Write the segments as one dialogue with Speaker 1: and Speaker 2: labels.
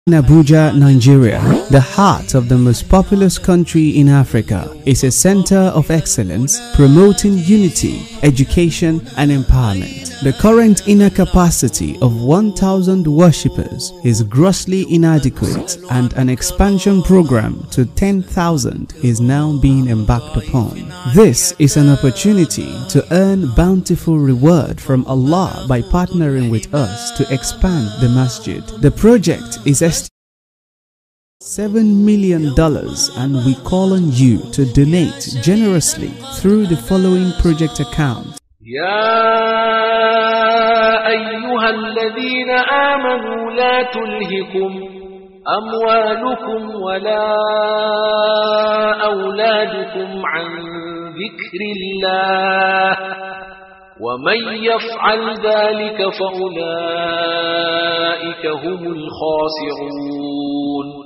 Speaker 1: In Abuja, Nigeria, the heart of the most populous country in Africa, is a center of excellence promoting unity, education, and empowerment. The current inner capacity of 1,000 worshippers is grossly inadequate, and an expansion program to 10,000 is now being embarked upon. This is an opportunity to earn bountiful reward from Allah by partnering with us to expand the masjid. The project is estimated $7 million and we call on you to donate generously through the following project account.
Speaker 2: يا أيها الذين آمنوا لا تلهكم أموالكم ولا أولادكم عن ذكر الله ومن يفعل ذلك فأولئك هم الخاسرون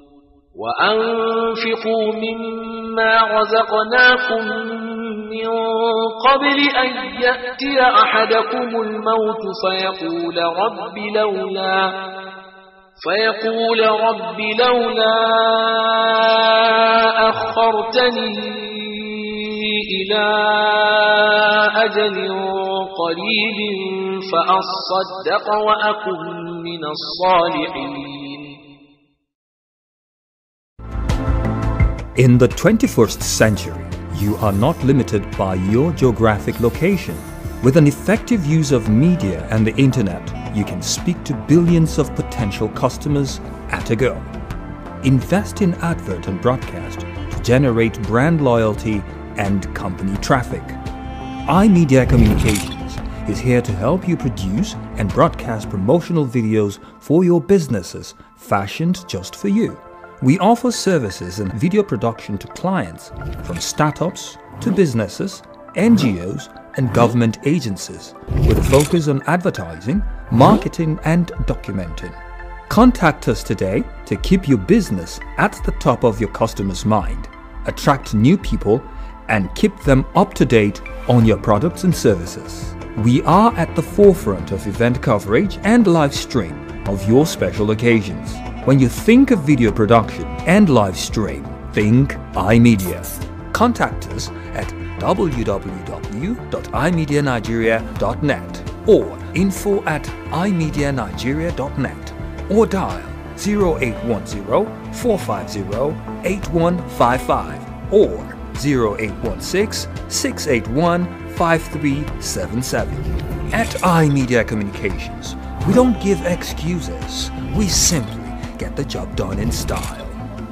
Speaker 2: وأنفقوا مما رزقناكم من قبل أن يأتي أحدكم الموت فيقول رب لولا فيقول رب لولا أخرتني إلى أجل قريب فأصدق وأكن من الصالحين
Speaker 3: In the 21st century, you are not limited by your geographic location. With an effective use of media and the internet, you can speak to billions of potential customers at a go. Invest in advert and broadcast to generate brand loyalty and company traffic. iMedia Communications is here to help you produce and broadcast promotional videos for your businesses fashioned just for you. We offer services in video production to clients from startups to businesses, NGOs, and government agencies with a focus on advertising, marketing, and documenting. Contact us today to keep your business at the top of your customers' mind, attract new people, and keep them up to date on your products and services. We are at the forefront of event coverage and live stream of your special occasions. When you think of video production and live stream, think iMedia. Contact us at www.imedianigeria.net or info at imedianigeria.net or dial 0810 450 8155 or 0816 681 5377. At iMedia Communications, we don't give excuses, we simply get the job done in style.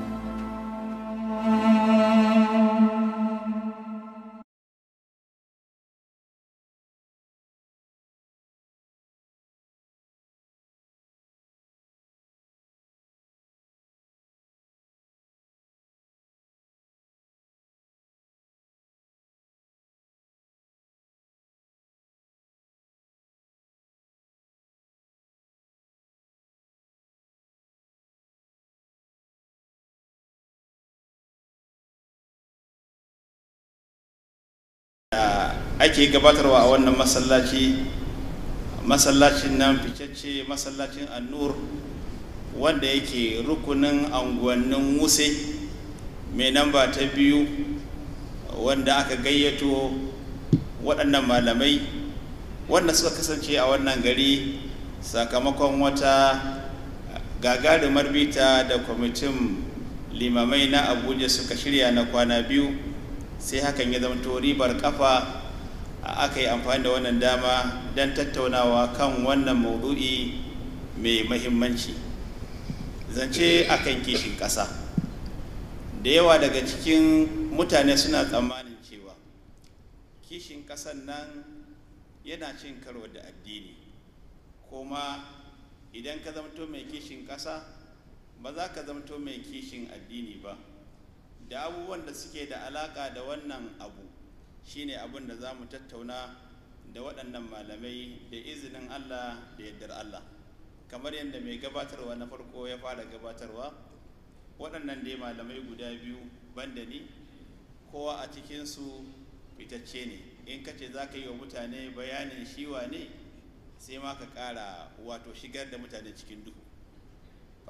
Speaker 4: ake gabatarwa a wannan masallaci masallacin nan ficacce masallacin annur wanda yake rukunin anguwannin wuse mai namba ta biyu wanda aka gayyato waɗannan malamai wanda suka kasance a wannan gari sakamakon wata gagarumar bita da kwamitin limamai na abuja suka shirya na kwana biyu sai hakan ya zamto ribar kafa aka yi amfani da wannan dama don tattaunawa kan wannan maudu'i mai mahimmanci zance akan kishin ƙasa da yawa daga cikin mutane suna tsammanin cewa kishin ƙasan nan yana cin karo da addini kuma idan ka zamto mai kishin ƙasa ba za ka zamto mai kishin addini ba da abubuwan da suke da alaƙa da wannan abu shine abin da za mu tattauna da waɗannan malamai da izinin Allah da yardar Allah kamar yadda mai gabatarwa na farko ya fara gabatarwa waɗannan dai malamai guda biyu banda ni kowa a cikinsu fitacce ne in ka ce za ka yi wa mutane bayanin shiwa ne sai ma ka ƙara wato shigar da mutane cikin duhu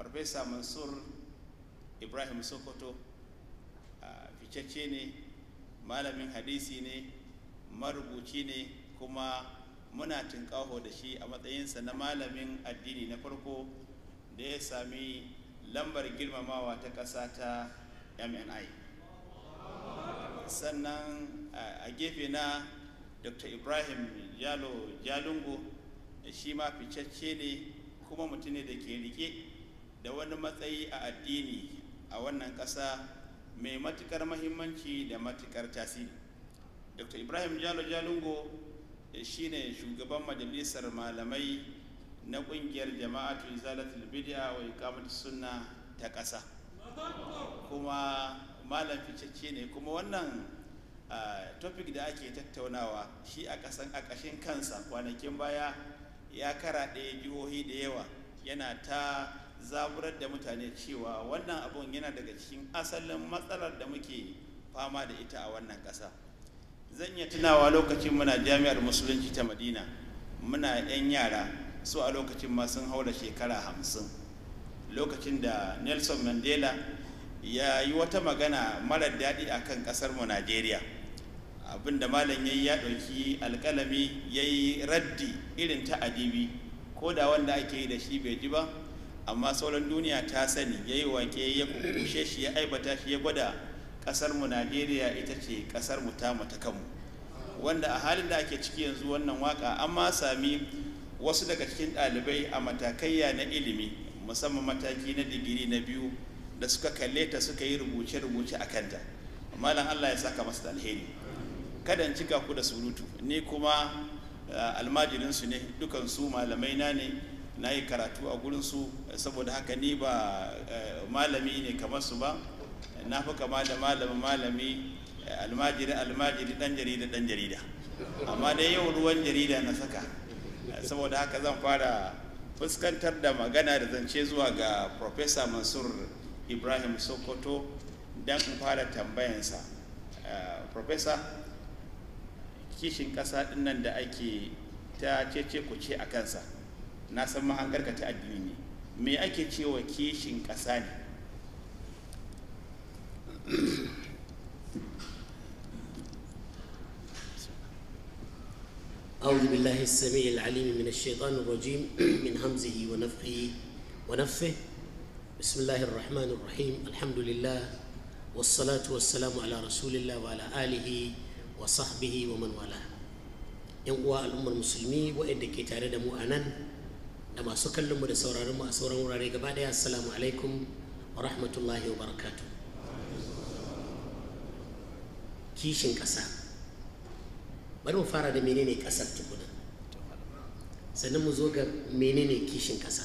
Speaker 4: farfesa mansur ibrahim sokoto ficacce ne malamin hadisi ne marubuci ne kuma muna tunƙaho da shi a matsayinsa na malamin addini na farko da ya sami lambar girmamawa ta ƙasa ta mni sannan a gefe na dr ibrahim jalo jalungo shi ma ficacce ne kuma mutum ne da ke rike da wani matsayi a addini a wannan ƙasa mai matukar mahimmanci da matukar tasiri dr ibrahim jalo jalungo shi ne shugaban majalisar malamai na ƙungiyar jama'atu izalatul bid'a wa iqamatus sunna ta ƙasa kuma malam ficacce ne kuma wannan topic da ake tattaunawa shi a ƙashin kansa kwanakin baya ya karaɗe jihohi da yawa yana ta zaburar da mutane cewa wannan abun yana daga cikin asalin matsalar da muke fama da ita a wannan ƙasa zan iya tunawa lokacin muna jami'ar musulunci ta madina muna 'yan yara su a lokacin ma sun haura shekara hamsin lokacin da nelson mandela ya yi wata magana marar daɗi a kan ƙasarmu najeriya abinda malam ya yi ya ɗauki alƙalami ya yi raddi irin ta adibi ko da wanda ake yi da shi bai ji ba amma sauran duniya ta sani ya yi wake ya kukushe shi ya aibata shi ya gwada ƙasarmu najeriya ita ce ƙasarmu tamu ta kanmu wanda a halin da ake ciki yanzu wannan waka an ma sami wasu daga cikin ɗalibai a matakaiya na ilimi musamman mataki na digiri na biyu da suka kalle ta suka yi rubuce-rubuce a kanta malam allah ya saka masu da alheri kada in cika ku da surutu ni kuma almajirinsu ne dukansu malamai na ne na yi karatu a gurinsu saboda haka ni ba malami ne kamar su ba na fi kama da malamin malami almajiri almajiri dan jarida dan jarida amma dai yau ruwan jarida na saka saboda haka zan fara fuskantar da magana da zance zuwa ga professor mansur ibrahim sokoto don in fara tambayansa professor kishin ƙasa dinnan da ake ta cece ku ce a kansa na san mahangarka ta addini ne me ake cewa kishin ƙasa ne
Speaker 5: أعوذ بالله السميع العليم من الشيطان الرجيم من همزه ونفخه ونفه بسم الله الرحمن الرحيم الحمد لله والصلاة والسلام على رسول الله وعلى آله وصحبه ومن والاه yan uwa al'ummar musulmi waɗanda ke tare da mu a nan da masu kallon mu da sauraron mu a sauran wurare gaba daya assalamu alaikum wa rahmatullahi wa barakatu kishin ƙasa bari mu fara da menene ƙasar tukuna sannan mu zo ga menene kishin ƙasa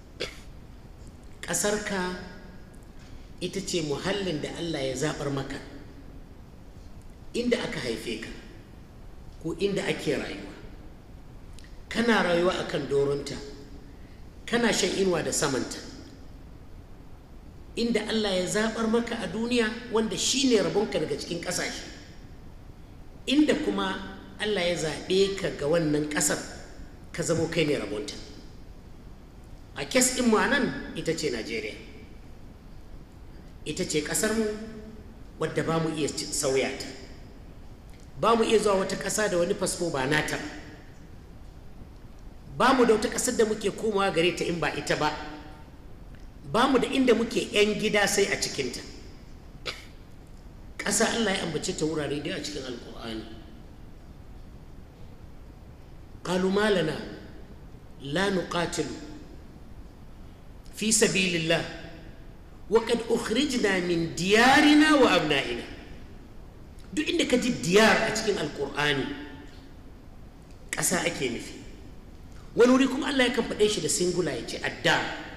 Speaker 5: ƙasarka ita ce muhallin da allah ya zaɓar maka inda aka haife ka ko inda ake rayuwa kana rayuwa a kan doronta kana shan inuwa da samanta inda allah ya zaɓar maka a duniya wanda shi ne rabonka daga cikin ƙasashe inda kuma allah ya zaɓe ka ga wannan ƙasar ka zamo kai ne rabonta a kes ɗin nan ita ce najeriya ita ce ƙasarmu wadda ba mu iya sauya ta ba mu iya zuwa wata ƙasa da wani fasfo ba nata ba mu da wata ƙasar da muke komawa gare ta in ba ita ba ba mu da inda muke 'yan gida sai a cikinta ƙasa allah ya ambace ta wurare da a cikin alkur'ani قالوا ما لنا لا نقاتل في سبيل الله وقد أخرجنا من ديارنا وأبنائنا duk inda ka ji diyar a cikin alkur'ani ƙasa ake nufi wani wuri kuma allah yakan faɗe shi da singula ya ce adda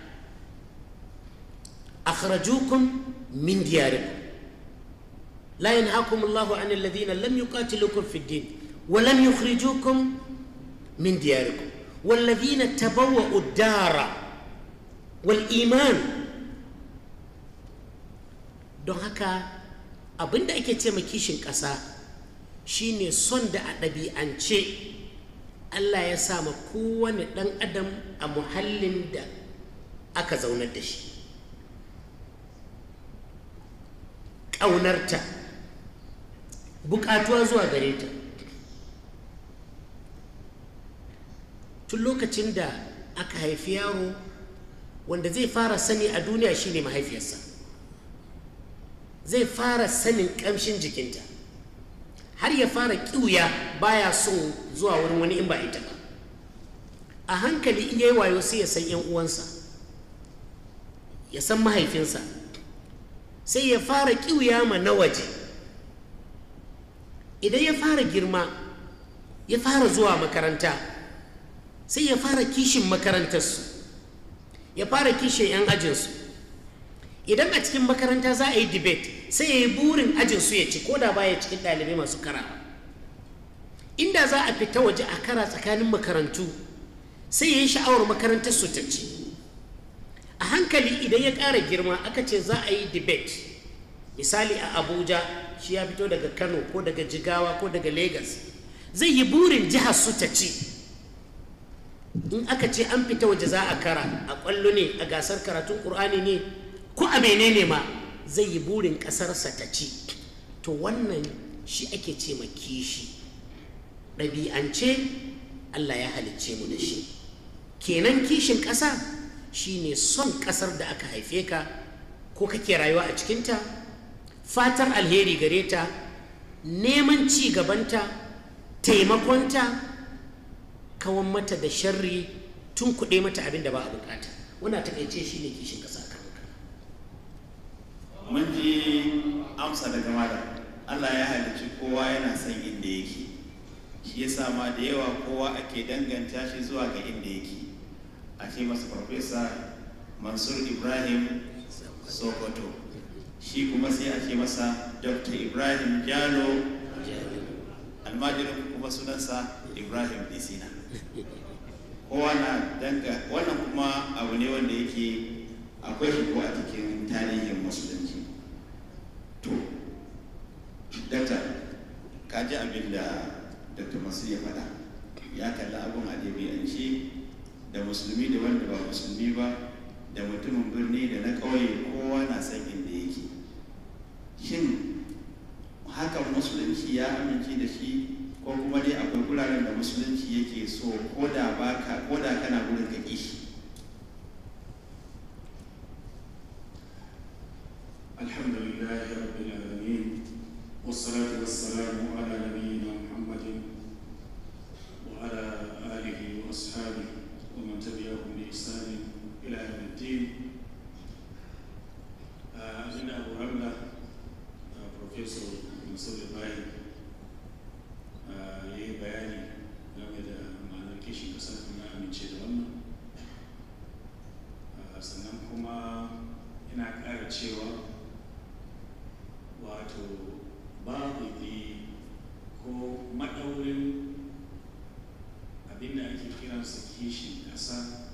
Speaker 5: akhrajukum min diyarikum la yanhaakum allahu an alladhina lam yuqatilukum fi ddin wa lam yukhrijukum min diyarikum والذين تبوأوا الدار والإيمان don haka abin da ake ce ma kishin ƙasa shine son da a ɗabi'ance allah ya sa ma kowane ɗan adam a muhallin da aka zaunar da shi ƙaunarta buƙatuwa zuwa gare ta tun lokacin da aka haifi yaro wanda zai fara sani a duniya shine mahaifiyarsa zai fara sanin ƙamshin jikinta har ya fara ƙiuya baya son zuwa wurin wani in ba ita ba a hankali in yayi wayo sai ya san 'yan uwansa ya san mahaifinsa sai ya fara ƙiuya ma na waje idan ya fara girma ya fara zuwa makaranta sai ya fara kishin makarantarsu ya fara kishin 'yan ajinsu idan a cikin makaranta za a yi debate sai ya yi burin ajinsu ya ci ko da baya cikin ɗalibai masu karawa inda za a fita waje a kara tsakanin makarantu sai ya yi sha'awar makarantar su ta ci a hankali idan ya ƙara girma aka ce za a yi debate misali a abuja shi ya fito daga kano ko daga jigawa ko daga lagos zai yi burin jihar su ta ci in aka ce an fita waje za a kara a ƙwallo ne a gasar karatun ƙur'ani ne ko a menene ma zai yi burin ƙasarsa ta ci to wannan shi ake ce ma kishi ɗabi'ance allah ya halicce mu da shi kenan kishin ƙasa shine son ƙasar da aka haife ka ko kake rayuwa a cikinta fatar alheri gare ta neman ci gabanta taimakonta kawan mata da sharri tun kuɗe mata abin da ba a bukata wana takaice shi ne kishin ƙasa kan
Speaker 4: mun ji amsa daga malam Allah ya halicci kowa yana son inda yake shi ya ma da yawa kowa ake danganta shi zuwa ga inda yake a ce masa farfesa mansur ibrahim sokoto shi kuma sai a ce masa dr ibrahim jalo almajirin kuma sunansa ibrahim disina kowa na danga wannan kuma abu ne wanda yake akwai shi ko a cikin tarihin musulunci to dakta ka ji abin da dr masu ya faɗa ya kalli abin a ɗabi'ance da musulmi da wanda ba musulmi ba da mutumin birni da na ƙauye kowa na san inda yake shin hakan musulunci ya amince da shi ko kuma dai akwai guraren da musulunci yake so ko da baka ko da kana gurin ka kishi
Speaker 6: الحمد لله رب العالمين والصلاة والسلام على نبينا محمد وعلى آله وأصحابه ومن تبعهم بإحسان إلى يوم الدين أنا أبو رملة بروفيسور منصور إبراهيم ya yi bayani game da ma'anar kishin ƙasa na amince da wannan sannan kuma ina ƙara cewa wato babu ko maɗaurin abinda ake kiransa kishin ƙasa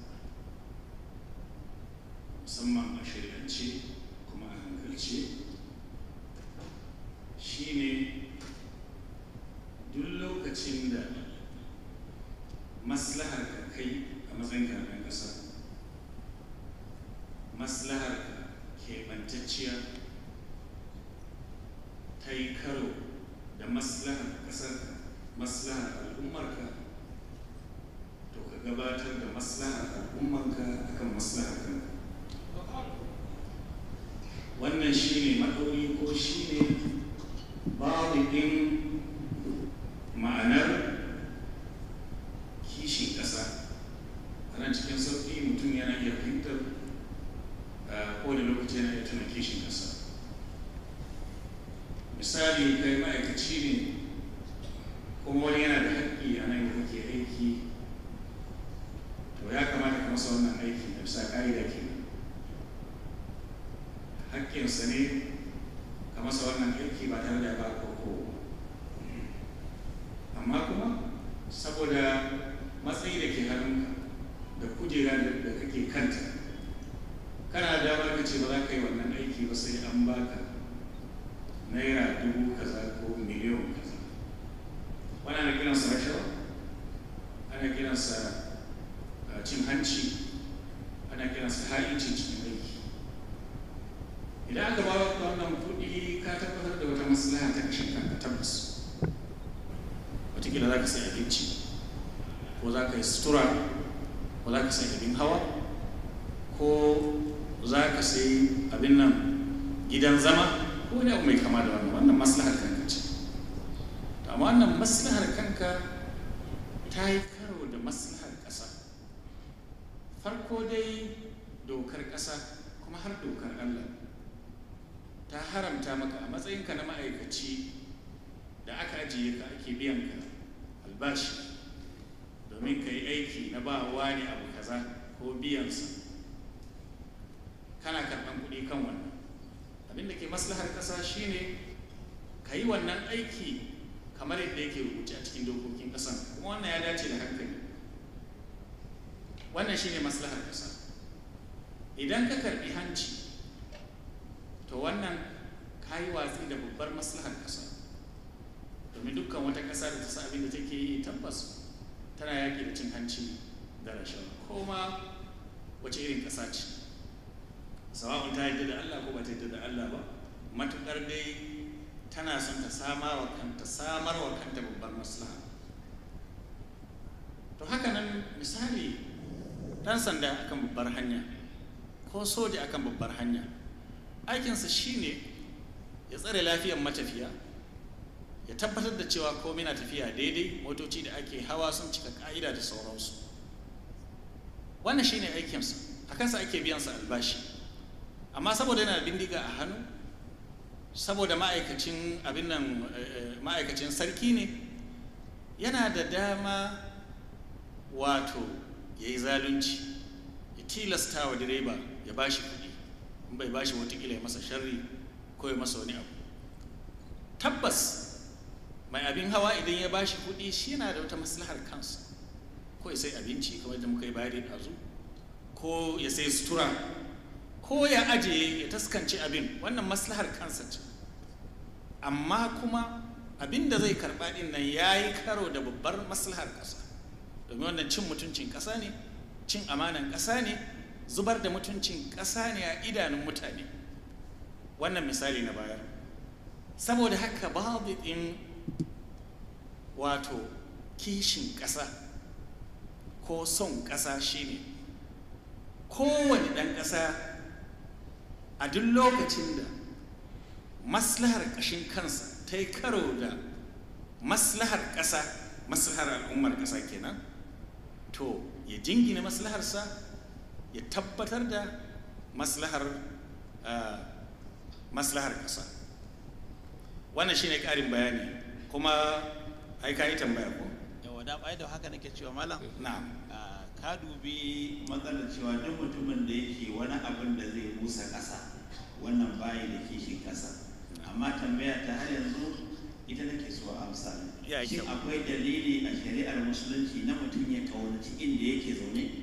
Speaker 6: musamman a shirance kuma a hankalce shine duk lokacin da maslahar ka kai a matsayin karɓar ƙasa maslahar ka keɓantacciya ta yi karo da maslahar ƙasar maslahar al'ummarka to ka gabatar da maslahar al'ummarka akan maslahar kanka wannan shine maɗauri ko shine babu ɗin ma'anar kishin ƙasa ana cikin sauƙi mutum yana iya fahimtar ko da lokaci yana iya tuna kishin ƙasa misali kai ma'aikaci ne kuma wani yana da haƙƙi a nan da kake aiki to ya kamata ka masa wannan aiki da bisa ƙa'ida ke haƙƙinsa ne ka masa wannan aiki ba tare da ba ko amma kuma saboda matsayi da ke hannunka da kujera da kake kanta kana da damar ka ce ba za ka yi wannan aiki ba sai an baka naira dubu kaza ko miliyan kaza wani ana kiransa rashawa ana kiransa cin hanci ana ana kiransa ha'inci cikin aiki idan aka ba ka wannan kuɗi ka tabbatar da wata maslaha ta kashin kanka tabbas wataƙila za ka sai abinci ko za ka yi sutura ko za ka sai abin hawa ko za ka sai abin nan gidan zama ko wani abu mai kama da wannan wannan maslahar kanka ce amma wannan maslahar kanka ta yi karo da maslahar ƙasa farko dai dokar ƙasa kuma har dokar allah ta haramta maka a matsayinka na ma'aikaci da aka ajiye ka ake biyan ka albashi domin ka yi aiki na ba wani abu kaza ko biyansa kana karɓan kuɗi kan wannan abin da ke maslahar ƙasa shine ka yi wannan aiki kamar yadda yake rubuce a cikin dokokin ƙasan kuma wannan ya dace da hankali wannan shine maslahar ƙasa idan ka karɓi hanci to wannan ka yi watsi da babbar maslahar ƙasa domin dukkan wata ƙasa da ta sa abin da take yi tabbas tana yaƙi da cin hanci da rashawa ko ma wace irin ƙasa ce sawa'un ta yadda da Allah ko ba ta yadda da Allah ba matuƙar dai tana son ta samar wa kanta samar wa kanta babbar maslaha to haka nan misali ɗan sanda akan babbar hanya ko soja akan babbar hanya aikinsa shine ya tsare lafiyar matafiya ya tabbatar da cewa komai na tafiya daidai motoci da ake hawa sun cika ka'ida da sauransu wannan shine aikinsa a kansa ake biyansa albashi amma saboda yana bindiga a hannu saboda ma'aikacin abin nan ma'aikacin sarki ne yana da dama wato ya yi zalunci ya tilasta wa direba ya ba shi kuɗi in bai ba shi watakila ya masa sharri ko ya masa wani abu tabbas mai abin hawa idan ya ba shi kuɗi shi yana da wata maslahar kansa ko ya sai abinci kamar da muka yi bayani ɗazu ko ya sai sutura ko ya ajiye ya taskance abin wannan maslahar kansa ce amma kuma abin da zai karɓa ɗin nan ya yi karo da babbar maslahar ƙasa domin wannan cin mutuncin ƙasa ne cin amanan ƙasa ne zubar da mutuncin ƙasa ne a idanun mutane wannan misali na bayar saboda haka babu ɗin wato kishin ƙasa ko son ƙasa shine kowane ɗan ƙasa a duk lokacin da maslahar ƙashin kansa ta yi karo da maslahar ƙasa maslahar al'ummar ƙasa kenan to ya jingina maslaharsa ya tabbatar da maslahar maslahar ƙasa wannan shine ƙarin bayani kuma ai ka yi tambaya ko
Speaker 7: yawa da bai da haka nake cewa malam
Speaker 6: na'am
Speaker 7: ka dubi
Speaker 8: matsalar cewa duk mutumin da yake wani abin da zai busa ƙasa wannan bayi da kishin ƙasa amma tambaya ta har yanzu ita nake so a amsa
Speaker 7: Ya,
Speaker 8: shin
Speaker 7: kyau.
Speaker 8: akwai dalili a shari'ar musulunci na mutum ya kaunaci inda yake zaune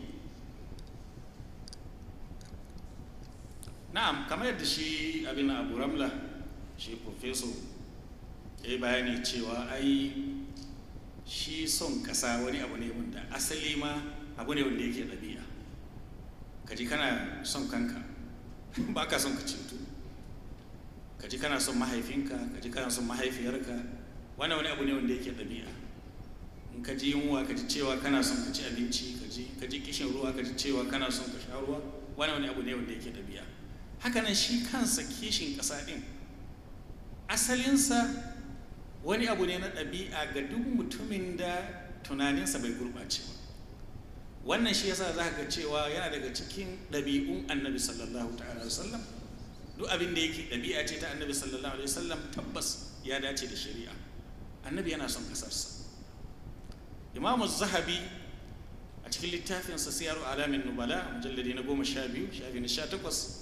Speaker 6: na'am kamar yadda shi abin abu ramla shi profeso ya yi bayani cewa ai shi son ƙasa wani abu ne wanda asali ma abu ne wanda yake ɗabi'a ka ji kana son kanka ba ka son ka cutu ka ji kana son mahaifinka ka ji kana son mahaifiyarka wannan wani abu ne wanda yake ɗabi'a in ka ji yunwa ka ji cewa kana son ka ci abinci ka ji ka ji kishin ruwa ka ji cewa kana son ka sha ruwa wannan wani abu ne wanda yake ɗabi'a hakanan shi kansa kishin ƙasa ɗin asalinsa wani abu ne na ɗabi'a ga duk mutumin da tunaninsa bai gurɓace ba wannan shi yasa za ga cewa yana daga cikin ɗabi'un annabi sallallahu ta'ala alaihi wasallam duk abin da yake ɗabi'a ce ta annabi sallallahu alaihi wasallam tabbas ya dace da shari'a annabi yana son ƙasarsa imamu zahabi a cikin littafinsa siyaru alamin nubala mujalladi na goma sha biyu shafi na sha takwas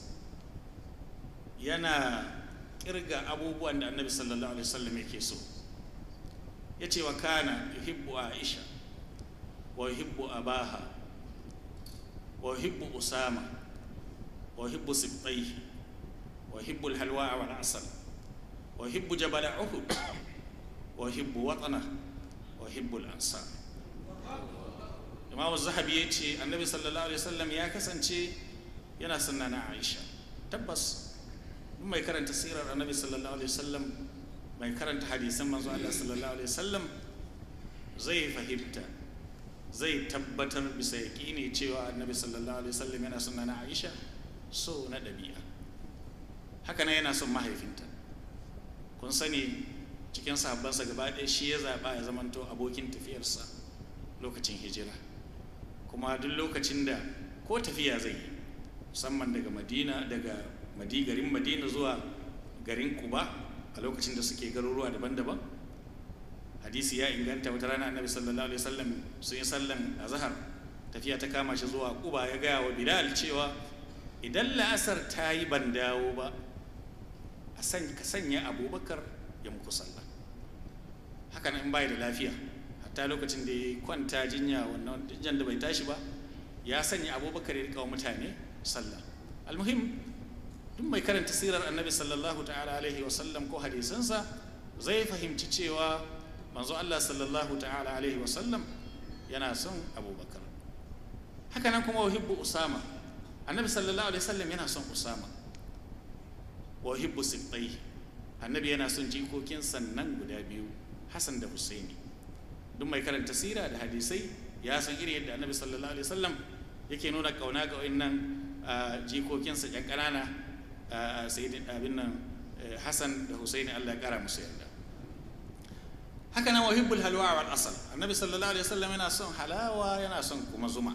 Speaker 6: yana kirga abubuwan da annabi sallallahu alaihi wasallam yake so ya ce wa kana yuhibbu aisha wa yuhibbu abaha wa yuhibbu usama wa yuhibbu sibtaihi wa yuhibbu alhalwa wal asal wa yuhibbu jabal uhud wa yuhibbu watana wa yuhibbu al-ansar imam zahabi ya ce annabi sallallahu alaihi wasallam ya kasance
Speaker 9: yana son na aisha tabbas duk mai karanta sirar annabi sallallahu alaihi wasallam mai karanta hadisan manzo Allah sallallahu alaihi wasallam zai fahimta zai tabbatar bisa yaƙini cewa annabi sallallahu alaihi wasallam yana son na aisha so na ɗabi'a haka nan yana son mahaifinta kun sani cikin sahabbansa gaba ɗaya shi ya zaɓa ya zamanto abokin tafiyarsa lokacin hijira kuma duk lokacin da ko tafiya zai yi musamman daga madina daga madi garin madina zuwa garin kuba a lokacin da suke garuruwa daban-daban hadisi ya inganta wata rana annabi sallallahu alaihi wasallam sun yi sallan azhar tafiya ta kama shi zuwa kuba ya gaya wa bilal cewa idan la'asar ta yi ban dawo ba a ka sanya abubakar ya muku sallah haka nan in bai da lafiya hatta lokacin da ya kwanta jinya wannan jinyan da bai tashi ba ya sanya abubakar ya rika wa mutane sallah almuhim duk mai karanta sirar annabi sallallahu ta'ala alaihi wasallam ko hadisansa zai fahimci cewa manzo Allah sallallahu ta'ala alaihi wasallam yana son abubakar haka nan kuma wahibbu usama annabi sallallahu alaihi wasallam yana son usama wahibbu sibtai annabi yana son jikokin sannan guda biyu hasan da husaini duk mai karanta sira da hadisai ya san irin yadda annabi sallallahu alaihi wasallam yake nuna kauna ga wayannan jikokinsa yan ƙanana sayyidin abin nan hasan da husaini Allah ya kara musu yarda haka nan wahibbul halwa wal asal annabi sallallahu alaihi wasallam yana son halawa yana son kuma zuma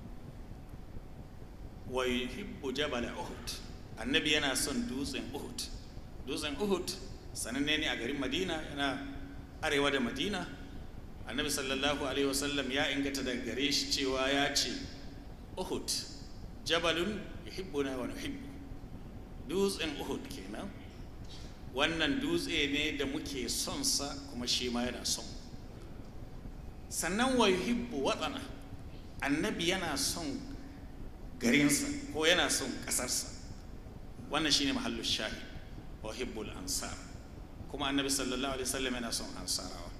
Speaker 9: wa yuhibbu jabal uhud annabi yana son dutsen uhud dutsen uhud sananne ne a garin madina yana arewa da madina annabi sallallahu alaihi wasallam ya ingata daga gare shi cewa ya ce uhud jabalun yuhibbuna wa nuhibbu dutsen uhud kenan wannan dutse ne da muke son sa kuma shi ma yana son sannan wa yuhibbu watsana annabi yana son garinsa ko yana son ƙasarsa wannan shine mahallu shahid wa hibbul ansar kuma annabi sallallahu alaihi wasallam yana son ansarawa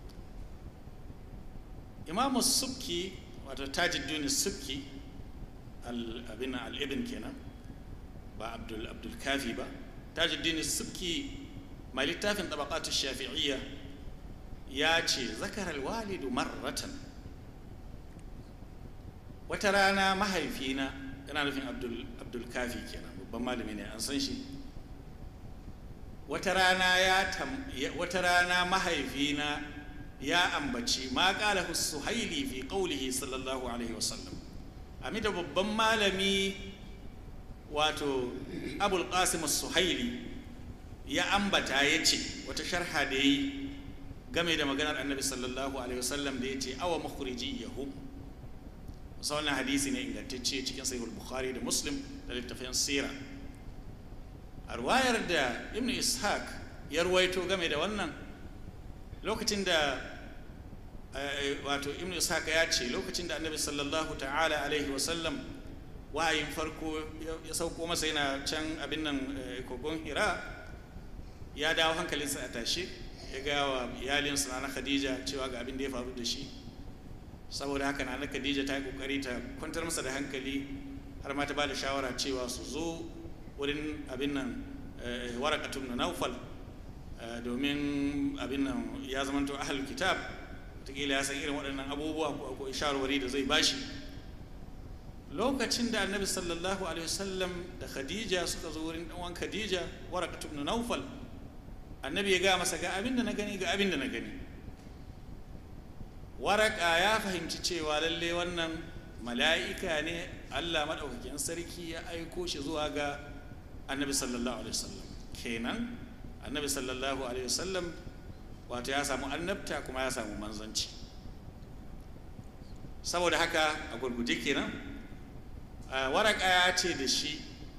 Speaker 9: imamu subki wato tajiddin subki al-abin al-ibn kenan ba abdul abdul kafi ba tajiddin subki mai littafin tabaqatu shafi'iyya ya ce zakar al-walidu marratan wata rana mahaifina yana nufin abdul abdul kafi kenan babban malami ne an san shi wata rana ya wata rana mahaifina ya ambaci ma qala suhaili fi qawlihi sallallahu alaihi wasallam amida babban malami wato abul qasim suhaili ya ambata ya ce wata sharha da yi game da maganar annabi sallallahu alaihi wasallam da ya ce awa makhriji yahu musa wannan hadisi ne ingantacce cikin sahihul bukhari da muslim da littafin sira a ruwayar da ibn ishaq ya ruwaito game da wannan lokacin da wato ibn ishaq ya ce lokacin da annabi sallallahu ta'ala alaihi wasallam wayin farko ya sauko masa yana can abin nan kogon hira ya dawo hankalinsa a tashi ya ga wa iyalinsa na khadija cewa ga abin da ya faru da shi saboda haka na khadija ta yi kokari ta kwantar masa da hankali har ma ta ba da shawara cewa su zo wurin abin nan warakatun na naufal domin abin nan ya zamanto ahal kitab wataƙila ya san irin waɗannan abubuwa ko shawarwari da zai bashi lokacin da annabi sallallahu alaihi wasallam da khadija suka zo wurin ɗanwan khadija warakatun na naufal annabi ya gaya masa ga abin da na gani ga abin da na gani waraka ya fahimci cewa lalle wannan mala'ika ne allah maɗaukakin sarki ya aiko shi zuwa ga annabi sallallahu alaihi wasallam kenan annabi sallallahu alaihi wasallam wato ya samu annabta kuma ya samu manzanci saboda haka a gurguje kenan waraka ya ce da shi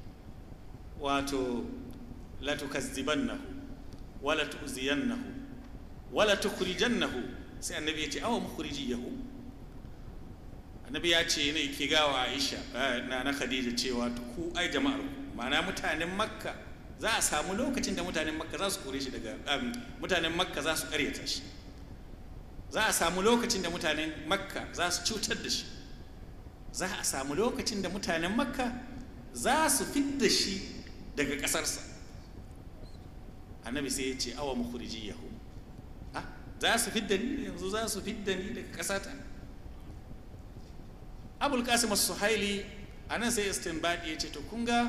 Speaker 9: wato la tukazzibannahu wala tu'ziyannahu wala tukhrijannahu sai annabi ya ce awa mukhrijiyahu annabi ya ce ne ke gawa Aisha na na Khadija cewa ku ai jama'ar ku ma'ana mutanen Makka za a samu lokacin da mutanen Makka za su kore shi daga mutanen Makka za su karyata shi za a samu lokacin da mutanen Makka za su cutar da shi za a samu lokacin da mutanen Makka za su fidda shi daga ƙasarsa annabi sai ya ce awa mukhriji yahu ah za su fidda ni yanzu za su fidda ni daga ƙasata abul qasim as-suhaili anan sai istinbadi ya ce to kun ga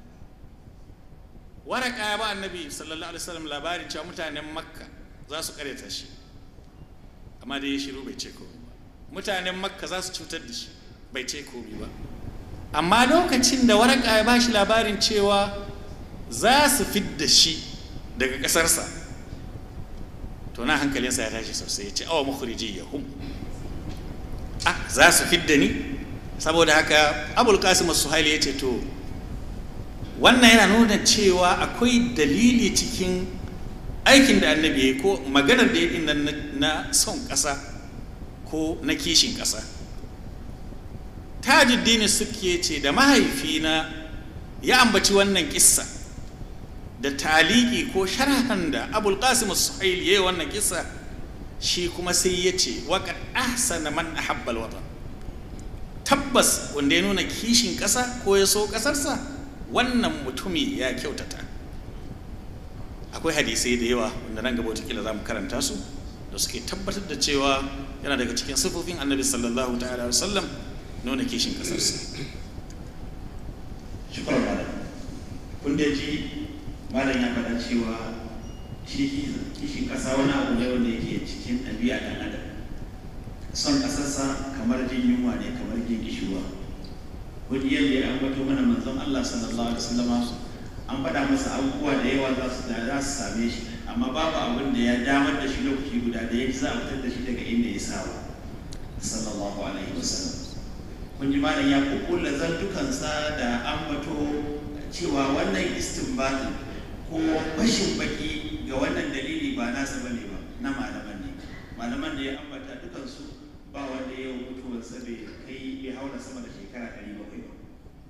Speaker 9: waraka ya ba annabi sallallahu alaihi wasallam labarin cewa mutanen makka za su kareta shi amma dai ya shiru bai ce komai ba mutanen makka za su cutar da shi bai ce komai ba amma lokacin da waraka ya ba shi labarin cewa za su fidda shi daga ƙasarsa to na hankalinsa ya tashi sosai ya ce awa makhriji ya hum ah za su fidda ni saboda haka abul qasim suhaili ya ce to wannan yana nuna cewa akwai dalili cikin aikin da annabi ya yi ko maganar da ya yi na son ƙasa ko na kishin ƙasa tajuddini suke ce da mahaifina ya ambaci wannan kissa da taliki ko sharhan da abul qasim suhail ya yi wannan kissa shi kuma sai ya ce waƙar ahsana man ahabbal watan tabbas wanda ya nuna kishin ƙasa ko ya so ƙasarsa wannan mutumi ya kyautata akwai hadisai da yawa wanda nan gaba wataƙila za mu karanta su da suke tabbatar da cewa yana daga cikin sifofin annabi sallallahu ta'ala wa sallam nuna kishin ƙasarsa
Speaker 8: shukran malam kun da ji malam ya faɗa cewa shi kishin ƙasa wani abu ne wanda yake cikin ɗabi'a ɗan adam son ƙasarsa kamar jin yunwa ne kamar jin kishuwa wani yadda ya ambato mana manzon Allah sallallahu alaihi wasallama an faɗa masa abubuwa da yawa za su za su same shi amma babu abin da ya damar da shi lokaci guda da ya za a fitar da shi daga inda ya saba sallallahu alaihi wasallam kun ji malam ya kukula zantukansa da ambato cewa wannan istinbatin ko bashin baki ga wannan dalili ba nasa bane ba na malaman ne malaman da ya ambata dukansu ba wanda ya mutuwarsa bai kai ya haura sama da shekara ɗari bakwai ba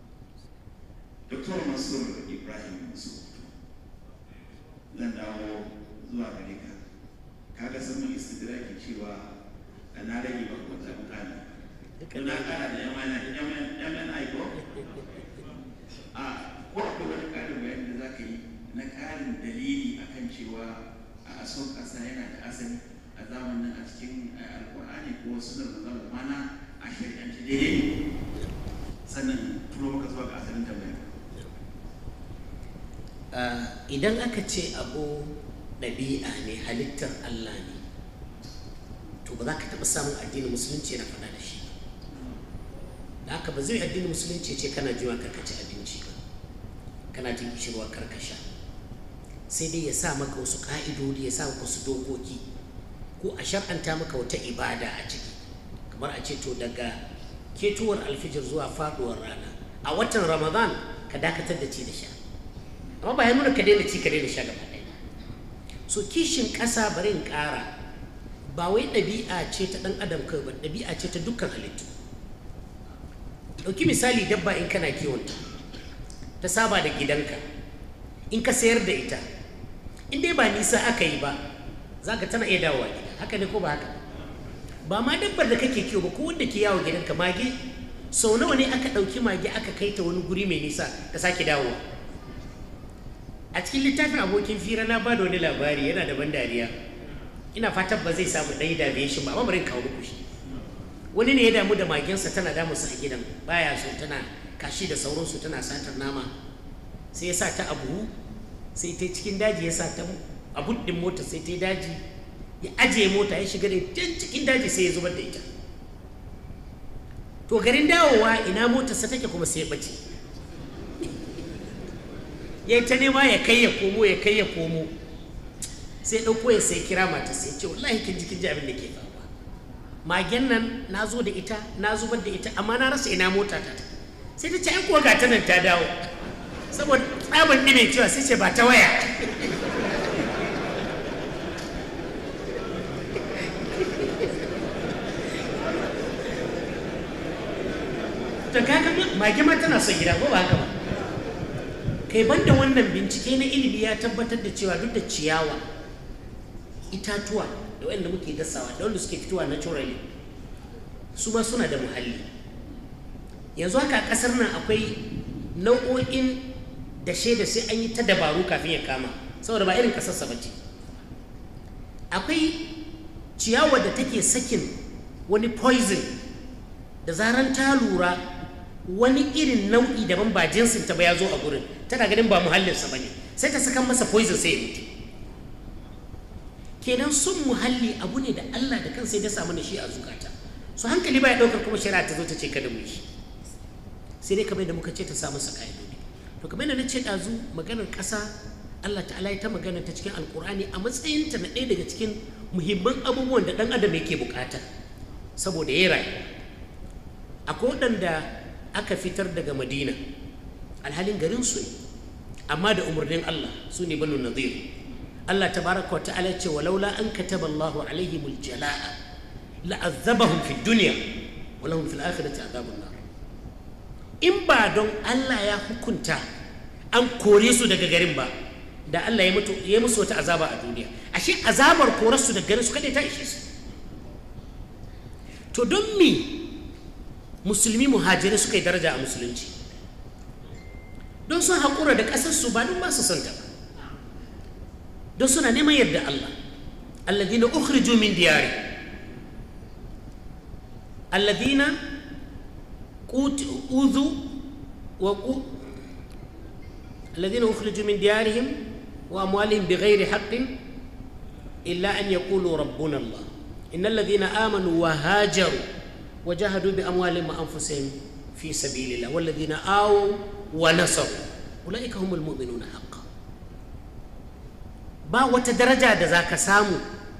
Speaker 8: Dr. Mansur Ibrahim Mansur zan dawo zuwa gare ka kaga sun mun istidraki cewa da na rage ba ko ta mutane na kara da yaman aiko a ko akwai wani ƙarin bayani da za ka yi na ƙarin dalili akan cewa a son ƙasa yana da asali a zamanin a cikin alkur'ani ko sunan da zama mana a shari'ance daidai sannan turo maka zuwa ga asalin tambaya
Speaker 5: idan aka ce abu ɗabi'a ne halittar Allah ne to ba za ka taɓa samun addinin musulunci yana faɗa da shi da haka ba zai addinin musulunci ce kana jiwa karkaci abinci ba kana jin kishirwa karkasha sai dai ya sa maka wasu ƙa'idodi ya sa maka wasu dokoki ko a shar'anta maka wata ibada a ciki kamar a ce to daga ketowar alfijir zuwa faɗuwar rana a watan ramadan ka dakatar da ci da sha amma ba ya nuna ka daina ci ka daina sha gaba ɗaya so kishin ƙasa bari in ƙara ba wai ɗabi'a ce ta ɗan adam kai ba ɗabi'a ce ta dukkan halittu ɗauki misali dabba in kana kiwonta ta saba da gidanka in ka sayar da ita in dai ba nisa aka yi ba za ka tana iya dawowa gida haka ne ko ba haka ba ma dabbar da kake kiwo ba ko wanda ke yawo gidanka mage sau nawa ne aka ɗauki mage aka kai ta wani guri mai nisa ka sake dawowa a cikin littafin abokin fira na ba da wani labari yana da ban dariya ina fatan ba zai samu ɗaya da shi ba amma bari kawo muku shi wani ne ya damu da magensa tana damunsa a gidan baya so tana kashi da sauransu tana satar nama sai ya sa ta abu sai ta cikin daji ya sa ta abu ɗin mota sai ta yi daji ya ajiye mota ya shiga da can cikin daji sai ya zubar da ita to garin dawowa ina motarsa take kuma sai ya bace ya ta nema ya kai ya komo ya kai ya komo sai ɗauko ya sai kira mata sai ce wallahi kin ji kin ji abin da ke faruwa magen nan na zo da ita na zubar da ita amma na rasa ina mota ta sai ta ce ai kuwa ga ta nan ta dawo saboda tsaban ɗime cewa sai ce ba ta waya to kaga mage ma tana son gida ko ba haka ba kai banda wannan bincike na ilimi ya tabbatar da cewa duk da ciyawa itatuwa da wanda muke dasawa da wanda suke fitowa naturally su ma suna da muhalli yanzu haka a kasar nan akwai nau'o'in da da sai an yi ta dabaru kafin ya kama saboda ba irin kasarsa ba ce akwai ciyawar da take sakin wani poison da zaran ta lura wani irin nau'i daban ba jinsin ta ba ya zo a gurin tana ganin ba muhallinsa ba ne sai ta sakan masa poison sai ya mutu kenan sun muhalli abu ne da Allah da kansa ya dasa mana shi a zukata su hankali ba ya ɗaukar kuma shari'a ta zo ta ce kada mu yi sai dai kamar da muka ce ta sa masa ƙa'idodi to kamar yadda na ce ɗazu maganar ƙasa Allah ta'ala ya ta magana ta cikin alkur'ani a matsayinta na ɗaya daga cikin muhimman abubuwan da ɗan adam yake bukata saboda ya rayu akwai waɗanda aka fitar daga madina alhalin garin su ne amma da umarnin Allah su ne banu nadir Allah tabaraka wa ta'ala ce walaula an kataba Allahu alaihimul jala'a la'azzabahum fid dunya wa lahum fil akhirati adhabun nar in ba don Allah ya hukunta an kore su daga garin ba da Allah ya mutu ya musu wata azaba a duniya ashe azabar korar su daga garin su kada ta ishe su to don me musulmi muhajirai suka yi daraja a musulunci don sun haƙura da ƙasar su ba don ba su santa ba don suna neman yadda Allah alladhina ukhriju min diyari alladhina udhu wa الذين أخرجوا من ديارهم وأموالهم بغير حق إلا أن يقولوا ربنا الله إن الذين آمنوا وهاجروا وجاهدوا بأموالهم وأنفسهم في سبيل الله والذين آووا ونصروا أولئك هم المؤمنون حقا ba wata daraja da za ka samu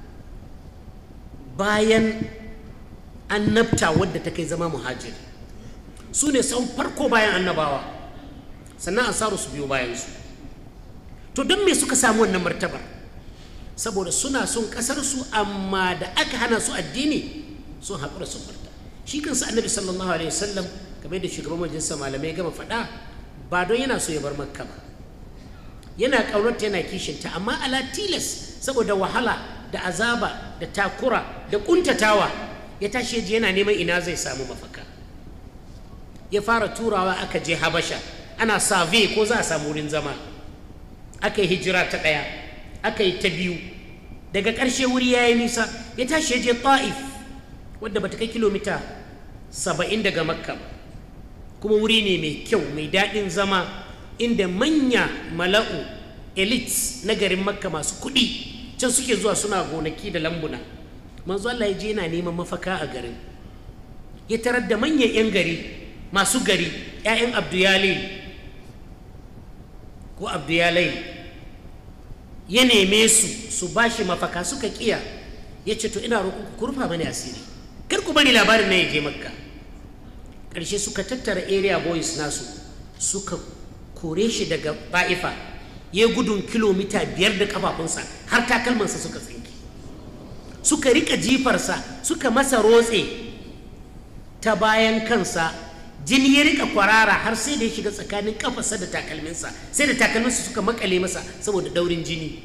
Speaker 5: bayan annabta wadda ta kai zama muhajiri su ne sau farko bayan annabawa sannan ansaru su biyo bayansu to don me suka samu wannan martabar saboda suna son ƙasarsu amma da aka hana su addini sun haƙura sun barta shi kansa annabi sallallahu alaihi wasallam kamar da shugaban majalisar malamai gama faɗa ba don yana so ya bar makka ba yana ƙaunarta yana kishinta amma ala tilas saboda wahala da azaba da takura da ƙuntatawa ya tashi yaji yana neman ina zai samu mafaka ya fara turawa aka je habasha ana save ko za a samu wurin zama aka yi hijira ta ɗaya aka yi ta biyu daga ƙarshe wuri ya yi nisa ya tashi ya je ta'if wadda bata kai kilomita saba'in daga makka kuma wuri ne mai kyau mai daɗin zama inda manya mala'u elites na garin makka masu kuɗi can suke zuwa suna gonaki da lambuna manzo Allah ya je yana neman mafaka a garin ya tarar da manyan 'yan gari masu gari 'ya'yan abduyalil ko abduyalai ya neme su su ba shi mafaka suka kiya ya ce to ina roƙon ku rufa mani asiri kar ku bani labarin na ya je makka ƙarshe suka tattara area boys nasu suka kore shi daga ba'ifa ya gudun kilomita biyar da kafafunsa har takalmansa suka tsinki suka rika jifarsa suka masa rotse ta bayan kansa jini ya rika kwarara har sai da ya shiga tsakanin kafarsa da takalminsa sai da takalminsa suka makale masa saboda daurin jini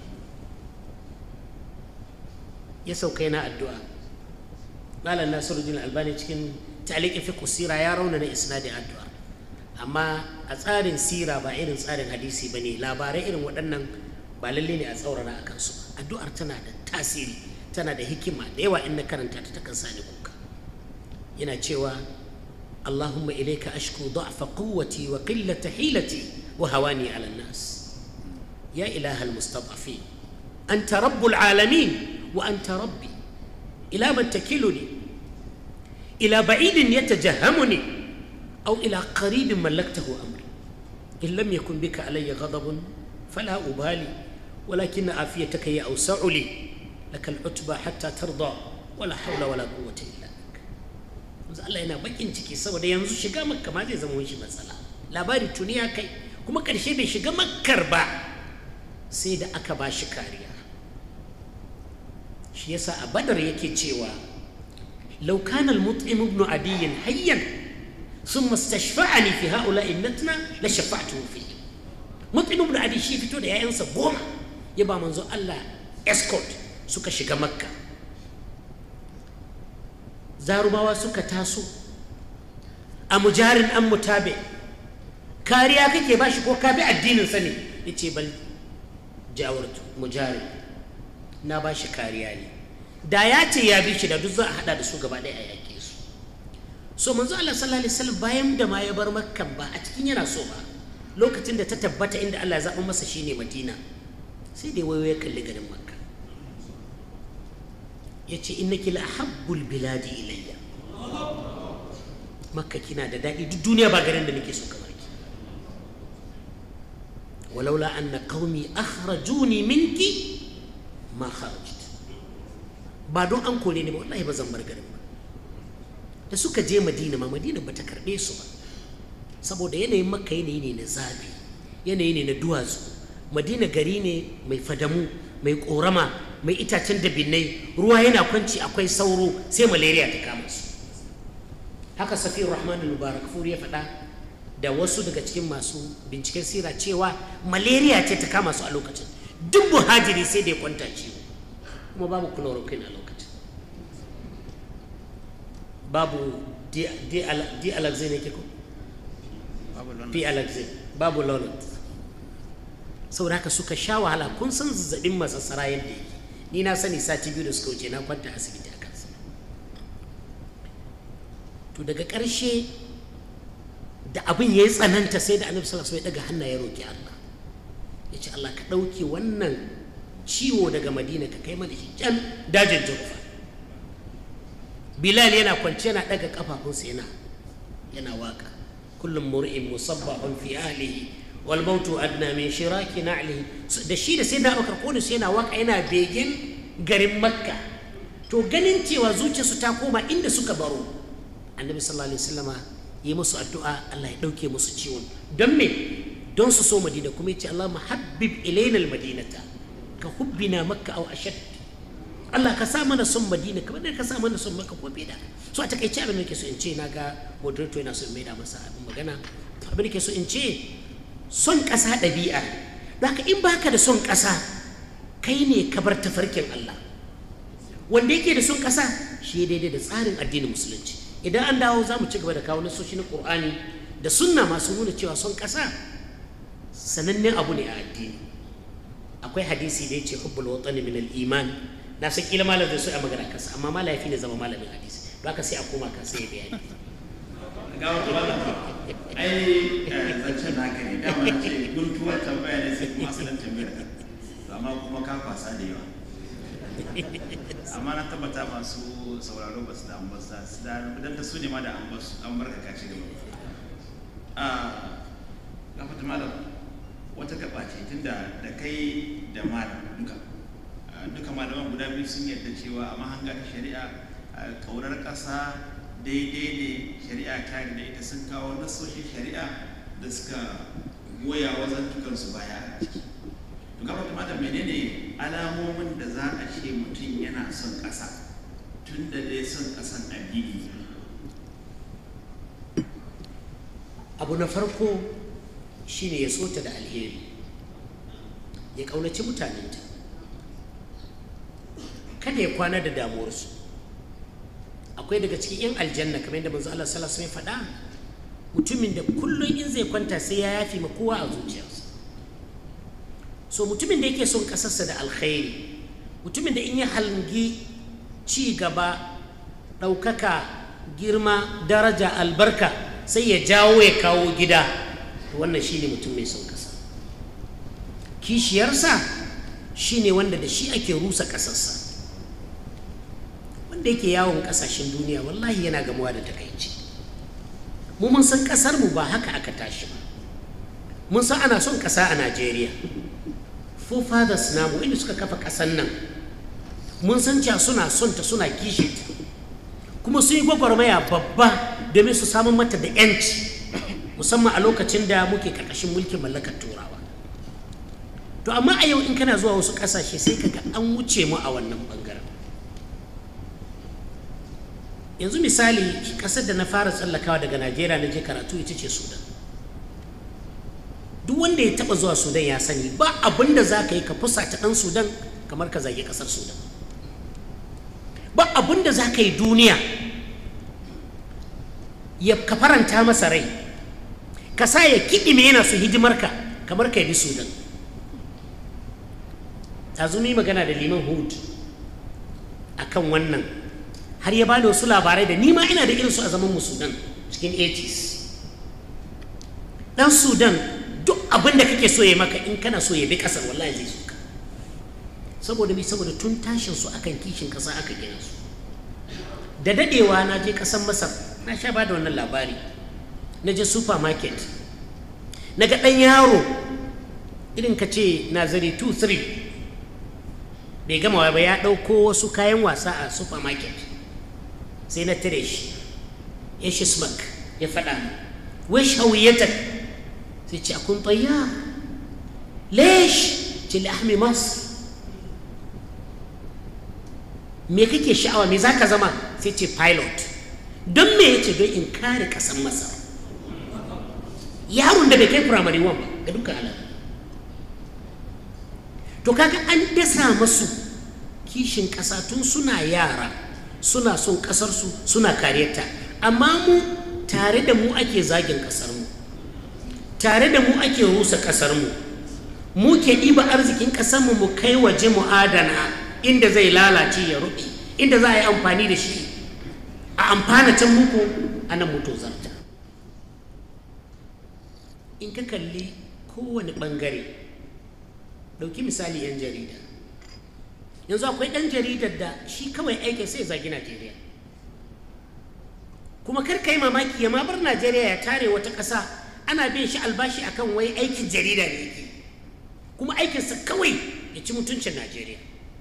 Speaker 5: ya sauka yana addu'a malam nasiruddin albani cikin ta'liqin fiqh sira ya raunana isnadin addu'a amma a tsarin sira ba irin tsarin hadisi bane labarai irin waɗannan ba lalle ne a tsaurara a kansu addu'ar tana da tasiri tana da hikima da yawa in na karanta ta takan sani kuka yana cewa اللهم إليك أشكو ضعف قوتي وقلة حيلتي وهواني على الناس يا إله المستضعفين أنت رب العالمين وأنت ربي إلى من تكلني إلى بعيد يتجهمني أو إلى قريب ملكته أمري إن لم يكن بك علي غضب فلا أبالي ولكن عافيتك هي أوسع لي لك العتبى حتى ترضى ولا حول ولا قوة إلا manzo Allah yana bakin ciki saboda yanzu shiga makka ma zai zama wani matsala labari tuni ya kai kuma karshe bai shiga makkar ba sai da aka ba shi kariya shi yasa a badar yake cewa law kana al-mut'im ibn adiy hayyan thumma istashfa'ani fi ha'ula'i natna la shafa'tuhu fi mut'im ibn adiy shi fito da yayansa goma ya ba manzo Allah escort suka shiga makka zarumawa suka taso a mujarin an mutabe kariya kake bashi ko ka bi addinin sa ne yace bal jawartu mujari na bashi kariya ne da ya ce ya bi shi da duk za a hada da su gaba ɗaya a yaƙe su so manzo Allah sallallahu alaihi wasallam bayan da ma ya bar makkan ba a cikin yana so ba lokacin da ta tabbata inda Allah ya zaɓa masa shine Madina sai dai wayo ya kalli garin makka ya ce innaki la habbul biladi ilayya makka kina da daɗi duk duniya ba garin da nake so kamar ki walaula anna qaumi akhrajuni minki ma kharajt ba don an kore ni ba wallahi ba zan bar garin ba da suka je madina ma madina ba ta karɓe su ba saboda yanayin makka yanayi ne na zafi yanayi ne na duwatsu madina gari ne mai fadamu mai korama mai itacen dabinai ruwa yana kwanci akwai sauro sai malaria ta kama su haka safiyar rahman mubarak furi ya faɗa da wasu daga cikin masu binciken sira cewa malaria ce ta kama su a lokacin duk buhajiri sai da ya kwanta ciwo kuma babu chloroquine a lokacin babu di alaxin ne ke ko fi alaxin babu lonat saboda haka suka sha wahala kun san zazzabin masassara yadda yake ni na sani sati biyu da suka wuce na kwanta asibiti a kansa to daga ƙarshe da abin ya yi tsananta sai da annabi sallallahu alaihi wasallam ya daga hannaye roki Allah ya ce Allah ka ɗauke wannan ciwo daga Madina ka kai mana shi can dajin Jufa Bilal yana kwance yana daga kafafunsa yana yana waka kullum mur'in musabbahun fi ahlihi wal mautu adna min shiraki na'lihi da shi da sayyidina Abubakar ko sai yana waka yana begen garin Makka to ganin cewa zuciyarsu ta koma inda suka baro annabi sallallahu alaihi wasallama yi musu addu'a Allah ya dauke musu ciwon don me don su so Madina kuma yace Allah muhabbib ilaina al-madinata ka hubbina makka aw ashad Allah ka sa mana son Madina kamar da ka sa mana son Makka ko bida so a takaice abin da ke so in ce na ga moderator yana so in maida masa abin magana abin da ke so in ce son ƙasa ɗabi'a haka in baka da son ƙasa kai ne ka bar tafarkin Allah wanda yake da son ƙasa shi daidai da tsarin addinin musulunci idan an dawo za mu ci gaba da kawo nasoshi na ƙur'ani da sunna masu nuna cewa son ƙasa sanannen abu ne a addini akwai hadisi da ya ce hubbul watani min al-iman na san kila malam zai so a magana kansa amma malam yafi ne zama malamin hadisi don haka sai a koma kansa ya bayani
Speaker 8: ga wata wannan ai zancen naka ne dama na ce guntuwar tambaya ne sai kuma asalin tambayar ka amma kuma ka kwasa da yawa amma na tabbata masu sauraro ba su da an basa su da dan ta su ne ma da an basu an barka ka ci gaba a gafata malam wata gaba ce tunda da kai da malam duka duka malaman guda biyu sun yarda cewa a mahanga ta shari'a kaurar ƙasa daidai ne shari'a ta da ita sun kawo nasoshin shari'a da suka goya wazan tukansu baya a ciki to gaba kuma da menene alamomin da za a ce mutum yana son ƙasa tun da dai son ƙasan addini
Speaker 5: abu na farko shine ya so ta da alheri ya ƙaunaci mutanenta kada ya kwana da damuwarsu akwai daga cikin 'yan aljanna kamar yadda manzo Allah sallallahu alaihi wasallam faɗa mutumin da kullum in zai kwanta sai ya yafi ma kowa a zuciyarsa so mutumin da yake son kasarsa da alkhairi mutumin da in ya halgi ci gaba ɗaukaka girma daraja albarka sai ya jawo ya kawo gida wannan shine mutum mai son kasa kishiyarsa shine wanda da shi ake rusa ƙasarsa wanda yake yawon kasashen duniya wallahi yana gamuwa da takaici mu mun san kasar mu ba haka aka tashi ba mun san ana son kasa a Najeriya forefathers namu inda suka kafa kasan nan mun san cewa suna son ta suna kishi ta kuma sun yi gwagwarmaya babba domin su samun mata da yanci musamman a lokacin da muke karkashin mulkin mallakar turawa to amma a yau in kana zuwa wasu kasashe sai kaga an wuce mu a wannan bangaren yanzu misali kasar da na fara tsallakawa daga najeriya na je karatu ita ce sudan duk wanda ya taba zuwa sudan ya sani ba abin da za ka yi ka fusata ɗan sudan kamar ka zage ƙasar sudan ba abin da za ka yi duniya ya ka faranta masa rai ka sa ya kiɗime yana su hidimarka kamar ka bi sudan tazumi magana da liman hud akan wannan har ya bani wasu labarai da nima ina da irinsu a zaman mu sudan cikin 80s dan sudan duk abin da kake so ya maka in kana so ya bi kasar wallahi zai so ka saboda bi saboda tun tashin su akan kishin kasa aka gina su da dadewa na je kasan masar na sha ba da wannan labari na je supermarket na ga ɗan yaro irin ka ce nazari 2-3 bai gama ba ya ɗauko wasu kayan wasa a supermarket sai na tare shi ya shi smak ya faɗa wish hawiyatak sai ce akun tayyar lesh ce lahmi masar me kake sha'awa me za ka zama sai ce pilot don me ya ce don in kare ƙasan masar yaron da bai kai firamare wan ba ga dukkan alamu to kaga an dasa masu kishin ƙasa tun suna yara suna son ƙasarsu suna kariyarta amma mu tare da mu ake zagin ƙasarmu tare da mu ake rusa ƙasarmu mu ke ɗiba arzikin ƙasarmu mu kai waje mu adana inda zai lalace ya ruɓe inda za a yi amfani da shi a amfana can muku a nan mutu zarta in ka kalli kowane ɓangare ɗauki misali 'yan jarida yanzu akwai ɗan jaridar da shi kawai aikin sai zagi najeriya kuma kar ka yi mamaki ya ma bar najeriya ya tare wata ƙasa ana bin shi albashi akan wai aikin jarida ne yake kuma aikinsa kawai ya ci mutuncin najeriya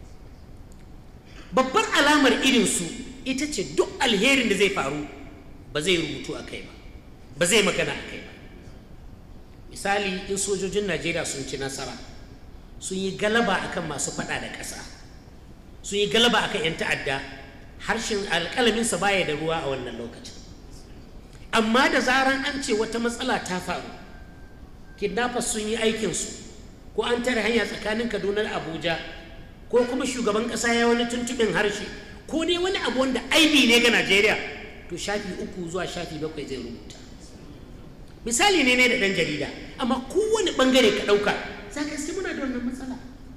Speaker 5: babbar alamar irinsu ita ce duk alherin da zai faru ba zai rubutu a kai ba ba zai magana a kai ba misali in sojojin najeriya sun ci nasara sun yi galaba akan masu fada da ƙasa sun yi galaba akan 'yan ta'adda harshen alƙalaminsa baya da ruwa a wannan lokacin amma da zaran an ce wata matsala ta faru kidnappers sun yi aikinsu ko an tare hanya tsakanin kaduna da abuja ko kuma shugaban ƙasa ya wani tuntuɓin harshe ko dai wani abu wanda aibi ne ga najeriya to shafi uku zuwa shafi bakwai zai rubuta misali ne ne da ɗan jarida amma kowane ɓangare ka ɗauka za ka iske muna da wannan matsala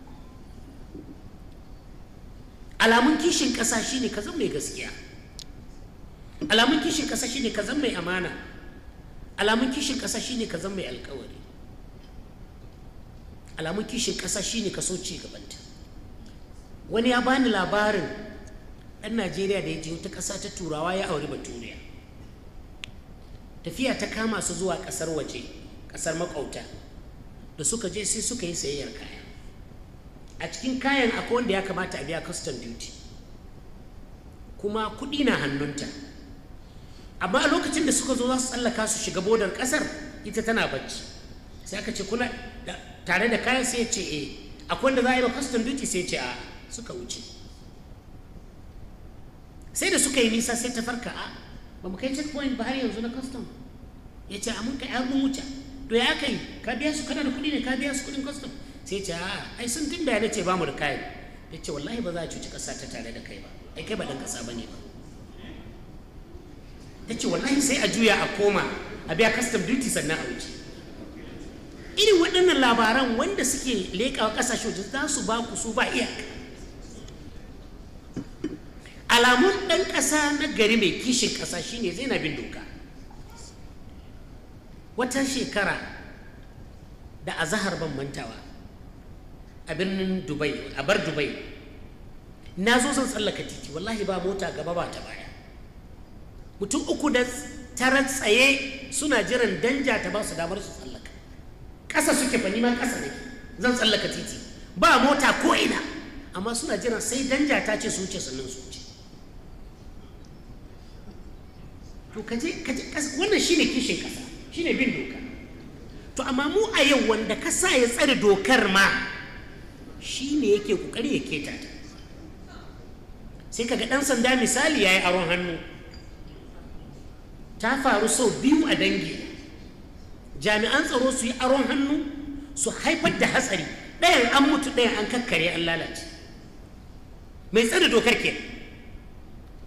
Speaker 5: alamun kishin ƙasa shine ka zan mai gaskiya alamun kishin ƙasa shine ka zan mai amana alamun kishin ƙasa shine ka zan mai alkawari alamun kishin ƙasa shine ka so ci gabanta wani ya bani labarin ɗan najeriya da ya je wata ƙasa ta turawa ya auri baturiya tafiya ta kama su zuwa ƙasar waje ƙasar makwauta da suka je sai suka yi sayayyar kaya a cikin kayan akwai wanda ya kamata a biya custom duty kuma kuɗi na hannunta amma a lokacin da suka zo za su tsallaka su shiga bodar ƙasar ita tana bacci sai aka ce kuna tare da kayan sai ya ce eh akwai wanda za a yi ba custom duty sai ya ce a suka wuce sai da suka yi nisa sai ta farka a ba mu kai checkpoint ba har yanzu na custom ya ce a mun kai har mun wuce to ya kai ka biya su kana da kuɗi ne ka biya su kuɗin custom sai ce a ai sun tun da ce ba mu da kayan ya ce wallahi ba za a cuci ƙasa ta tare da kai ba ai kai ba ɗan ƙasa ba ne ba ta ce wallahi sai a juya a koma a biya custom duty sannan a wuce irin waɗannan labaran wanda suke leƙawa ƙasashe waje za su ba ku su ba iyaka alamun ɗan ƙasa na gari mai kishin ƙasa shine zai na bin doka wata shekara da azahar ban mantawa a birnin dubai a bar dubai na zo zan tsallaka titi wallahi ba mota gaba ba ta baya mutum uku da tara tsaye suna jiran danja ta ba su damar su tsallaka ƙasa suke fa ma ƙasa ne zan tsallaka titi ba mota ko ina amma suna jiran sai danja ta ce su wuce sannan su wuce to kaje kaje wannan shine kishin ƙasa shine bin doka to amma mu a yau wanda ka sa ya tsare dokar ma shi ne yake kokari ya keta ta sai kaga ɗan sanda misali ya yi aron hannu ta faru sau biyu a dangi jami'an tsaro su yi aron hannu su haifar da hatsari ɗayan an mutu ɗayan an kakkare an lalace mai tsare dokar ke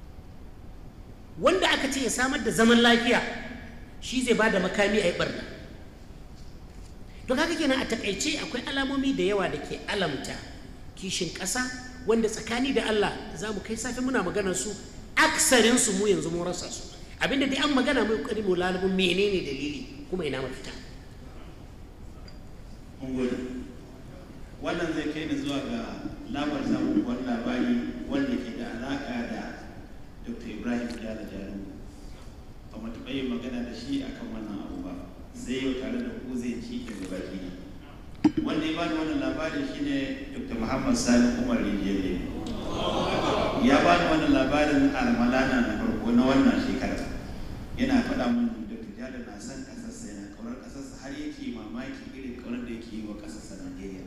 Speaker 5: wanda aka ce ya samar da zaman lafiya shi zai ba da makami a yi barna to kaga kenan a takaice akwai alamomi da yawa da ke alamta kishin ƙasa wanda tsakani da Allah za mu kai safe muna maganar su aksarin su mu yanzu mun rasa su abinda dai an magana mai kokari mu lalubun menene dalili kuma ina mafita
Speaker 8: mun gode wannan zai kai ni zuwa ga labar samun wani labari wanda ke da alaka da dr ibrahim jala jaru ba mu taɓa yin magana da shi akan wannan abu ba sai yau tare da ku zai ci daga baki na wanda ya bani wannan labarin shine dr muhammad sani umar rijiyar ya bani wannan labarin almalana na farko na wannan shekara yana faɗa mun dr jala na san ƙasarsa yana ƙaunar ƙasarsa har yake mamaki irin ƙaunar da yake yi wa ƙasarsa najeriya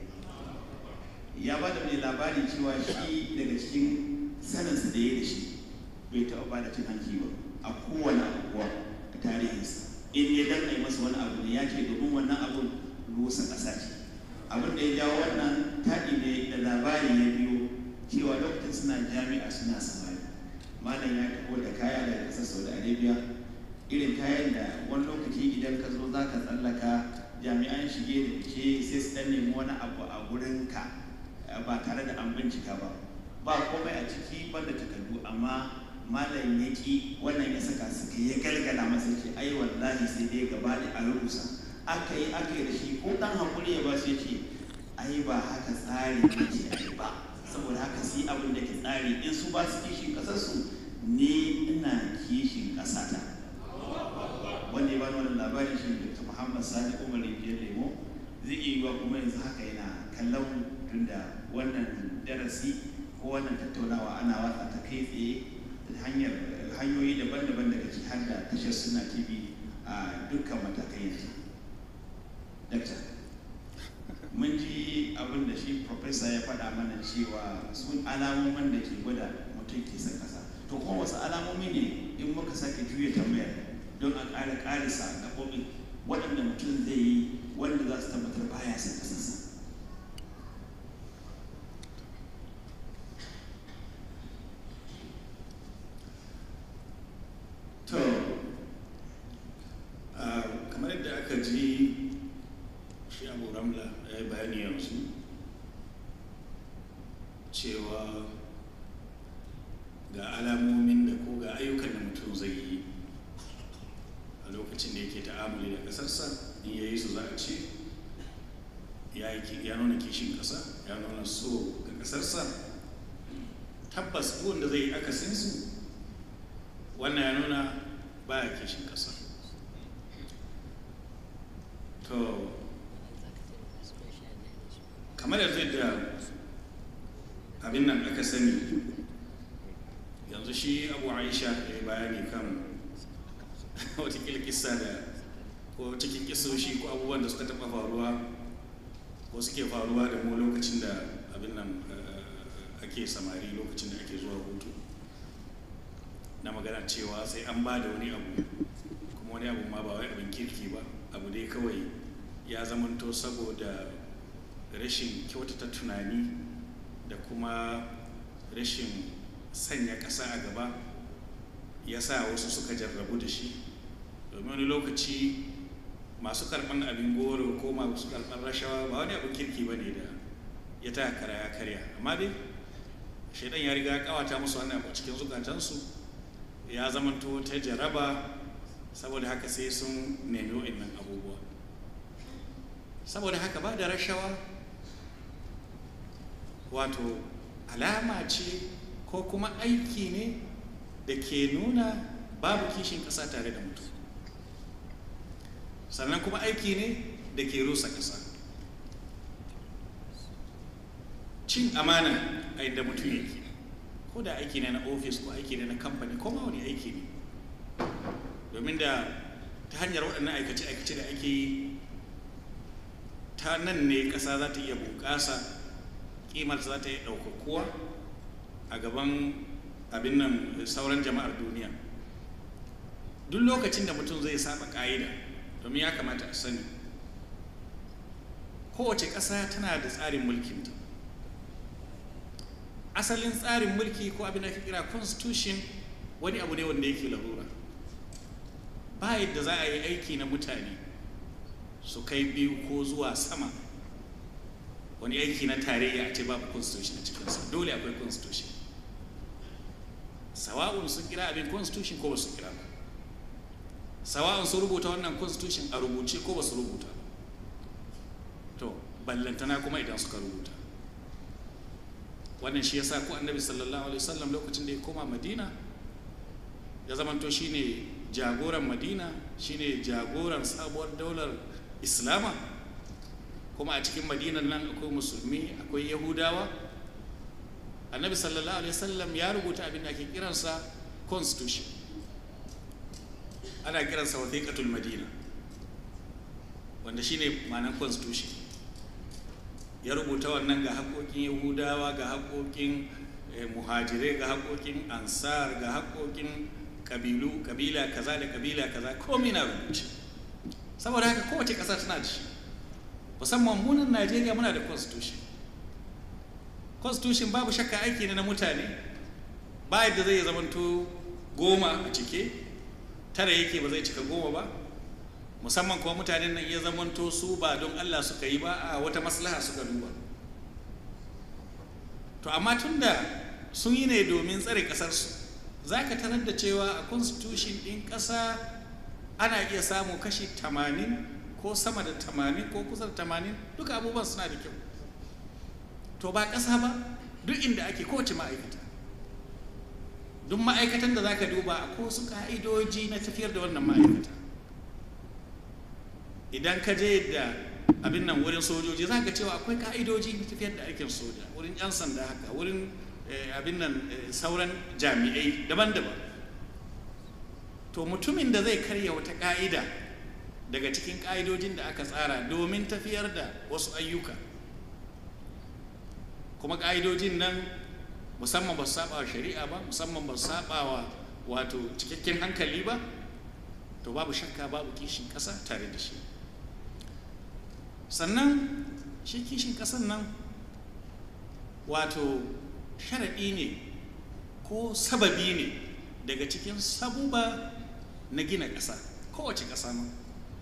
Speaker 8: ya ba da mai labari cewa shi daga cikin saninsa da ya da shi bai taɓa ba da cin hanci ba a kowane abubuwa a tarihinsa in ya danna masa wani abu ne ya ce domin wannan abun rusa ƙasa ce abin da ya jawo wannan taɗi ne da labari ya biyo cewa lokacin suna jami'a suna samari malam ya taho da kaya daga ƙasar saudi arabia irin kayan da wani lokaci idan ka zo za ka tsallaka jami'an shige da fice sai su ɗan nemi wani abu a gurinka ba tare da an bincika ba ba komai a ciki banda takardu amma malam ya ki wannan ya saka suka ya galgala masa ce ai wallahi sai dai gaba da a rubusa aka yi aka yi da shi ko dan hakuri ya ba su ce ai ba haka tsari yake ai ba saboda haka su yi abin da ke tsari in su ba su kishin kasarsu ni ina kishin kasata wanda ya bani wannan labarin shi Dr. Muhammad Sani Umar Rijiyar Lemo zai iya yiwa kuma yanzu haka yana kallon mu tunda wannan darasi ko wannan tattaunawa ana watsa ta kai tsaye da hanyar hanyoyi daban-daban daga ciki har da tashar suna tv a dukkan matakai yanzu dakta mun ji abin da shi profesa ya faɗa mana cewa sun alamomin da ke gwada mutum ke son ƙasa to kuma wasu alamomi ne in muka sake juya tambayar don a ƙara ƙarisa gaɓoɓi waɗanda mutum zai yi wanda za su tabbatar baya son ƙasarsa
Speaker 6: to kamar yadda aka ji shi abu ramla ya yi bayani yanzu cewa ga alamomin da ko ga ayyukan da mutum zai yi a lokacin da yake ta'amuli da ƙasarsa in ya yi su za a ce ya nuna kishin ƙasa ya nuna so ga ƙasarsa tabbas wanda zai yi akasinsu wannan ya nuna ba ya kishin ƙasa to kamar yanzu da abin nan aka sani yanzu shi abu aisha ya yi bayani kan watakila kisa da ko cikin kisoshi ko abubuwan da suka taɓa faruwa ko suke faruwa da mu lokacin da abin nan ake samari lokacin da ake zuwa hutu na magana cewa sai an ba da wani abu kuma wani abu ma ba wai abin kirki ba abu dai kawai ya zamanto saboda rashin kyautata tunani da kuma rashin sanya ƙasa a gaba ya sa wasu suka jarrabu da shi domin wani lokaci masu karɓar abin goro ko masu karɓar rashawa ba wani abin kirki ba ne da ya ta kara ya karya amma dai shaidan ya riga kawata musu wannan abu cikin zukatansu ya zamanto ta jaraba saboda haka sai sun nemi wa'annan abubuwa saboda haka ba da rashawa wato alama ce ko kuma aiki ne da ke nuna babu kishin ƙasa tare da mutum sannan kuma aiki ne da ke rusa ƙasa cin amana a inda mutum yake ko da aiki ne na ofis ko aiki ne na kamfani ko ma wani aiki ne domin da ta hanyar waɗannan aikace-aikace da ake yi ta nan ne ƙasa za ta iya bunƙasa ƙimar za ta iya ɗaukakuwa a gaban abin nan sauran jama'ar duniya duk lokacin da mutum zai saba ƙa'ida domin ya kamata a sani kowace ƙasa tana da tsarin mulkinta asalin tsarin mulki ko abin da ake kira constitution wani abu ne wanda yake larura ba yadda za a yi aiki na mutane su kai biyu ko zuwa sama wani aiki na tarayya a ce babu constitution a cikinsa dole akwai constitution sawa'un sun kira abin constitution ko ba su kira ba sawa'un sun rubuta wannan constitution a rubuce ko ba su rubuta ba to ballantana kuma idan suka rubuta wannan shi yasa ko annabi sallallahu alaihi wasallam lokacin da ya koma madina ya zamanto shine jagoran madina shine jagoran sabuwar daular islama kuma a cikin madinan nan akwai musulmi akwai yahudawa annabi sallallahu alaihi wasallam ya rubuta abin da ake kiransa constitution ana kiransa wasiqatul madina wanda shine ma'anar constitution ya rubuta wannan ga haƙoƙin yahudawa ga haƙoƙin muhajirai ga haƙoƙin ansar ga haƙoƙin ƙabilu ƙabila kaza da ƙabila kaza komai na rubuce saboda haka kowace ƙasa tana da shi musamman munan najeriya muna da constitution constitution babu shakka aiki ne na mutane ba yadda zai zamanto goma a cike tara yake ba zai cika goma ba musamman kuma mutanen nan iya zamanto su ba don Allah suka yi ba a wata maslaha suka duba to amma tun da sun yi ne domin tsare ƙasarsu za ka tarar da cewa a constitution ɗin ƙasa ana iya samu kashi 80 ko sama da 80 ko kusa da 80 duka abubuwan suna da kyau to ba ƙasa ba duk inda ake kowace ma'aikata duk ma'aikatan da za ka duba ko su ka'idoji na tafiyar da wannan ma'aikata idan ka je da abin nan wurin sojoji za ka cewa akwai ka'idoji na tafiyar da aikin soja wurin 'yan sanda haka wurin abin nan sauran jami'ai daban-daban to mutumin da zai karya wata ka'ida daga cikin ka'idojin da aka tsara domin tafiyar da wasu ayyuka kuma ka'idojin nan musamman ba su saba wa shari'a ba musamman ba su saba wa wato cikakken hankali ba to babu shakka babu kishin ƙasa tare da shi sannan shi kishin ƙasan nan wato sharaɗi ne ko sababi ne daga cikin sabuba na gina ƙasa kowace ƙasa ma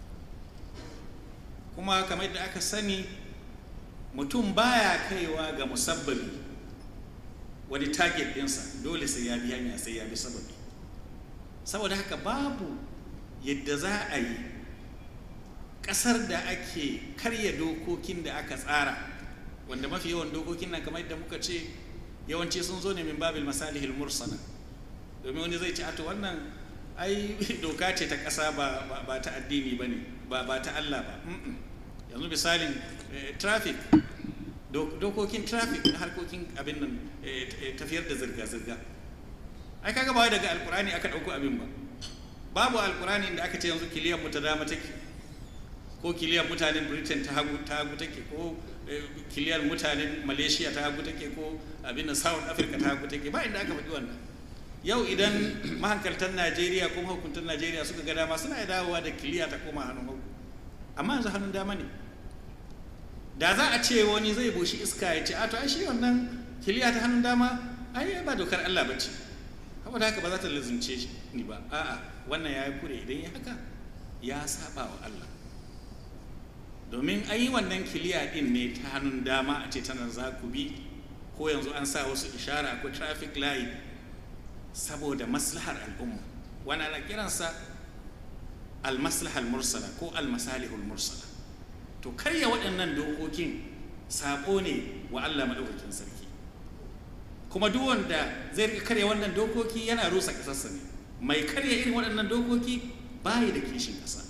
Speaker 6: kuma kamar yadda aka sani mutum baya kaiwa ga musabbabi wani target ɗinsa dole sai ya bi hanya sai ya bi sababi saboda haka babu yadda za a yi ƙasar da ake karya dokokin da aka tsara wanda mafi yawan dokokin nan kamar yadda muka ce yawanci sun zo ne min babil masalihil mursala domin wani zai ce a to wannan ai doka ce ta ƙasa ba ta addini ba ne ba ta Allah ba yanzu misalin traffic dokokin traffic na harkokin abin nan tafiyar da zirga-zirga ai kaga ba daga alkurani aka ɗauko abin ba babu alkurani da aka ce yanzu kiliyan mu ta dama take ko kiliyan mutanen britain ta hagu ta hagu take ko kiliyan mutanen malaysia ta hagu take ko abin nan south africa ta hagu take ba inda aka faɗi wannan yau idan mahankaltan najeriya ko mahukuntan najeriya suka ga dama suna dawowa da kiliya ta koma hannun hagu amma yanzu hannun dama ne da za a ce wani zai boshi iska ya ce a to ai shi wannan kiliya ta hannun dama ai ba dokar Allah ba ce saboda haka ba za ta lazimce shi ni ba a'a wannan ya yi kure idan ya haka ya saba wa Allah domin an yi wannan kiliya din ne ta hannun dama a ce tana za ku bi ko yanzu an sa wasu ishara ko traffic light saboda maslahar al'umma wani ana kiransa al-maslahal mursala ko al-masalihul mursala to karya waɗannan dokokin saƙo ne wa Allah maɗaukakin sarki kuma duk wanda zai rika karya wannan dokoki yana rusa ƙasarsa ne mai karya irin waɗannan dokoki bayi da kishin ƙasa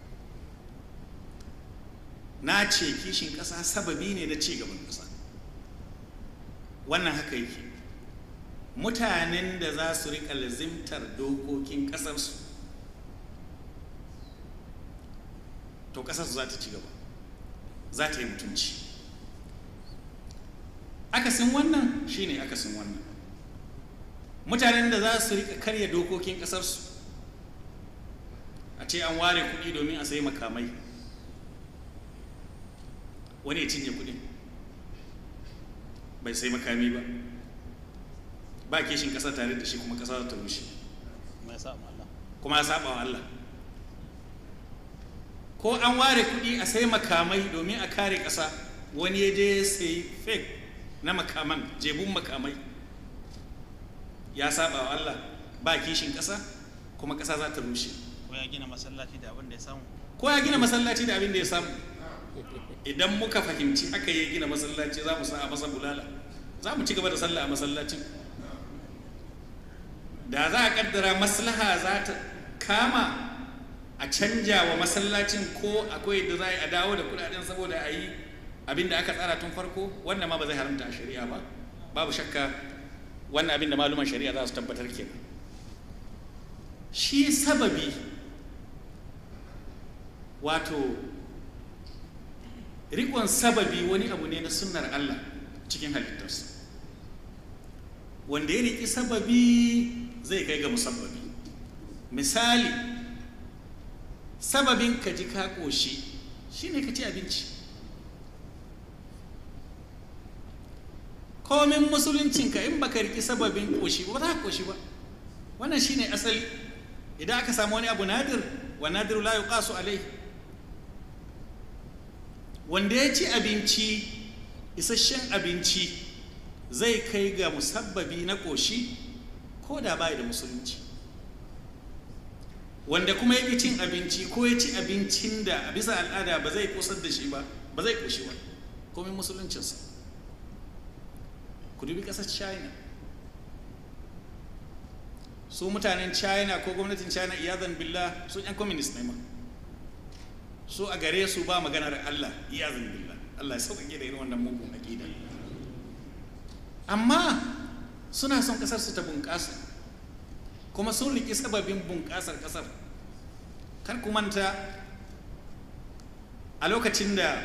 Speaker 6: na ce kishin ƙasa sababi ne na ci gaban ƙasa wannan haka yake mutanen da za su riƙa lazimtar dokokin ƙasarsu to ƙasarsu za ta ci gaba za ta yi mutunci akasin wannan shine akasin wannan mutanen da za su rika karya dokokin kasarsu a ce an ware kuɗi domin a sayi makamai wani ya cinye kuɗin bai sai makami ba ba kishin ƙasa tare da shi kuma ƙasa ta rushe kuma ya saba wa Allah
Speaker 9: ko an ware kuɗi a sai makamai domin a kare ƙasa wani ya je ya sai fake na makaman jebun makamai ya saba wa Allah ba kishin ƙasa kuma ƙasa za ta rushe
Speaker 7: ko ya gina masallaci da abin da ya samu
Speaker 9: ko ya gina masallaci da abin da ya samu idan muka fahimci haka ya gina masallaci za mu sa a masa bulala za mu ci gaba da sallah a masallacin da za a kaddara maslaha za ta kama a canja wa masallacin ko akwai da za a dawo da kudaden saboda a yi abin da aka tsara tun farko wannan ma ba zai haramta a shari'a ba babu shakka wannan abin da maluman shari'a za su tabbatar kenan shi sababi wato rikon sababi wani abu ne na sunnar Allah cikin halittarsa wanda ya riki sababi zai kai ga musabbabi misali sababin ka ji ka ƙoshi shine ka ci abinci komin musuluncinka in baka riki sababin ƙoshi ba za ka ƙoshi ba wannan shine asali idan aka samu wani abu nadir wa nadiru la yuqasu alai wanda ya ci abinci isasshen abinci zai kai ga musabbabi na ƙoshi ko da bai da musulunci wanda kuma ya ƙi cin abinci ko ya ci abincin da a bisa al'ada ba zai kosar da shi ba ba zai ƙoshi ba komin musuluncinsa ku dubi ƙasar china su mutanen china ko gwamnatin china iyazan billah sun yan communist ne ma su a gare su ba maganar allah iyazan billah allah ya sauƙaƙe da irin wannan mugun aƙida amma suna son ƙasar su ta bunƙasa kuma sun riƙi sababin bunƙasar ƙasar kar ku manta a lokacin da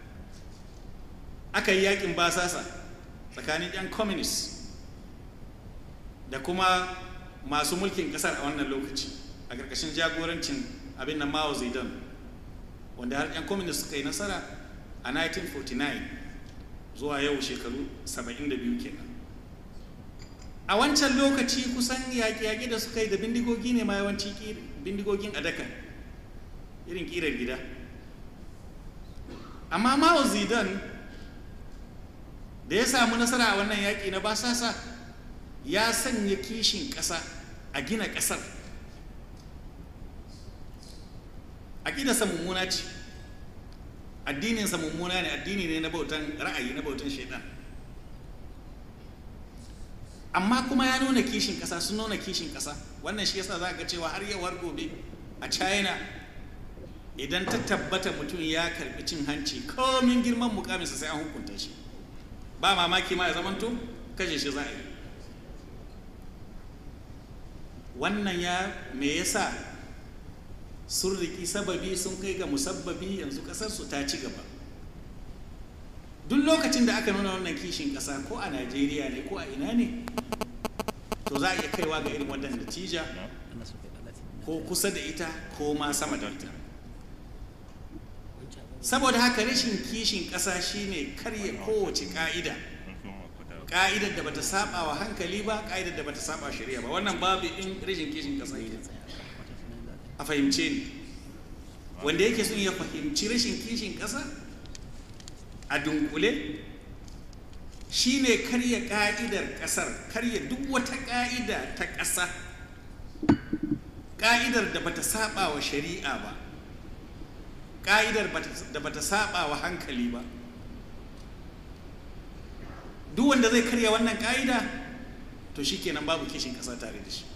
Speaker 9: aka yi yakin basasa tsakanin 'yan communist da kuma masu mulkin kasar a wannan lokaci a ƙarƙashin jagorancin abin na mao zedong wanda har 'yan communist suka yi nasara a 1949 zuwa yau shekaru 72 kenan a wancan lokaci kusan yaƙi-yaƙi da suka yi da bindigogi ne ma yawanci bindigogin adaka irin ƙirar gida amma mao zedong da ya samu nasara a wannan yaƙi na basasa ya sanya kishin ƙasa a gina ƙasar aƙidarsa mummuna ce addininsa mummuna ne addini ne na bautan ra'ayi na bautan shaidan amma kuma ya nuna kishin ƙasa sun nuna kishin ƙasa wannan shi yasa za ga cewa har yau har gobe a china idan ta tabbata mutum ya karbi cin hanci komin girman mukaminsa sai an hukunta shi ba mamaki ma ya zamanto kashe shi za a yi wannan ya me yasa sun riki sababi sun kai ga musabbabi yanzu kasarsu ta ci gaba duk lokacin da aka nuna wannan kishin kasa ko a najeriya ne ko a ina ne to za a iya kaiwa ga irin wannan natija ko kusa da ita ko ma sama da ita saboda haka rashin kishin ƙasa shine karya kowace ƙa'ida ƙa'idar da bata saba wa hankali ba ƙa'idar da bata saba shari'a ba wannan babu in rashin kishin ƙasa ke a fahimce ni wanda yake son ya fahimci rashin kishin ƙasa a dunkule shine karya ƙa'idar ƙasar karya duk wata ƙa'ida ta ƙasa ƙa'idar da bata saba wa shari'a ba ƙa'idar da bata saba wa hankali ba duk wanda zai karya wannan ƙa'ida to shi kenan babu kishin ƙasa tare da shi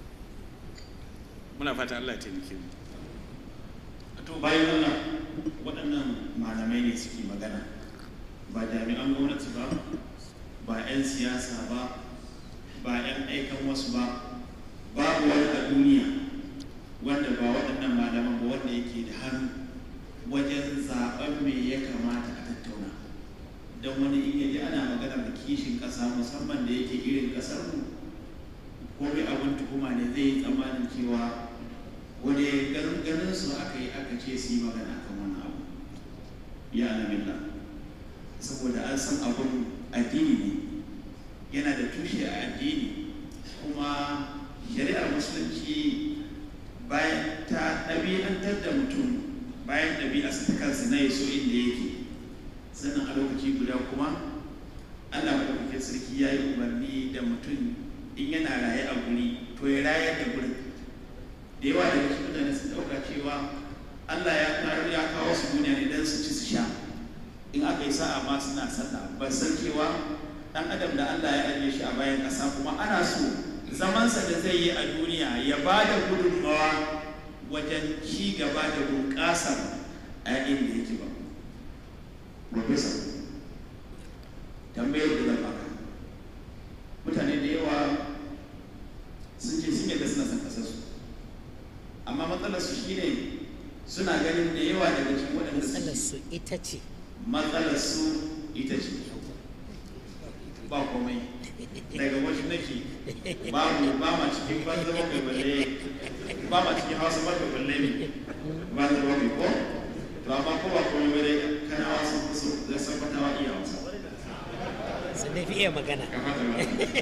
Speaker 9: muna fata Allah ya taimake mu
Speaker 8: to bayan wannan waɗannan malamai ne suke magana ba jami'an gwamnati ba ba 'yan siyasa ba ba 'yan aikan wasu ba babu wani a duniya wanda ba waɗannan malaman ba wanda yake da hannu wajen zaben me ya kamata a tattauna don wani in yaji ana magana da kishin ƙasa musamman da yake irin ƙasar mu ko mai abin tuhuma ne zai yi tsammanin cewa wani ganin su aka yi aka ce su yi magana kan wannan abu ya alamilla saboda an san abun addini ne yana da tushe a addini kuma shari'ar musulunci bayan ta ɗabi'antar da mutum bayan ɗabi'arsa ta kansa na ya so inda yake sannan a lokaci guda kuma allah maɗaukakin sarki ya yi umarni da mutum in yana raye a guri to ya rayar da gurin da yawa daga cikin mutane sun ɗauka cewa allah ya kawo ya kawo su duniya ne don su ci su sha in aka yi sa'a ma suna sallah ban san cewa ɗan adam da allah ya ajiye shi a bayan ƙasa kuma ana so zamansa da zai yi a duniya ya ba da gudunmawa wajen ci gaba da bunƙasar a inda yake ba professor tambayar da zan baka mutane da yawa sun ce sun yadda suna son kasarsu amma matsalar su shine suna ganin da yawa daga cikin waɗanda
Speaker 5: matsalar
Speaker 8: suke
Speaker 5: su ita ce
Speaker 8: matsalar su ita ce ba komai daga wasu nake ba mu ba ma cikin banza bakwai balle ba ma cikin hausa bakwai balle ne banza bakwai ko to amma ko ba komai ba dai kana wasu kusa da san fatawa iya hausa
Speaker 5: sun dai fi iya magana
Speaker 8: ka fata ba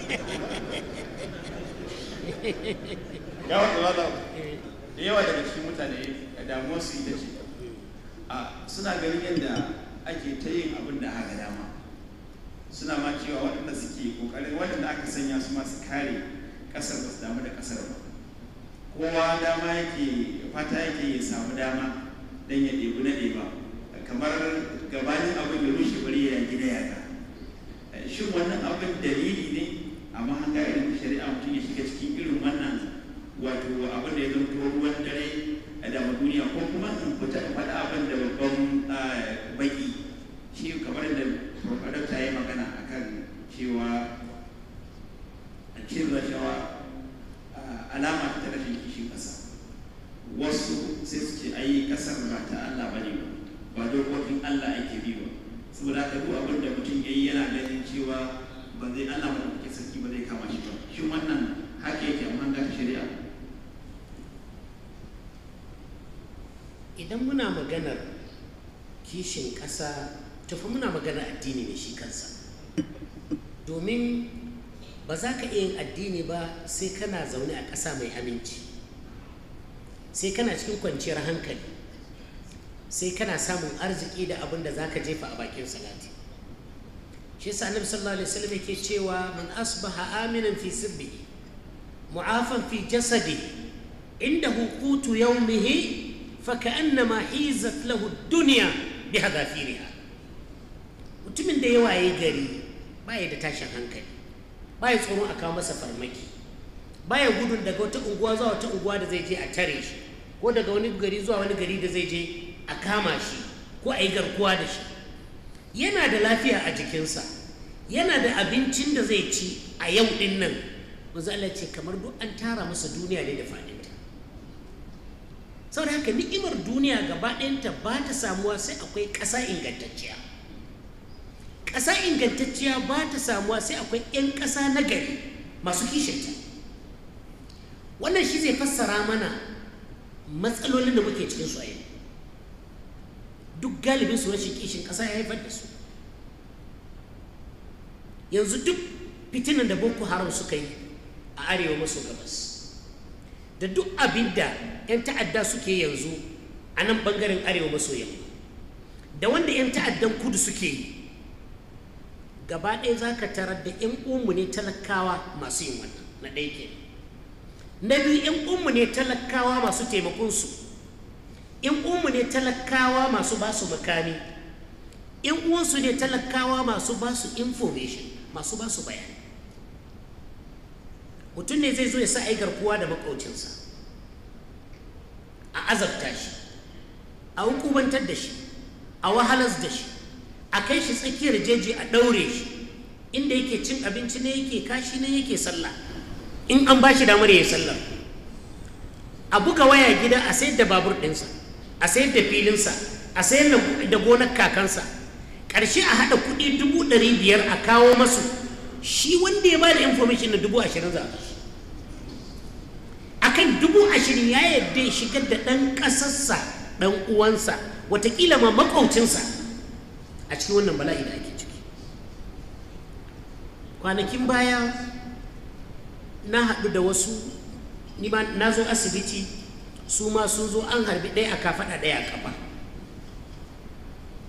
Speaker 8: ya wata ba da yawa daga cikin mutane damuwar su ita ce a suna ganin yadda ake ta yin abin da aka dama suna ma cewa waɗanda suke ƙoƙarin waɗanda aka sanya su masu kare ƙasar ba su damu da ƙasar ba kowa dama yake fata yake ya samu dama don ya ɗebi na ɗeba kamar gabanin abin ya rushe bari ya gida yaga shin wannan abin dalili ne amma hanga irin ta shari'a mutum ya shiga cikin irin wannan wato abin da ya zama ruwan dare a dama duniya ko kuma in fita in faɗa abin da babban baki shi kamar da dokta ya magana akan cewa cin rashawa alama ta rashin kishin ƙasa wasu sai su ce ai ƙasar ba ta Allah bane ba ba dokokin Allah ake bi ba saboda haka duk abin da mutum yayi yana ganin cewa ba zai Allah ba da sarki ba zai kama shi ba shin wannan haka yake amma ga shari'a
Speaker 5: idan muna maganar kishin ƙasa tafi muna maganar addini ne shi kansa domin ba za ka iya yin addini ba sai kana zaune a ƙasa mai aminci sai kana cikin kwanciyar hankali sai kana samun arziki da abin da za ka jefa a bakin salati shi yasa annabi sallallahu alaihi wasallam yake cewa man asbaha aminan fi sirbihi mu'afan fi jasadihi indahu qutu yawmihi فكأنما حيزت له الدنيا بحذافيرها mutumin da ya waye gari baya da tashin hankali baya tsoron a kawo masa farmaki baya gudun daga wata unguwa zuwa wata unguwa da zai je a tare shi ko daga wani gari zuwa wani gari da zai je a kama shi ko a yi garkuwa da shi yana da lafiya a jikinsa yana da abincin da zai ci a yau din nan manzo Allah ce kamar duk an tara masa duniya ne da faɗinta saboda haka ni'imar duniya gaba ɗayanta ba ta samuwa sai akwai ƙasa ingantacciya ƙasa ingantacciya ba ta samuwa sai akwai 'yan ƙasa na gari masu kishinta wannan shi zai fassara mana matsalolin da muke cikin su a yau duk galibin su rashin kishin ƙasa ya haifar da su yanzu duk fitinan da boko haram suka yi a arewa maso gabas da duk abin da 'yan ta'adda suke yanzu a nan bangaren arewa maso yamma da wanda 'yan ta'addan kudu suke yi gaba ɗaya za ka tarar da 'yan umu ne talakawa masu yin wannan na ɗaya ke na biyu 'yan umu ne talakawa masu taimakonsu 'yan umu ne talakawa masu ba su makami 'yan uwansu ne talakawa masu ba su information masu ba su bayani mutum ne zai zo ya sa ai garkuwa da makaucinsa a azabta shi a hukumantar da shi a wahalas da shi a kai shi tsakiyar jeji a ɗaure shi inda yake cin abinci ne yake kashi ne yake sallah in an ba shi damar ya yi sallah a buga waya gida a sayar da babur ɗinsa a sayar da filinsa a sayar da gonar kakansa ƙarshe a haɗa kuɗi dubu ɗari biyar a kawo masu shi wanda ya ba da information na dubu ashirin za a bashi akan dubu ashirin ya yadda ya shigar da ɗan ƙasarsa ɗan uwansa watakila ma maƙaucinsa a cikin wannan bala'i da ake ciki kwanakin baya na haɗu da wasu ni ma na zo asibiti su ma sun zo an harbi ɗaya a kafaɗa ɗaya a kafa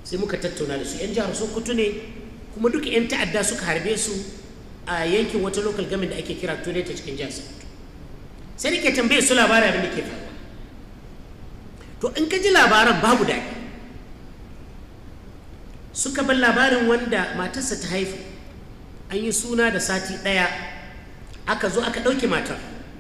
Speaker 5: sai muka tattauna da su 'yan jihar sokoto ne kuma duka 'yan ta'adda suka harbe su a yankin wata local government da ake kira tole ta cikin jihar sokoto sai nake tambaye su labarin abin da ke faruwa to in ka ji labaran babu daɗi suka bar labarin wanda matarsa ta haifu an yi suna da sati ɗaya aka zo aka ɗauke matar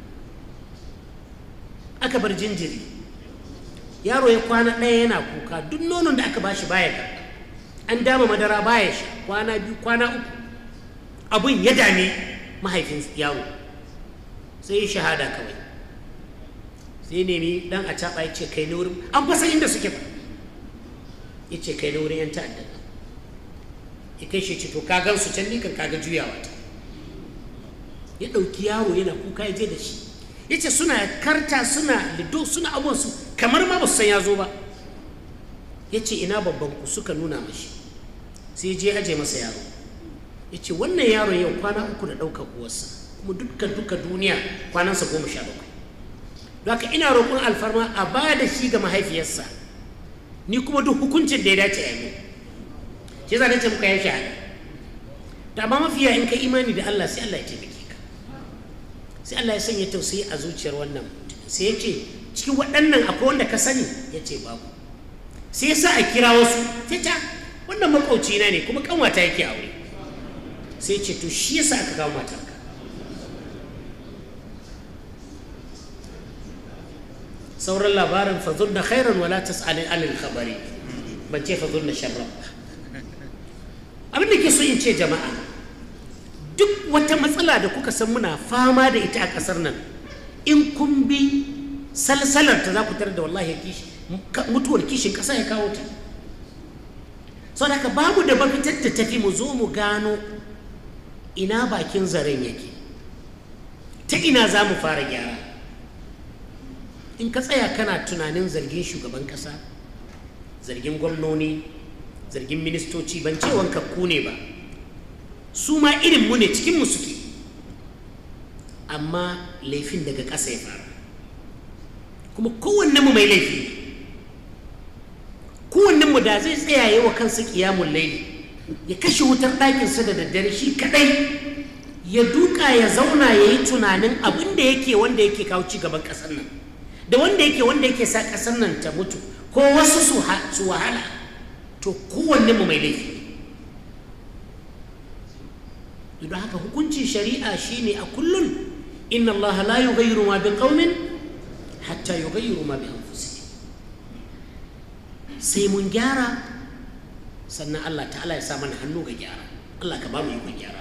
Speaker 5: aka bar jinjiri yaro ya kwana ɗaya yana kuka duk nonon da aka bashi baya ka an dama madara baya sha kwana biyu kwana uku abun ya dame mahaifin yaro sai ya shahada kawai sai nemi dan a caɓa ya ce kai na wurin an fasa inda suke ba ya ce kai na wurin yan ta'adda ya kai shi ce to ka gan su can ni kan kaga juyawa ta ya ɗauki yaro yana kuka ya je da shi ya ce suna karta suna lido suna abuwansu kamar ma ba su san ya zo ba ya ce ina babban ku suka nuna mashi sai je aje masa yaro ya ce wannan yaro yau kwana uku da ɗaukar uwarsa kuma dukkan duka duniya kwanansa goma sha bakwai don haka ina roƙon alfarma a ba da shi ga mahaifiyarsa ni kuma duk hukuncin da ya dace a yi shi za ce muka yi shahada da amma mafiya in ka imani da Allah sai Allah ya taimake ka sai Allah ya sanya tausayi a zuciyar wannan mutum sai ya ce cikin waɗannan akwai wanda ka sani ya ce babu sai ya sa a kira wasu sai ta wannan makwauci na ne kuma kanwata yake aure sai ya ce to shi yasa aka kawo matarka sauran labarin fazur da khairan wala tas'alin alil khabari ban ce fazur da sharran abin da ke so in ce jama'a duk wata matsala da kuka san muna fama da ita a ƙasar nan in kun bi salsalar ta za ku tarar da wallahi mutuwar kishin ƙasa ya kawo ta sau da babu da mafitar da tafi mu zo mu gano ina bakin zaren yake ta ina za mu fara gyara in ka tsaya kana tunanin zargin shugaban ƙasa zargin gwamnoni zargin ministoci ban ce wanka ku ne ba su ma irin mu ne cikin mu suke amma laifin daga ƙasa ya fara kuma kowanne mu mai laifi ne kowanne mu da zai tsaya yi wa kansa ƙiyamun laili ya kashe wutar ɗakinsa da daddare shi kaɗai ya duka ya zauna ya yi tunanin abin da yake wanda yake kawo ci gaban ƙasar nan da wanda yake wanda yake sa ƙasar nan ta mutu ko wasu su wahala to kowanne mu mai laifi don haka hukuncin shari'a shine a kullum inna allaha la yughayyiru ma bi qaumin hatta yughayyiru ma bi anfusihim sai mun gyara sannan Allah ta'ala ya sa mana hannu ga gyara Allah ka ba mu ikon gyara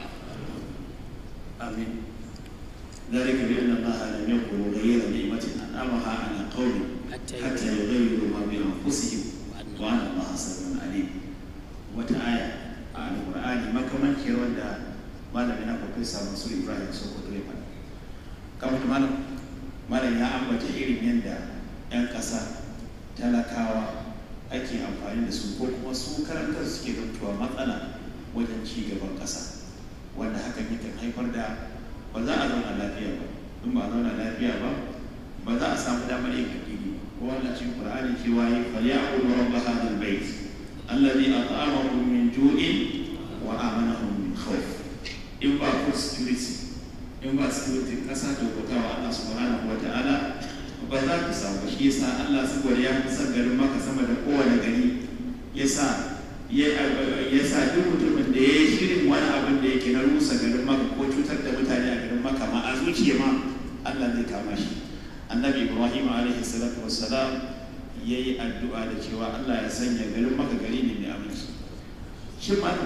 Speaker 8: amin ذلك بأن الله لم يكن مغيرا نعمة أنعمها على قوم حتى يغيروا ما بأنفسهم وأن الله سميع عليم وتآية على القرآن ما كمان كي وندا malamin na profesa mansur ibrahim sokoto ya faɗa kamar da malam malam ya ambata irin yadda 'yan ƙasa talakawa ake amfani da su ko kuma su karantar suke zantuwa matsala wajen ci gaban ƙasa wanda hakan yakan haifar da ba za a zauna lafiya ba in ba a zauna lafiya ba ba za a samu damar yin addini ko wannan cikin qur'ani cewa yi falyaqulu rabb hadha albayt alladhi at'amahum min ju'in wa amanahum min khawf in ba food security in ba security kasa da bauta wa Allah subhanahu wa ta'ala ba za ka samu shi yasa Allah saboda ya fi son garin maka sama da kowane gari yasa ya sa duk mutumin da ya yi shirin wani abin da yake na rusa garin maka ko cutar da mutane a garin maka ma a zuciya ma Allah zai kama shi annabi ibrahim alaihi salatu wassalam ya yi addu'a da cewa Allah ya sanya garin maka gari ne mai aminci shi ma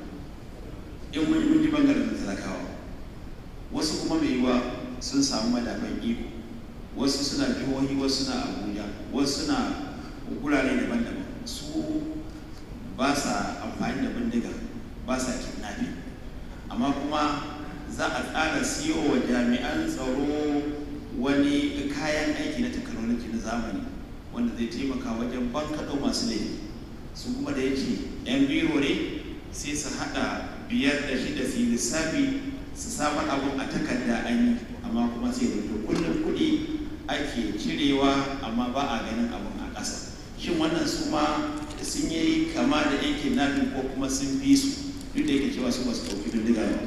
Speaker 8: in wani mun ji bangaren talakawa wasu kuma mai yiwa sun samu madafan iko wasu suna jihohi wasu suna abuja wasu suna gurare daban-daban su ba sa amfani da bindiga ba sa kidnapping amma kuma za a tsara siyo wa jami'an tsaro wani kayan aiki na technology na zamani wanda zai taimaka wajen bankaɗo masu laifi su kuma da yake 'yan biro ne sai su haɗa biyar da shida su yi lissafi su samu abun a takarda an yi amma kuma sai da kullum kuɗi ake cirewa amma ba a ganin abun a ƙasa shin wannan su ma sun yi kama da yan kidnapping ko kuma sun bi su duk da yake cewa su ba su ɗauki bindiga ba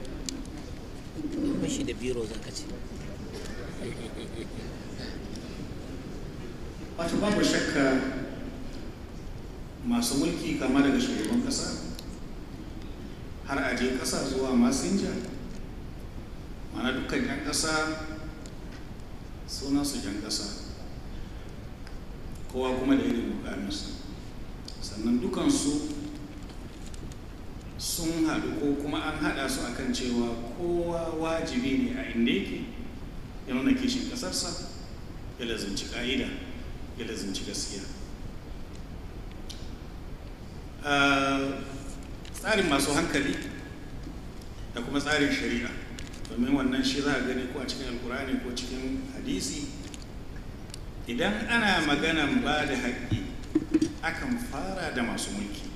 Speaker 5: bashi da biro za ka ce
Speaker 6: wato babu shakka masu mulki kama daga shugaban kasa har aje kasa zuwa masinja mana dukkan 'yan kasa sunansu 'yan kasa kowa kuma da irin mukaminsu sannan dukansu sun haɗu ko kuma an haɗa su akan cewa kowa wajibi ne a inda yake ya nuna kishin ƙasarsa ya lazimci ƙa'ida ya lazimci gaskiya tsarin masu hankali da kuma tsarin shari'a domin wannan shi za a gani ko a cikin alkurani ko cikin hadisi idan ana maganan ba da haƙƙi akan fara da masu mulki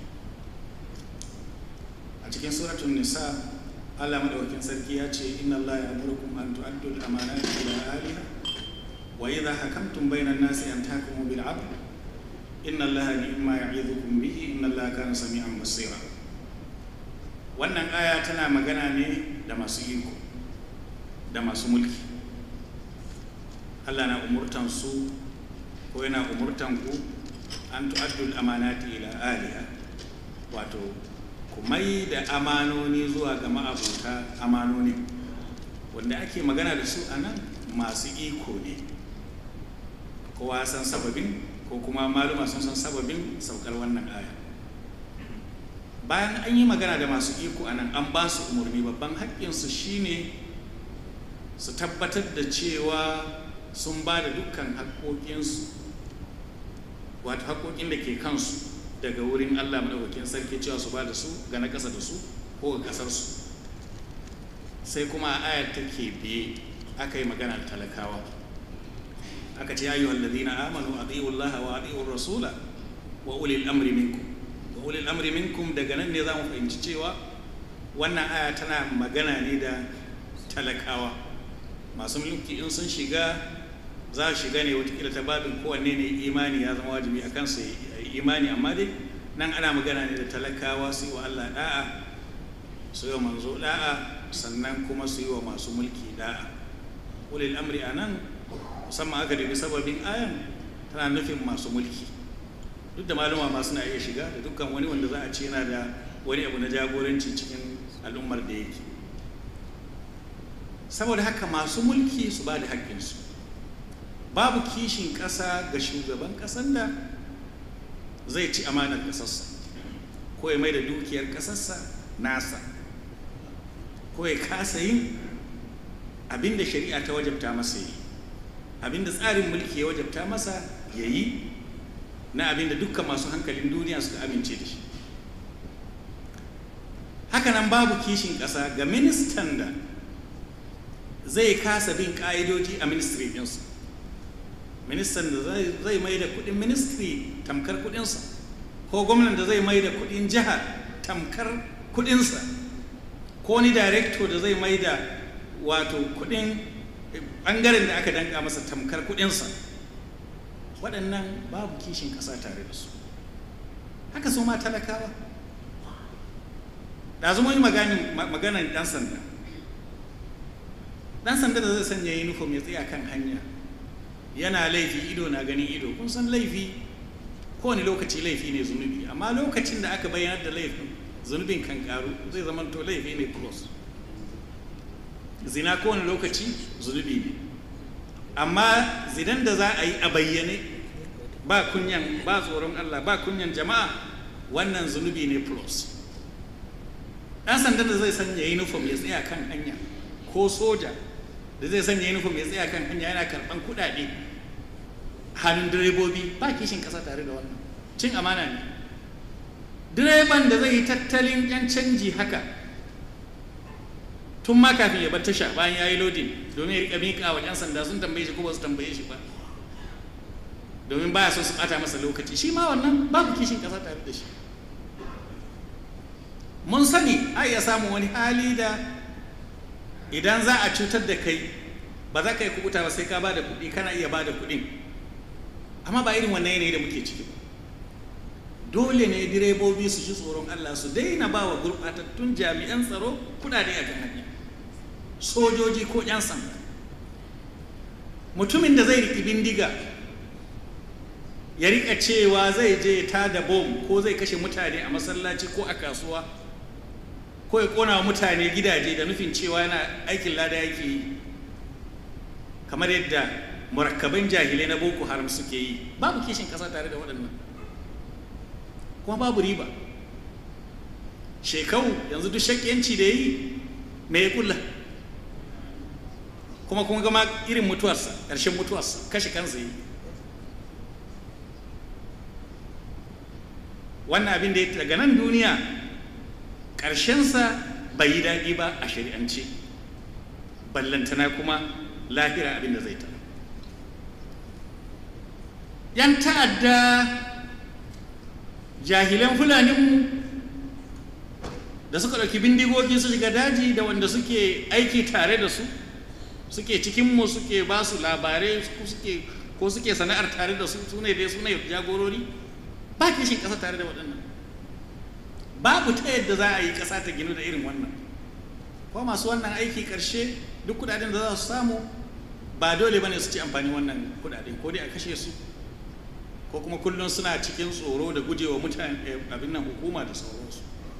Speaker 6: a cikin suratun nisa allah maɗaukin sarki ya ce inna allah ya amurkum an tu'addu al-amanati ila ahliha wa idha hakamtum bayna an-nasi an tahkumu bil 'adl inna allaha ni'ma ya'idukum bihi inna allaha kana sami'an basira wannan aya tana magana ne da masu iko da masu mulki Allah na umurtan su ko yana umurtan ku an tu'addul amanati ila aliha wato ku mai da amanoni zuwa ga ma'abuta amanoni wanda ake magana da su a nan masu iko ne kowa san sababin ko kuma maluma sun san sababin saukar wannan aya bayan an yi magana da masu iko a nan an ba su umarni babban haƙƙinsu shine su tabbatar da cewa sun ba da dukkan haƙoƙinsu wato haƙoƙin da ke kansu daga wurin allah maɗaukakin sarki cewa su ba da su ga na ƙasa da su ko ga ƙasarsu sai kuma a ayar take biye aka yi magana da talakawa aka ce ayyuhal ladina amanu ati'u allaha wa ati'u rasula wa ulil amri minkum wa ulil amri minkum daga nan ne za mu fahimci cewa wannan aya tana magana ne da talakawa masu mulki in sun shiga za su shiga ne watakila ta babin kowanne ne imani ya zama wajibi a kansu ya imani amma dai nan ana magana ne da talakawa su yi wa Allah da'a su yi wa manzo da'a sannan kuma su yi wa masu mulki da'a ulil amri a nan musamman aka dubi sababin ayan tana nufin masu mulki duk da maluma ma suna iya shiga da dukkan wani wanda za a ce yana da wani abu na jagoranci cikin al'ummar da yake saboda haka masu mulki su ba da haƙƙinsu babu kishin ƙasa ga shugaban ƙasar da zai ci amanar ƙasarsa ko ya mai da dukiyar ƙasarsa nasa ko ya kasa yin abin da shari'a ta wajabta masa yi abin da tsarin mulki ya wajabta masa ya yi na abin da dukkan masu hankalin duniya suka amince da shi hakanan babu kishin ƙasa ga ministan da zai kasa bin ƙa'idoji a ministry ɗinsu ministan da zai mai da kuɗin ministry tamkar kuɗinsa ko gwamnan da zai mai da kuɗin jiha tamkar kuɗinsa ko ni director da zai mai da wato kuɗin ɓangaren da aka danka masa tamkar kuɗinsa waɗannan babu kishin ƙasa tare da su haka su ma talakawa da zama yi maganan ɗan sanda ɗan sanda da zai sanya uniform ya tsaya kan hanya yana laifi ido na ganin ido kun san laifi kowane lokaci laifi ne zunubi amma lokacin da aka bayyanar da laifin zunubin kan karu zai zama to laifi ne plus zina kowane lokaci zunubi ne amma zidan da za a yi a bayyane ba kunyan ba tsoron Allah ba kunyan jama'a wannan zunubi ne plus ɗan sanda da zai sanya uniform ya tsaya kan hanya ko soja da zai sanya uniform ya tsaya kan hanya yana karɓan kuɗaɗe hannun direbobi ba kishin ƙasa tare da wannan cin amana ne direban da zai yi tattalin yan canji haka tun ma kafin ya bar tasha bayan ya yi lodin domin ya riƙa miƙa wa 'yan sanda sun tambaye shi ko ba su tambaye shi ba domin baya so su ɓata masa lokaci shi ma wannan babu kishin ƙasa tare da shi mun sani a iya samun wani hali da idan za a cutar da kai ba za ka yi kubuta ba sai ka ba da kuɗi kana iya ba da kuɗin amma ba irin wannan yanayi da muke ciki ba
Speaker 9: dole ne direbobi su ji tsoron Allah su daina ba wa gurɓatattun jami'an tsaro kudade a kan hanya sojoji ko 'yan sanda mutumin da zai riƙi bindiga ya riƙa cewa zai je ta da bom ko zai kashe mutane a masallaci ko a kasuwa ko ya ƙona wa mutane gidaje da nufin cewa yana aikin lada yake yi kamar yadda murakkaban jahilai na boko haram suke yi babu kishin ƙasa tare da waɗannan kuma babu riba shekau yanzu duk shakkiyanci da yi me ya kulla kuma kuma gama irin mutuwarsa ƙarshen mutuwarsa kashe kansa yi wannan abin da ya daga nan duniya ƙarshensa bai yi daɗi ba a shari'ance ballantana kuma lahira abin da zai ta yan ta'adda jahilan fulaninmu da suka ɗauki bindigogi su shiga daji da wanda suke aiki tare da su suke cikinmu suke ba su labarai ko suke sana'ar tare da su su ne dai su ne jagorori ba kishin ƙasa tare da waɗannan babu ta yadda za a yi ƙasa ta ginu da irin wannan ko masu wannan aiki ƙarshe duk kuɗaɗen da za su samu ba dole ba ne su ci amfani wannan kuɗaɗen ko dai a kashe su ko kuma kullum suna cikin tsoro da gujewa mutane abin nan hukuma da sauransu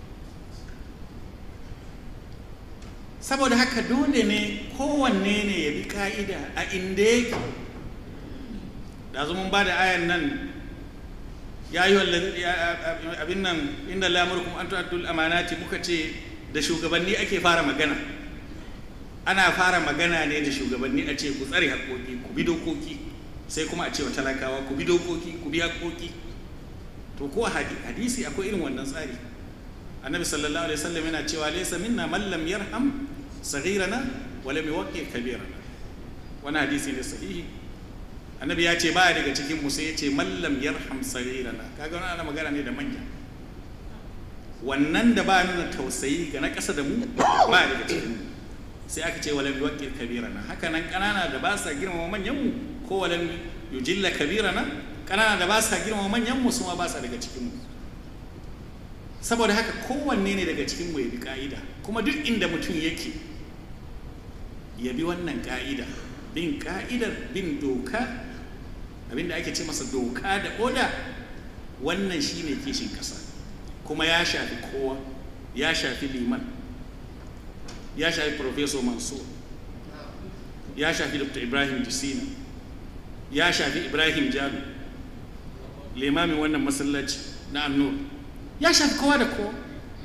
Speaker 9: saboda haka dole ne kowanne ne ya bi ka'ida a inda yake da mun ba da ayan nan ya yi abin nan inda lamurkum an tu'addul amanati muka ce da shugabanni ake fara magana ana fara magana ne da shugabanni a ce ku tsare haƙoƙi ku bi dokoki sai kuma a ce wa talakawa ku bi dokoki ku bi haƙoƙi to ko hadisi akwai irin wannan tsari annabi sallallahu alaihi wasallam yana cewa laysa minna man lam yarham saghirana wa lam yuwaqqir kabirana wani hadisi ne sahihi annabi ya ce ba daga cikin mu sai ya ce man lam yarham saghirana kaga wannan ana magana ne da manya wannan da ba nuna tausayi ga na ƙasa da mu ba daga cikin mu sai aka ce wa lam yuwaqqir kabirana haka nan ƙanana da ba sa girmama manyan mu ko wa lam yujilla kabirana ƙanana da ba sa girmama manyan mu su ma ba sa daga cikin mu saboda haka kowanne ne daga cikin ya bi ka'ida kuma duk inda mutum yake ya bi wannan ka'ida bin ka'idar bin doka abinda ake ce masa doka da oda wannan shine kishin kasa kuma ya shafi kowa ya shafi liman ya shafi professor mansur ya shafi dr ibrahim disina ya shafi ibrahim jalo limamin wannan masallaci na annur ya shafi kowa da kowa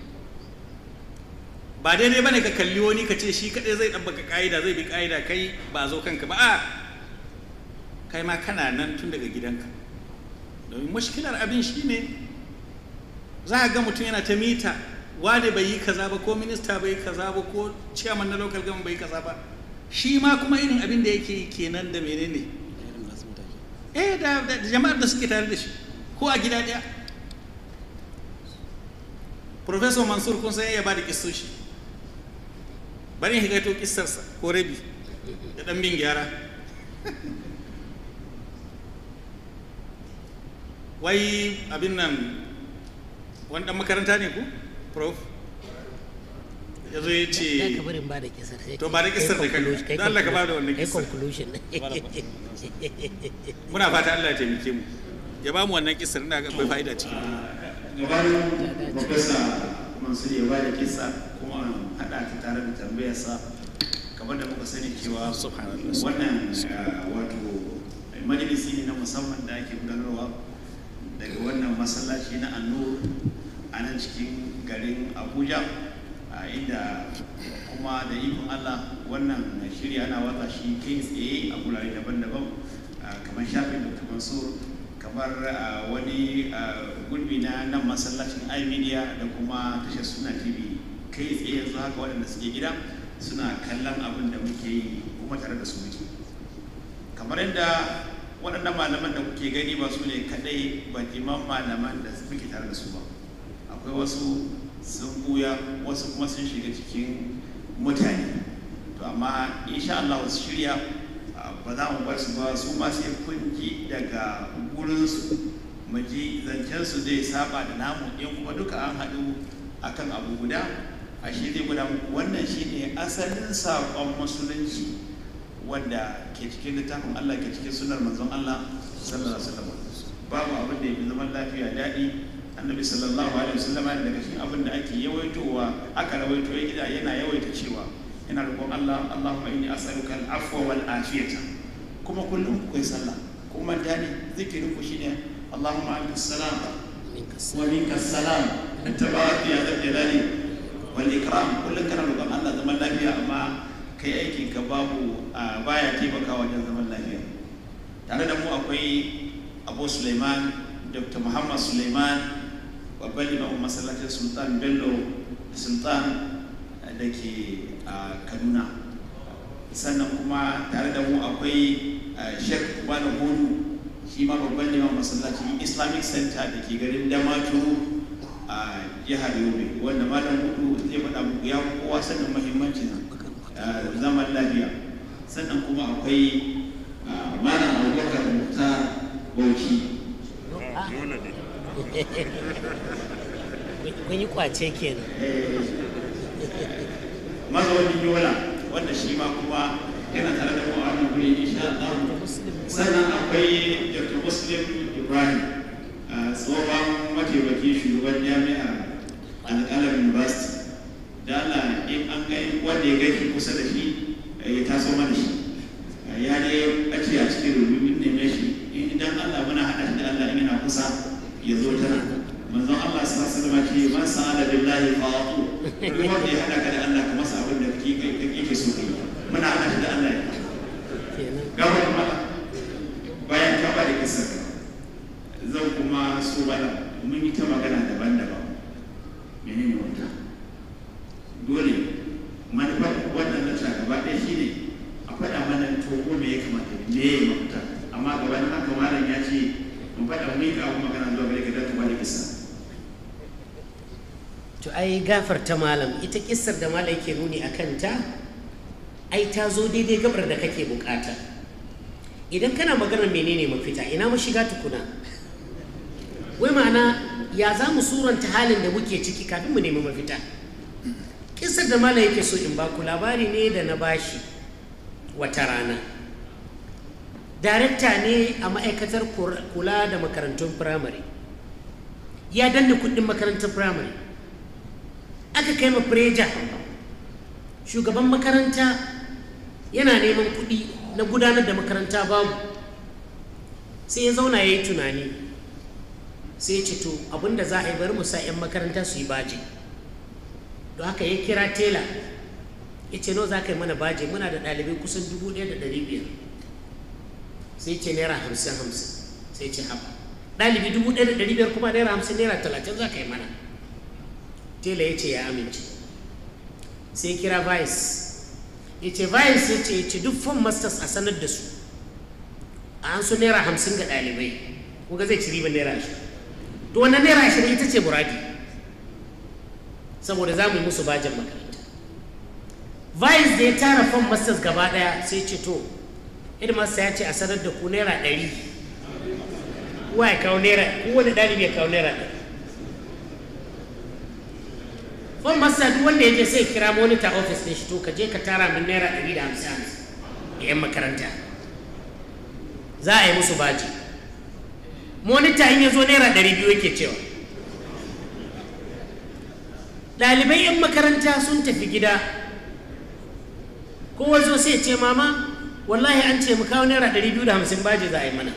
Speaker 9: ba daidai bane ka kalli wani ka ce shi kadai zai ɗabbaka ka'ida zai bi ka'ida kai ba zo kanka ba a kai ma kana nan tun daga gidanka domin mashkilar abin shi ne za a ga mutum yana ta mita wane bai yi kaza ba ko minista bai yi kaza ba ko ciyaman na local government bai yi kaza ba shi ma kuma irin abin da yake yi kenan da menene eh da jama'ar da suke tare da shi ko a gida ɗaya Profesor Mansur kun san ya ba da kissoshi bari in higaito kissarsa ko rabi da ɗan bin gyara wai abin nan wani ɗan makaranta ne ku prof ya zo ya ce
Speaker 5: ka barin ba da kisar sai
Speaker 9: to ba da kisar da kanka don Allah ka ba da wannan
Speaker 5: kai
Speaker 9: kisar
Speaker 5: conclusion
Speaker 9: muna fata Allah ya taimake mu ya ba mu wannan kisar ina ga akwai fa'ida cikin
Speaker 8: gabanin profesa mansur ya bada kisa kuma hada ta tare da tambayarsa kamar da muka sani cewa wannan uh, wato majalisi ne na musamman da ake gudanarwa daga wannan masallaci na annur a nan cikin garin abuja a inda kuma da ikon allah wannan shirya ana watsa shi kai tsaye a gurare daban-daban uh, kamar shafin dr mansur kamar uh, wani uh, gurbi na nan masallacin imedia da kuma tashar suna tv kai tsaye yanzu haka waɗanda suke gida suna kallon abin da muke yi kuma tare da su muke kamar yadda waɗannan malaman da kuke gani ba su ne kaɗai bajiman malaman da muke tare da su ba akwai wasu sun buya wasu kuma sun shiga cikin mutane to amma insha Allah wasu shirya ba za mu bar su ba su ma sai kun ji daga gurinsu mu ji zancen su zai saba da namu in kuma duka an haɗu akan abu guda a shi zai guda muku wannan shine asalin saƙon musulunci wanda ke cikin littafin Allah ke cikin sunar manzon Allah sallallahu alaihi wasallam babu abin da ya fi zaman lafiya daɗi annabi sallallahu alaihi wasallam daga cikin abin da ake yawaitowa aka rawaito ya gida yana yawaita cewa ina roƙon Allah Allahumma inni as'aluka al-afwa wal afiyata kuma kullum ku kai sallah kuma dani zikirin ku shine Allahumma anta salam wa minka salam anta barak ya dhal jalali wal ikram kullum kana roƙon Allah zaman lafiya amma kai aikin ka babu baya taimakawa wajen zaman lafiya tare da mu akwai Abu Suleiman Dr. Muhammad Suleiman babban limamin masallacin Sultan Bello Sultan da ke a kaduna sannan kuma tare da mu akwai sheikh wani hudu shi ma babban neman masallacin islamic center da ke garin damatu a jihar yobe wanda malam hudu zai faɗa muku ya kowa sanin mahimmancin zaman lafiya sannan kuma akwai malam abubakar muktar bauchi
Speaker 5: kun yi kwace kenan
Speaker 8: mazaunin yola wanda shi ma kuma yana tare da mu a wannan guri insha Allah sannan akwai Dr. Muslim Ibrahim tsohon mataimakin shugaban jami'a alƙalar university da Allah in an ga wanda ya gaishe kusa da shi ya taso mana shi ya dai ɓace a cikin rububin neme shi idan Allah muna haɗa shi da Allah in yana kusa ya zo tana manzon Allah sallallahu alaihi wasallam ce man sa'ala billahi fa'atu duk wanda ya hada ka da Allah ka masa abin da kake kake so kai muna hada shi da Allah ne gaba kuma bayan ka bada kisa zan kuma so bana mun yi ta magana daban-daban menene wata dole manufar wannan na ta gaba ɗaya shine a faɗa mana to ko me ya kamata me ya yi mafita amma gabanin haka malam ya ce in faɗa mun ka abu magana zuwa gare ka da ka bada kisa
Speaker 5: to ai gafarta malam ita kissar da malam yake nuni a kanta ai ta zo daidai gabar da kake bukata idan kana maganar menene mafita ina mashiga tukuna wai ma'ana ya za mu suranta halin da muke ciki kafin mu nemi mafita kissar da malam yake so in baku labari ne da na bashi wata rana darekta ne a ma'aikatar kula da makarantun firamare ya danna kudin makarantar firamare aka kai ma preja shugaban makaranta yana neman kuɗi na gudanar da makaranta babu sai ya zauna ya yi tunani sai ya ce to abinda za a yi bari mu sa 'yan makaranta su yi baje don haka ya kira tela ya ce nawa za ka yi mana baje muna da ɗalibai kusan dubu ɗaya da ɗari biyar sai ce naira hamsin hamsin sai ce haɓa ɗalibi dubu ɗaya da ɗari biyar kuma naira hamsin naira talatin za ka yi mana tela ya ce ya amince sai kira vice ya ce vice ya ce ya ce duk form masters a sanar da su a an su naira hamsin ga ɗalibai kuga zai ci riban naira ashirin to wannan naira ashirin ita ce muradi saboda za mu yi musu bajin makaranta vice da ya tara form masters gaba ɗaya sai ce to headmaster ya ce a sanar da ku naira ɗari kowa ya kawo naira kowane ɗalibi ya kawo naira ɗari form master duk wanda ya je sai kira monitor office ɗin shi to ka je ka tara min naira ɗari da hamsin hamsin da 'yan makaranta za a yi musu baji monitor in ya zo naira ɗari biyu yake cewa ɗalibai 'yan makaranta sun tafi gida kowa zo sai ce mama wallahi an ce mu kawo naira ɗari biyu da hamsin baji za a yi mana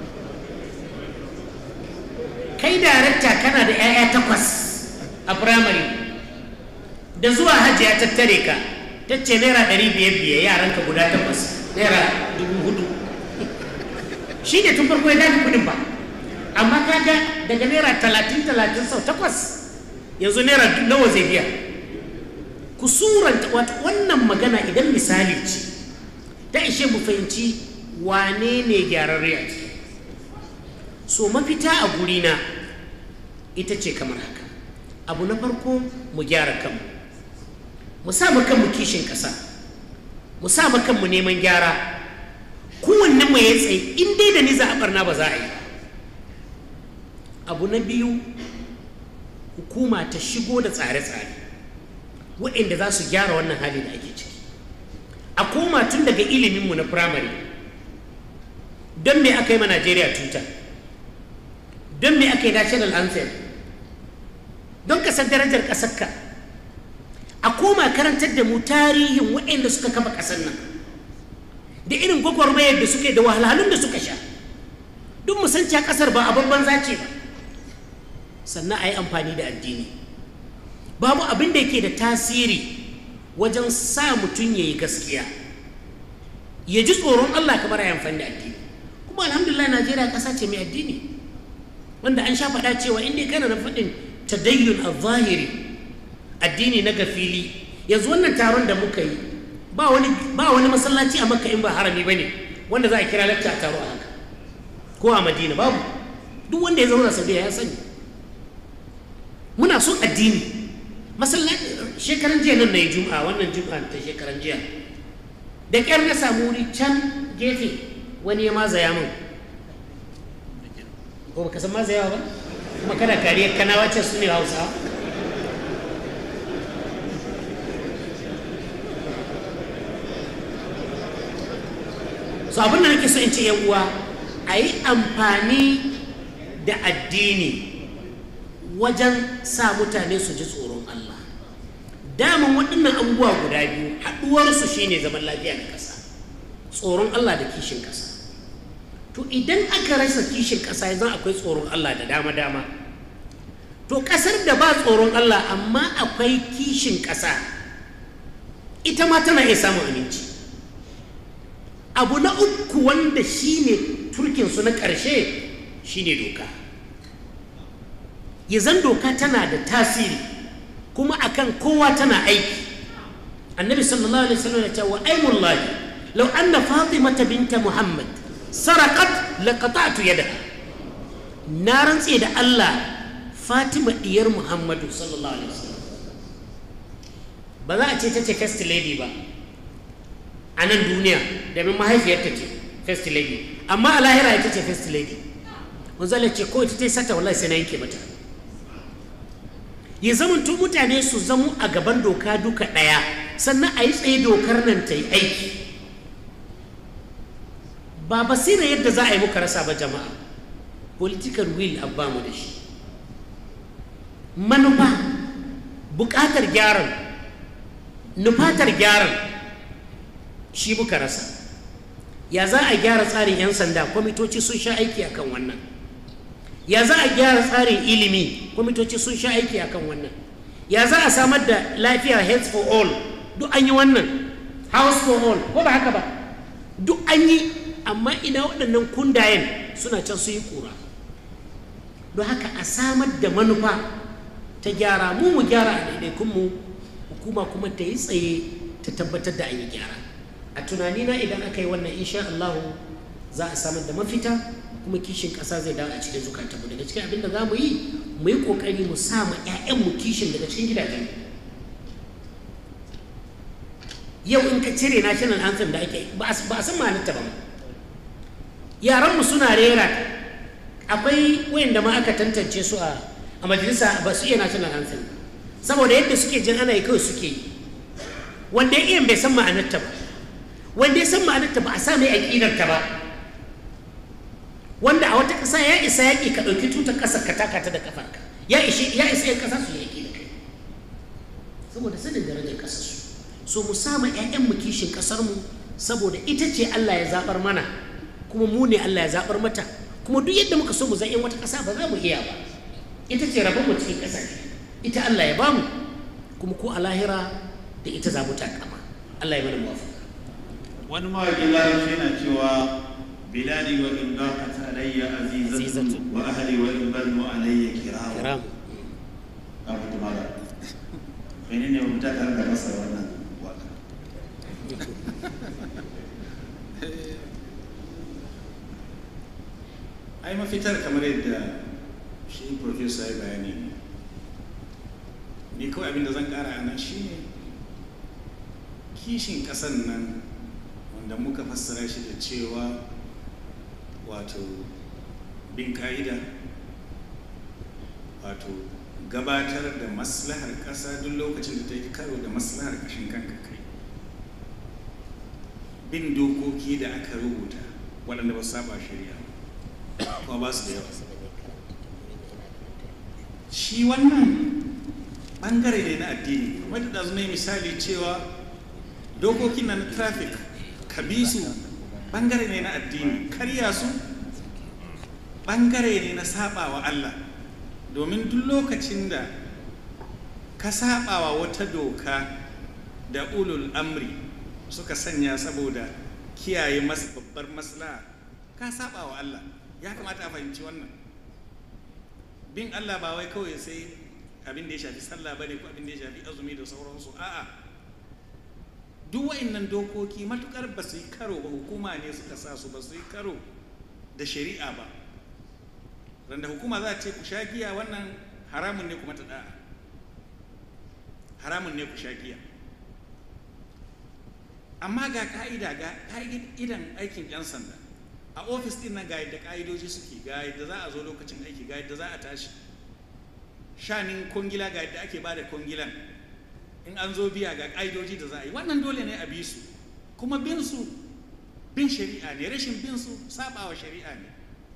Speaker 5: kai darakta kana da 'ya'ya takwas a firamare da zuwa hajji ya tattare ka ta ce naira ɗari biyar biyar yaranka guda takwas naira dubu hudu shi ne tun farko ya dafi kudin ba amma kaga daga naira talatin talatin sau takwas yanzu naira nawa zai biya ku suranta wannan magana idan misali ce ta ishe mu fahimci wane ne gyararre a ciki so mafita a gurina ita ce kamar haka abu na farko mu gyara kanmu mu sa kanmu kishin ƙasa mu sa kanmu neman gyara kowanne mu ya tsaye in dai da ni za a barna ba za a yi abu na biyu hukuma ta shigo da tsare-tsare waɗanda za su gyara wannan hali da ake ciki a koma tun daga iliminmu na firamare don me aka yi ma najeriya tuta don me aka yi national anthem don ka san darajar ƙasarka a koma karantar da mu tarihin waɗanda suka kafa ƙasar nan da irin gwagwarmayar da suke da wahalhalun da suka sha duk mu san cewa ƙasar ba a babban zace ba sannan a yi amfani da addini babu abin da yake da tasiri wajen sa mutum ya yi gaskiya ya ji tsoron Allah kamar ya amfani da addini kuma alhamdulillah Najeriya ƙasa ce mai addini wanda an sha faɗa cewa inda kana na faɗin tadayyun al-zahiri addini na gafili yanzu wannan taron da muka yi ba wani ba wani masallaci a makka in ba harami bane wanda za a kira lacca a taro a haka ko a madina babu duk wanda ya zauna saudiya ya sani muna son addini masallaci shekaran jiya nan na yi juma'a wannan juma'a ta shekaran jiya da ƙyar na samu wuri can gefe wani ya mazaya min ko baka san mazayawa ba kuma kana kariyar kanawa ce su ne hausa so abin da nake so in ce yan uwa a yi amfani da addini wajen sa mutane su ji tsoron Allah daman waɗannan abubuwa guda biyu haɗuwarsu shine zaman lafiya da ƙasa tsoron Allah da kishin ƙasa to idan aka rasa kishin ƙasa yanzu akwai tsoron Allah da dama-dama to ƙasar da ba tsoron Allah amma akwai kishin ƙasa ita ma tana iya samun aminci abu na uku wanda shine turkinsu na ƙarshe shine doka ya zan doka tana da tasiri kuma akan kowa tana aiki annabi sallallahu alaihi wasallam ya ce wa aimullahi law anna fatimata binta muhammad sarakat laqata'tu yadaha na rantse da Allah Fatima diyar Muhammadu sallallahu alaihi wasallam ba za a ce ta ce first lady ba a nan duniya domin mahaifiyarta ce first lady amma a lahira ita ce first lady wanzala ce ko ita ta yi sata wallahi sai na yanke mata ya zamanto mutane su zamo a gaban doka duka ɗaya sannan a yi tsaye dokar nan ta yi aiki ba basira yadda za a yi muka rasa ba jama'a political will abba mu da shi manufa buƙatar gyaran nufatar gyaran shi muka rasa ya za a gyara tsarin 'yan sanda kwamitoci sun sha aiki akan wannan ya za a gyara tsarin ilimi kwamitoci sun sha aiki akan wannan ya za a samar da lafiya health for all duk an yi wannan house for all ko ba haka ba duk an yi amma ina waɗannan kundayen suna can su yi ƙura don haka a samar da manufa ta gyara mu mu gyara a ɗaiɗaikunmu hukuma kuma ta yi tsaye ta tabbatar da an yi gyara a tunanina idan aka yi wannan insha Allah za a samar da mafita kuma kishin ƙasa zai dawo a cikin zukatanmu daga cikin abin da za mu yi mu yi ƙoƙari mu sa ma 'ya'yanmu kishin daga cikin gidajen yau in ka cire national anthem da ake ba a san ma'anarta ba yaranmu suna rera akwai wayanda ma aka tantance su a a majalisa ba su iya national anthem saboda yadda suke jin ana yi kawai suke yi wanda ya iya bai san ma'anarta ba wanda ya san ma'anarta ba a sa mai aƙidarta ba wanda a wata ƙasa ya isa yaƙi ka ɗauki tutar ƙasar ka taka ta da ƙafarka ya ishe ya isa yan ƙasa su yaƙi da kai saboda sanin darajar ƙasar su so mu sama ƴaƴan mu kishin ƙasar mu saboda ita ce Allah ya zaɓar mana kuma mu ne Allah ya zaɓar mata kuma duk yadda muka so mu zan wata ƙasa ba za mu iya ba ita ce rabon mu cikin ƙasa ita Allah ya bamu kuma ko a lahira da ita za mu takama Allah ya mana muwafaka
Speaker 8: wani mawaƙin larabci yana cewa biladi wa in daqat alayya azizatu wa ahli wa in banu alayya kiram
Speaker 5: kiram
Speaker 8: abu tumara menene mu ta tare da masa wannan waka
Speaker 6: ai mafitar kamar yadda shi profesa ya bayani ni kawai abin da zan kara a nan shine kishin kasan nan wanda muka fassara shi da cewa wato bin ka'ida wato gabatar da maslahar ƙasa duk lokacin da ta yi karo da maslahar ƙashin kanka kai bin dokoki da aka rubuta waɗanda ba su saba shari'a kuma ba su da yawa shi wannan ɓangare ne na addini kamar da ɗazu ne misali cewa dokokin na traffic ka bi su ɓangare ne na addini karya su ɓangare ne na saɓawa Allah domin duk lokacin da ka saɓawa wata doka da ulul amri suka sanya saboda kiyaye masu babbar maslaha ka saɓawa Allah ya kamata a fahimci wannan bin Allah ba wai kawai sai abin da ya shafi sallah bane ko abin da ya shafi azumi da sauransu a'a duk wa'annan dokoki matukar ba su yi karo ba hukuma ne suka sa su ba su yi karo da shari'a ba randa hukuma za ce ku sha giya wannan haramun ne kuma ta da'a haramun ne ku sha giya amma ga ka'ida ga ka'idan aikin 'yan sanda a ofis din nan ga yadda ka'idoji suke ga yadda za a zo lokacin aiki ga yadda za a tashi shanin kongila ga yadda ake bada kongilan in an zo biya ga ka'idoji da za a yi wannan dole ne a bi su kuma bin su bin shari'a ne rashin bin su sabawa shari'a ne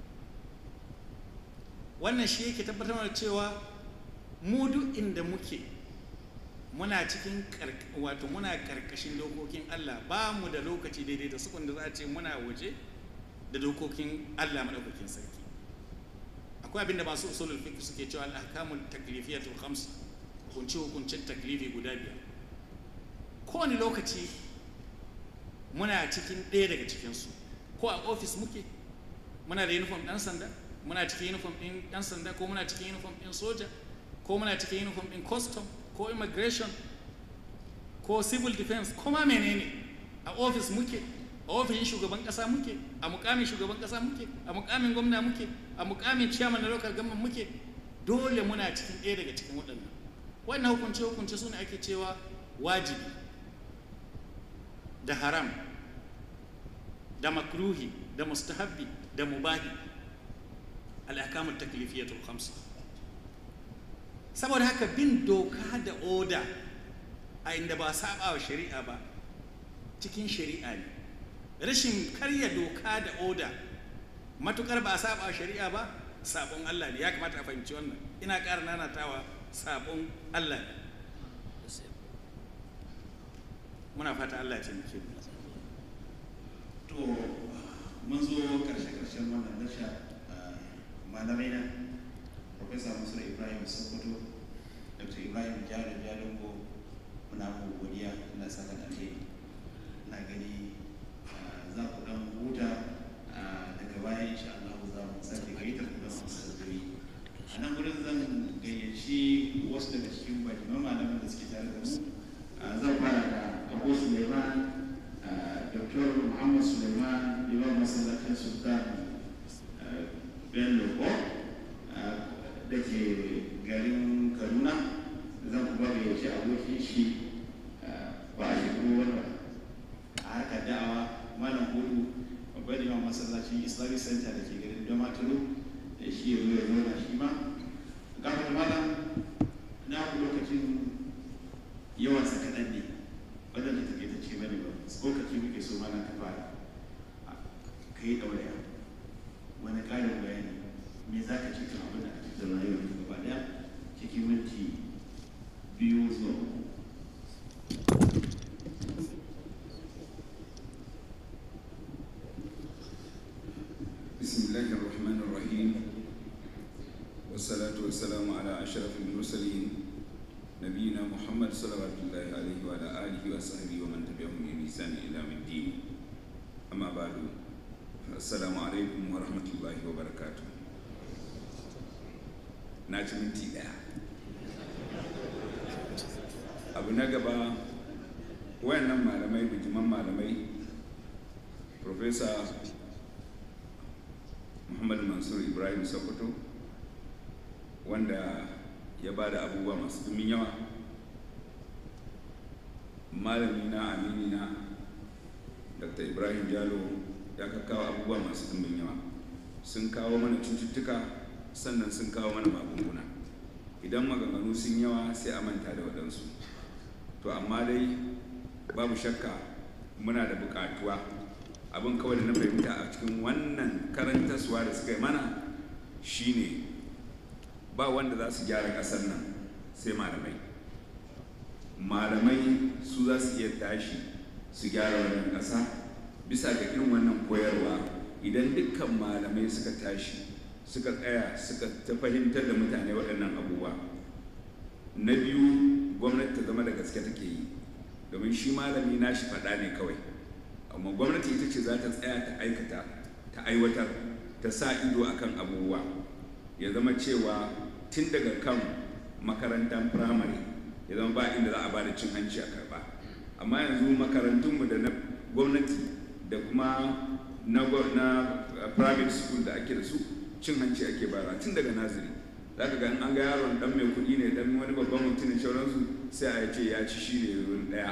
Speaker 6: wannan shi yake tabbatar da cewa mu duk inda muke muna cikin wato muna karkashin dokokin Allah ba mu da lokaci daidai da sukun da za a ce muna waje da dokokin Allah madaukakin sarki akwai abinda masu usulul fiqh suke cewa al-ahkamul taklifiyatul khams hukunci hukuncin taklifi guda biyar kowane lokaci muna cikin ɗaya daga cikinsu ko a ofis muke muna da uniform ɗan sanda muna cikin uniform ɗin ɗan sanda ko muna cikin uniform ɗin soja ko muna cikin uniform ɗin custom ko immigration ko civil defense ko ma menene a ofis muke a ofishin shugaban kasa muke a mukamin shugaban kasa muke a mukamin gwamna muke a mukamin chairman na local government muke dole muna cikin ɗaya daga cikin waɗannan wannan hukunce hukunce su ne ake cewa wajibi da haram da makruhi da mustahabbi da mubahi al'akamun taklifiyatul khamsa saboda haka bin doka da oda a inda ba saba wa shari'a ba cikin shari'a ne rashin karya doka da oda matukar ba a saba wa shari'a ba sabon Allah ne ya kamata a fahimci wannan ina ƙara nanatawa sabon Allah ne muna fata Allah ya taimake mu
Speaker 8: to mun zo karshe karshen wannan nasha malamai na Profesa Musa Ibrahim Sokoto Dr. Ibrahim Jalo Jalongo muna mu godiya Allah saka da alheri na gani za ku dan huta daga baya insha Allah za mu sake gaita ku da masu sabbiri a nan gurin zan gayyaci wasu daga cikin bakiman malaman da suke tare da mu zan fara da Abu Suleiman Dr. Muhammad Suleiman Imam Masallacin Sultan Bello ko da ke garin Kaduna zan kuma gayyaci abokin shi ba a shekaru wanda a harkar da'awa malam hudu babban imam masallacin islamic center da ke garin damaturu da shi ya zo ya zauna shi ma gafar malam na ku lokacin yawan sa kaɗan ne wadanda take ta ce bane ba tsokaci muke so mana ka fara ka yi ɗauraya wani ƙarin bayani me za ka ce kan abin da ake da rayuwar ka gaba ɗaya cikin minti biyu zuwa uku
Speaker 10: بسم الله الرحمن الرحيم والصلاة والسلام على أشرف المرسلين نبينا محمد صلوات الله عليه وعلى آله وصحبه ومن تبعهم بإحسان إلى يوم الدين أما بعد السلام عليكم ورحمة الله وبركاته ناجي minti ɗaya abu na gaba wayannan malamai bijiman malamai Professor muhammad mansur ibrahim sokoto wanda ya ba da abubuwa masu dumin yawa malami na amini na dr ibrahim jalo ya kawo abubuwa masu dumin yawa sun kawo mana cututtuka sannan sun kawo mana magunguna idan maganganu sun yawa sai a manta da waɗansu to amma dai babu shakka muna da buƙatuwa abin kawai da na fahimta a cikin wannan karantaswa da suka yi mana shine ba wanda za su gyara ƙasar nan sai malamai malamai su za su iya tashi su gyara wannan ƙasa bisa ga irin wannan koyarwa idan dukkan malamai suka tashi suka tsaya suka ta fahimtar da mutane waɗannan abubuwa na biyu gwamnati ta zama da gaske take yi domin shi malami nashi faɗa ne kawai amma gwamnati ita ce za ta tsaya ta aikata ta aiwatar ta sa ido akan abubuwa ya zama cewa tun daga kan makarantar firamare ya zama ba inda za a ba da cin hanci a karba amma yanzu makarantunmu da na gwamnati da kuma na, na private school da ake da su cin hanci ake bara tun daga naziri za ka ga an ga yaron dan mai kuɗi ne dan wani babban mutum ne sauransu sai a ce ya ci shi ne wurin ɗaya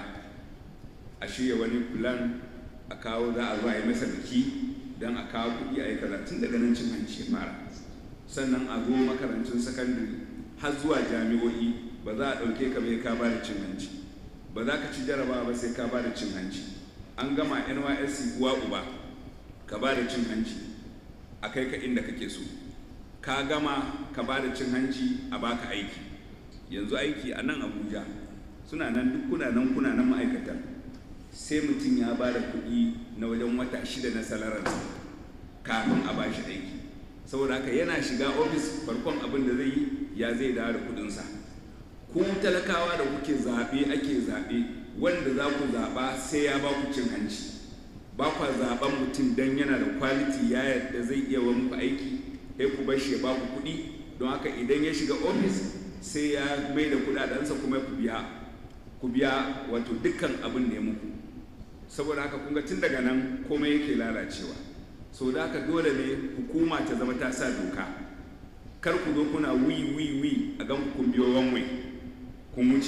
Speaker 10: a shirya wani plan a kawo za a zo a yi masa biki don a kawo kuɗi a yi kaza tun daga nan cin hanci ya fara sannan a zo makarantun sakandare har zuwa jami'o'i ba za a ɗauke ka bai ka ba da cin hanci ba za ka ci jarabawa ba sai ka ba da cin hanci an gama nysc uwa uba ka ba da cin hanci a kai ka inda kake so ka gama ka ba da cin hanci a baka aiki yanzu aiki a nan abuja suna nan duk kuna nan kuna nan ma'aikatan sai mutum ya ba da kuɗi na wajen wata shida na salararsa kafin a ba shi aiki saboda haka yana shiga ofis farkon abin da zai yi ya zai dawo da kuɗinsa ku talakawa da kuke zaɓe ake zaɓe wanda za ku zaɓa sai ya ba ku cin hanci ba kwa zaɓen mutum don yana da kwaliti ya yadda zai iya wa muku aiki sai ku bar shi ya ba ku kuɗi don haka idan ya shiga ofis sai ya mai da kuɗaɗensa kuma ku biya ku biya wato dukkan abin da ya muku saboda haka kun ga tun daga nan komai yake lalacewa sau da haka dole ne hukuma ta zama ta sa doka kar ku zo kuna wi wi wi a gan kun biyo wanwai kun wuce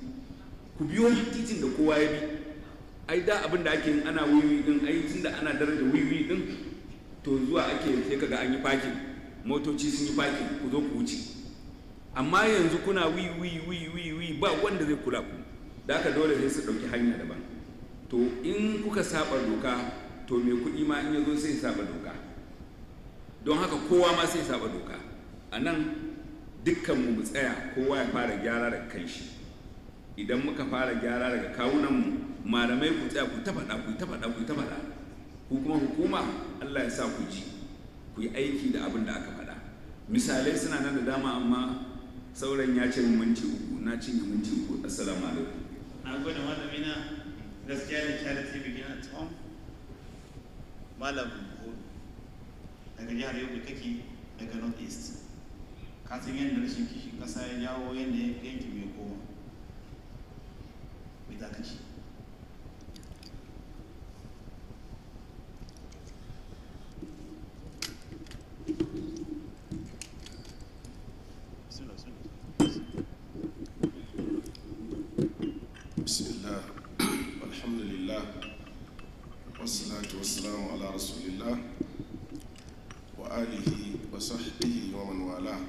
Speaker 10: ku biyo titin da kowa ya bi ai da abin da ake yin ana wiwi din ai tun da ana daraja wiwi din to zuwa ake sai kaga an yi fakin motoci sun yi fakin ku zo ku wuce amma yanzu kuna wi wi wi wi wi ba wanda zai kula ku da haka dole sai su ɗauki hanya daban to in kuka saba doka to mai kuɗi ma in ya zo sai saba doka don haka kowa ma sai saba doka a nan dukkanmu mu tsaya kowa ya fara gyara daga kanshi idan muka fara gyara daga kawunanmu malamai ku tsaya ku ta faɗa ku ta faɗa ku ta faɗa ku kuma hukuma Allah ya sa ku ji ku yi aiki da abin da aka faɗa misalai suna nan da dama amma sauran ya ce minti uku na cinye minti uku assalamu alaikum
Speaker 4: na gode malamina gaskiya da charity begin at home malam hudu daga jihar yobe kake daga north east ka san yadda rashin kishin kasa ya jawo yadda yankin mai koma mai za ka ci
Speaker 11: بسم الله والحمد لله والصلاة والسلام على رسول الله وآله وصحبه ومن والاه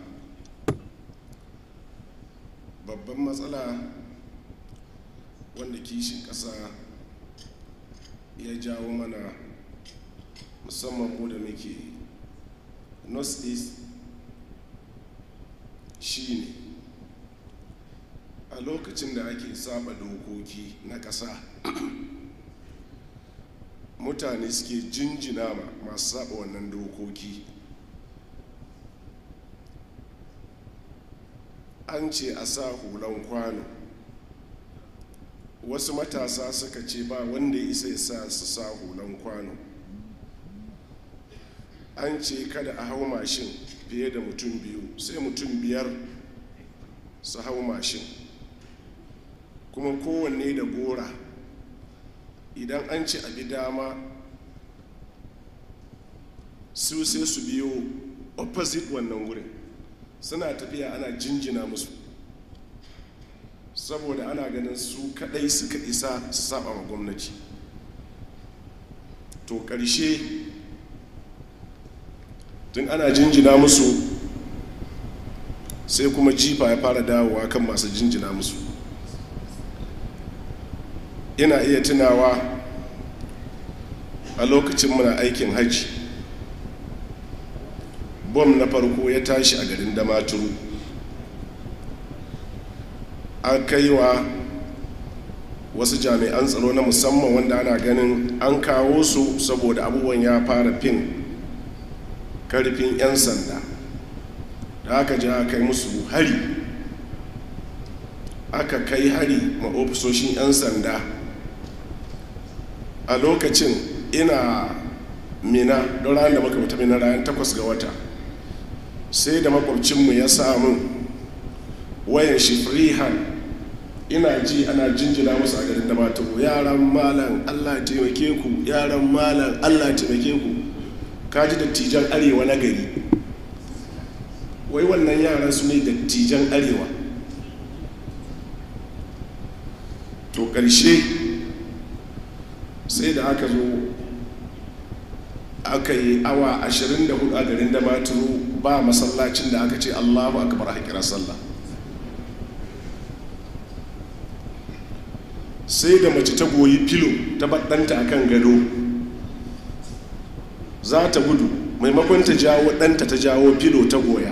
Speaker 11: babban matsala wanda kishin ƙasa ya jawo mana musamman mu da muke north east shine a lokacin da ake saba dokoki na ƙasa mutane suke jinjina ma masu saba wannan dokoki an ce a sa hulan kwano wasu matasa suka ce ba wanda ya isa ya sa su sa hulan kwano an ce kada a hau mashin fiye da mutum biyu sai mutum biyar su hau mashin kuma kowanne da gora idan an ci abi dama su sai su biyo opposite wannan wurin suna tafiya ana jinjina musu saboda ana ganin su kadai suka isa su saba ma gwamnati to ƙarshe tun ana jinjina musu sai kuma jifa ya fara dawowa kan masu jinjina musu ina iya tunawa a lokacin muna aikin hajji bom na farko ya tashi a garin damaturu an kai wa wasu jami'an tsaro na musamman wanda ana ganin an kawo su saboda abubuwan ya fara fin karfin 'yan sanda da aka ji aka kai musu hari aka kai hari ma ofisoshin 'yan sanda a lokacin ina mina don ranar da muka mutu mina ranar takwas ga wata sai da makwabcinmu ya samu wayan shi freehand ina ji ana jinjina musu a garin da maturu yaran malam allah taimake ku yaran malam allah taimake ku kaji dattijan arewa na gari wai wannan yaran su ne dattijan arewa to ƙarshe sai da aka zo aka yi awa 24 a garin da maturu ba masallacin da aka ce allahu akbar haƙirar sallah sai da mace ta goyi filo ta baɗanta a kan gado za ta gudu maimakon ta jawo ɗanta ta jawo filo ta goya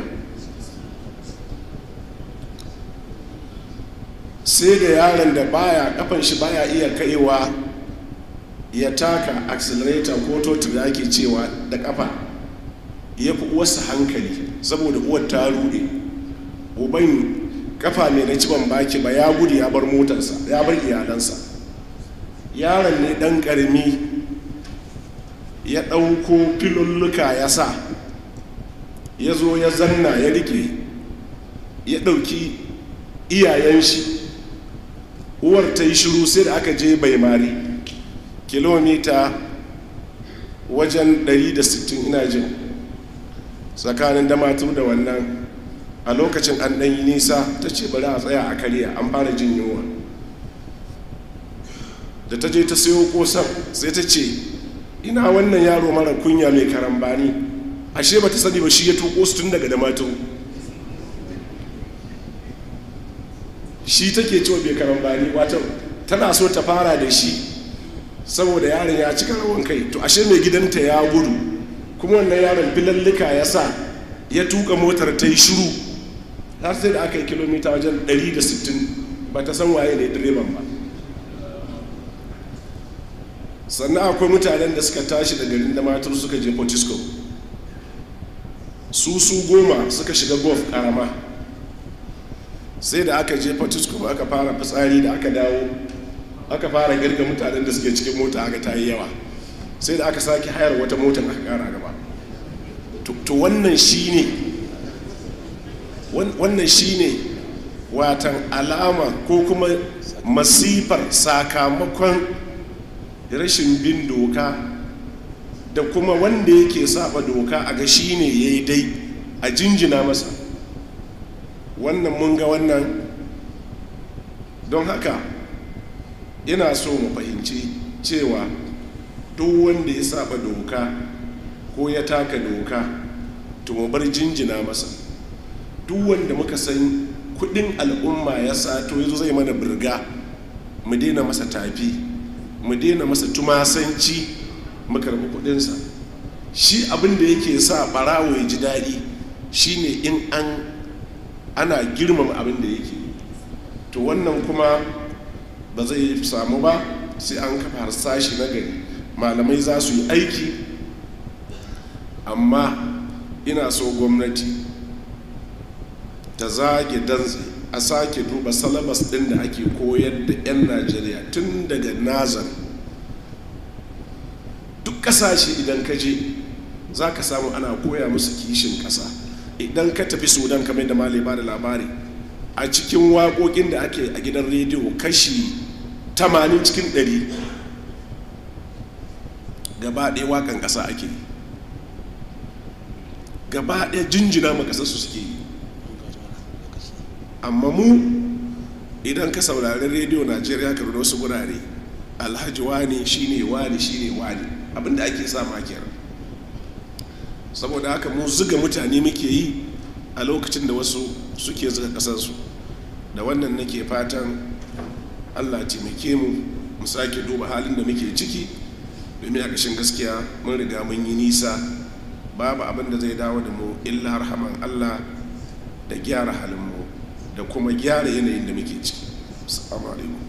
Speaker 11: sai da yaron da baya kafan shi baya iya kaiwa ya taka accelerator ko totur da ake cewa da kafa ya fi uwarsa hankali saboda uwar ta rude uban kafa ne na ciban baki ba ya gudu ya bar motarsa ya bar iyalansa yaron ne dan karami ya ɗauko filulluka ya sa ya zo ya zanna ya rike ya ɗauki iyayen shi uwar ta yi shiru sai da aka je bai mari kilomita wajen 160 ina jin tsakanin damatu da wannan a lokacin an ɗan yi nisa ta ce bari a tsaya a karya an fara jin yunwa da ta je ta sayo kosan sai ta ce ina wannan yaro mara kunya mai karambani ashe ba ta sani ba shi ya tuko su tun daga damatu shi take cewa bai karambani wato tana so ta fara da shi saboda yaron ya cika rawan kai to ashe mai gidanta ya gudu kuma wannan yaron filallika ya sa ya tuka motar ta yi shiru har sai da aka yi kilomita wajen 160 ba ta san waye ne direban ba sannan akwai mutanen da suka tashi da garin da matar suka je potisco su su goma suka shiga golf karama sai da aka je potisco aka fara fitsari da aka dawo aka fara girga mutanen da suke cikin mota aka ta yi yawa sai da aka sake hayar wata motar aka kara gaba to wannan shine wannan shine watan alama ko kuma masifar sakamakon rashin bin doka da kuma wanda yake saba doka a ga shine ya yi dai a jinjina masa wannan mun ga wannan don haka ina so mu fahimci cewa duk wanda ya saba doka ko ya taka doka to mu bar jinjina masa duk wanda muka san kudin al'umma ya sato yazo zai mana birga mu daina masa tafi mu daina masa tumasanci mu karbi kudinsa shi abin da yake sa barawo ya ji daɗi shine in an ana girmama abin da yake to wannan kuma ba zai samu ba sai an kafa harsashi na gari malamai za su yi aiki amma ina so gwamnati ta zage dantse a sake duba salabas din da ake koyar da 'yan najeriya tun daga nazar duk kasashe idan ka je za ka samu ana koya musu kishin kasa idan ka tafi sudan kamar da malai ba da labari a cikin waƙoƙin da ake a gidan rediyo kashi 80 cikin 100 gaba ɗaya waƙan ƙasa ake yi gaba ɗaya jinjina ma ƙasar su suke yi amma mu idan ka saurari rediyo najeriya ka da wasu gurare alhaji wani shine wani shine wani abinda ake sa makiyar saboda haka mu zuga mutane muke yi a lokacin da wasu suke zuga ƙasarsu da wannan nake fatan allah taimake mu mu sake duba halin da muke ciki domin a ƙashin gaskiya mun riga mun yi nisa babu abin da zai dawo da mu illa harhaman allah da gyara halinmu da kuma gyara yanayin da muke ciki assalamu alaikum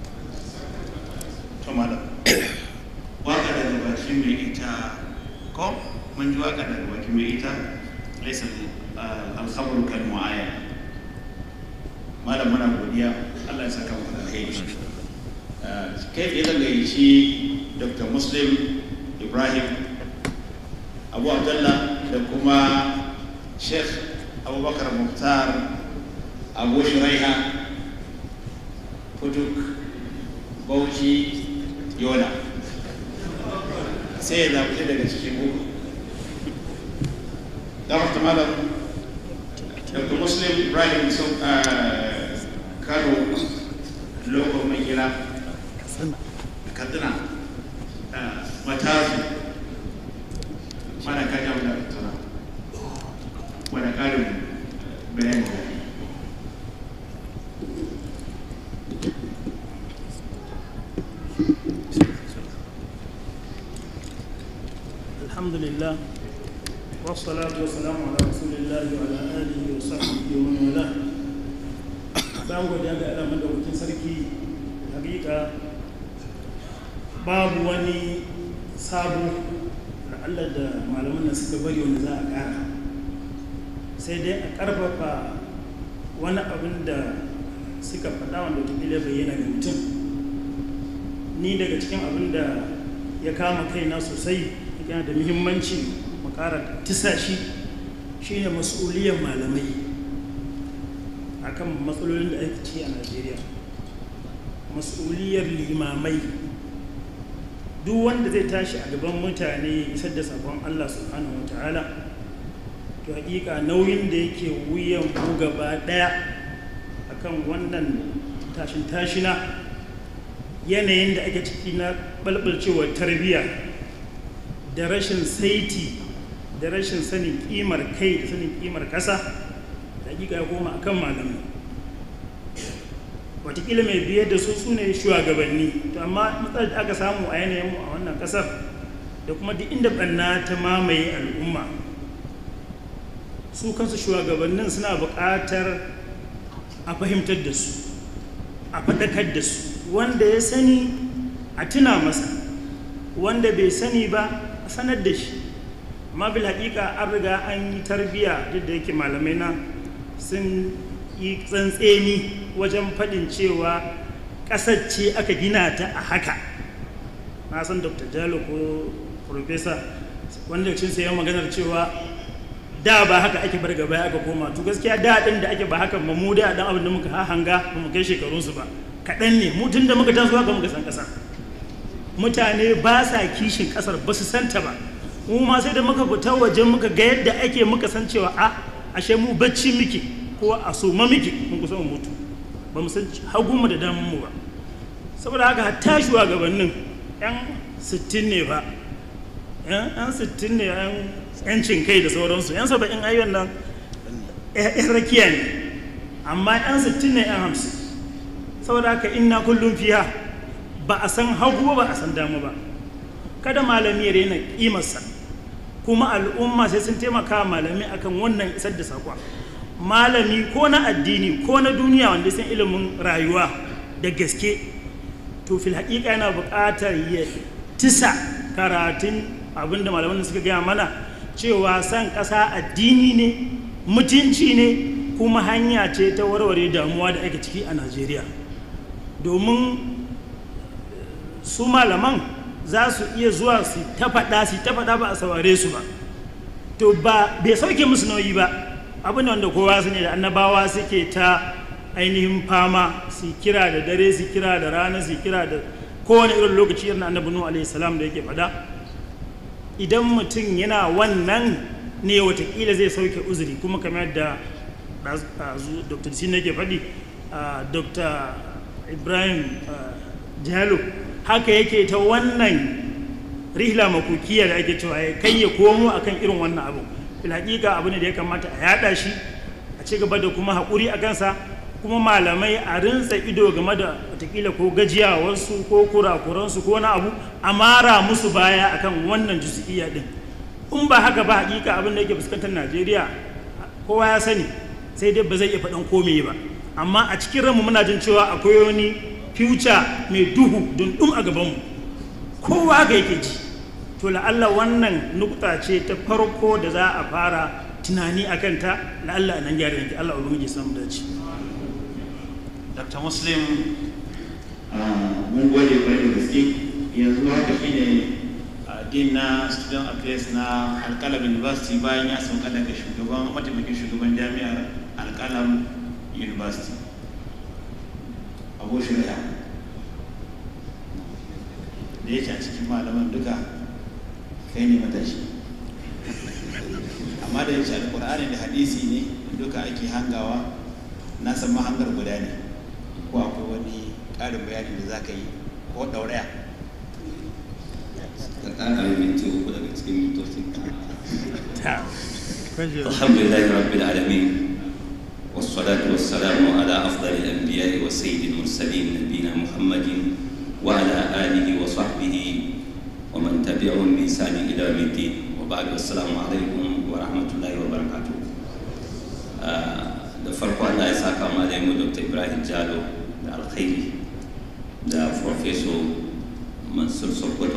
Speaker 8: to malam waka daga bakin mai ita ko mun ji waka daga bakin mai ita laisa alkhabaru kal mu'ayyan malam muna godiya Allah ya saka muku da alheri kai tsaye zan gayyaci dr muslim ibrahim abu abdullah da kuma sheikh abubakar muhtar abu shiraiha kuduk bauchi yola sai ya zaɓi daga cikin uku damar malam dr muslim ibrahim sun kano lokon mai gida katsina matazu mana kaji abu da tuna wadda ƙarin bayani da
Speaker 12: الحمد لله والصلاة والسلام على رسول الله وعلى آله وصحبه ومن والاه bayan godiya ga Allah madaukakin sarki hakika babu wani sabo da Allah da malaman da suka bari wanda za a ƙara sai dai a ƙarfafa wani abin da suka faɗa wanda wataƙila bayyana ga mutum ni daga cikin abin da ya kama kaina sosai yana da muhimmanci makara tisa shi shine mas'uliyar malamai akan matsalolin da ake ci a najeriya mas'uliyar limamai duk wanda zai tashi a gaban mutane isar da sabon allah subhanahu wa ta'ala to hakika nauyin da yake wuyan mu gaba daya akan wannan tashin tashina yanayin da ake ciki na balbalcewar tarbiyya da rashin saiti da rashin sanin kimar kai da sanin kimar kasa da hakika ya koma akan malamai watakila mai biyar da su su ne shugabanni to amma matsalar da aka samu a yanayin mu a wannan kasar da kuma duk inda banna ta mamaye al'umma su kansu shugabannin suna buƙatar a fahimtar da su a faɗakar da su wanda ya sani a tuna masa wanda bai sani ba a sanar da shi amma bil haƙiƙa an riga an yi tarbiya duk da yake malamai na sun yi tsantseni wajen faɗin cewa ƙasar ce aka gina ta a haka na san dr jalo ko profesa wanda cin sai maganar cewa da ba haka ake bar gaba aka koma to gaskiya da ɗin da ake ba haka ba mu da ɗan abin da muka hanga ba mu kai shekarunsu ba kaɗan ne mu tun da muka taso haka muka san ƙasar mutane ba sa kishin ƙasar ba su santa ba mu ma sai da muka fita waje muka ga yadda ake muka san cewa a ashe mu bacci muke ko a so ma muke mun kusa mu mutu ba mu san hagu mu da damun mu ba saboda haka hatta shugabannin yan sittin ne ba yan sittin ne yan yancin kai da sauransu yan saba'in ayyuan nan yan rakiya ne amma yan sittin ne yan hamsin saboda haka inna kullum fiya ba a san hagu ba a san damu ba kada malami ya rena kimarsa kuma al'umma sai sun taimaka malami akan wannan isar da saƙon malami ko na addini ko na duniya wanda sun ilimin rayuwa da gaske to fil haƙiƙa yana buƙatar ya tisa karatun abinda malaman da suka gaya mana cewa san ƙasa addini ne mutunci ne kuma hanya ce ta warware damuwa da ake ciki a najeriya domin su malaman za su iya zuwa su ta faɗa su ta faɗa ba a saurare su ba to ba bai sauke musu nauyi ba abin wanda kowa su ne da annabawa suke ta ainihin fama su kira da dare su kira da rana su kira da kowane irin lokaci irin annabi nuhu alaihi salam da yake faɗa idan mutum yana wannan ne watakila zai sauke uzuri kuma kamar da dr sin yake faɗi dr ibrahim jalo haka yake ta wannan rihla makukiya da ake cewa ya kai ya komo akan irin wannan abu fil hakika abu ne da ya kamata a yada shi a ci gaba da kuma haƙuri a kansa kuma malamai a rinsa ido game da watakila ko gajiyawarsu ko kurakuransu ko na abu a mara musu baya akan wannan juzi'iyya din in ba haka ba hakika abin da yake fuskantar najeriya kowa ya sani sai dai ba zai iya faɗan komai ba amma a cikin ranmu muna jin cewa akwai wani future mai duhu dundum a gabanmu kowa ga yake ji to la'alla wannan nukta ce ta farko da za a fara tunani a kanta la'alla a nan gyara yanki allah ubangiji samu dace
Speaker 7: dr muslim
Speaker 8: mun gode kwarai da gaske yanzu haka shine din na student affairs na alkalam university bayan ya sauka daga shugaban mataimakin shugaban jami'ar alkalam university abu shirya da yake a cikin malaman duka kai ne matashi amma da yake alkur'ani da hadisi ne duka ake hangawa na san mahangar guda ne ko akwai wani ƙarin bayani da za ka yi ko ɗauraya
Speaker 13: ka ƙara minti uku daga cikin mintocin alhamdulillahi rabbil alamin والصلاة والسلام على أفضل الأنبياء وسيد المرسلين نبينا محمد وعلى آله وصحبه ومن تبعهم بإحسان إلى يوم الدين وبعد السلام عليكم ورحمة الله وبركاته da farko Allah ya saka malamu Dr. Ibrahim Jalo da alkhairi da Professor Mansur Sokoto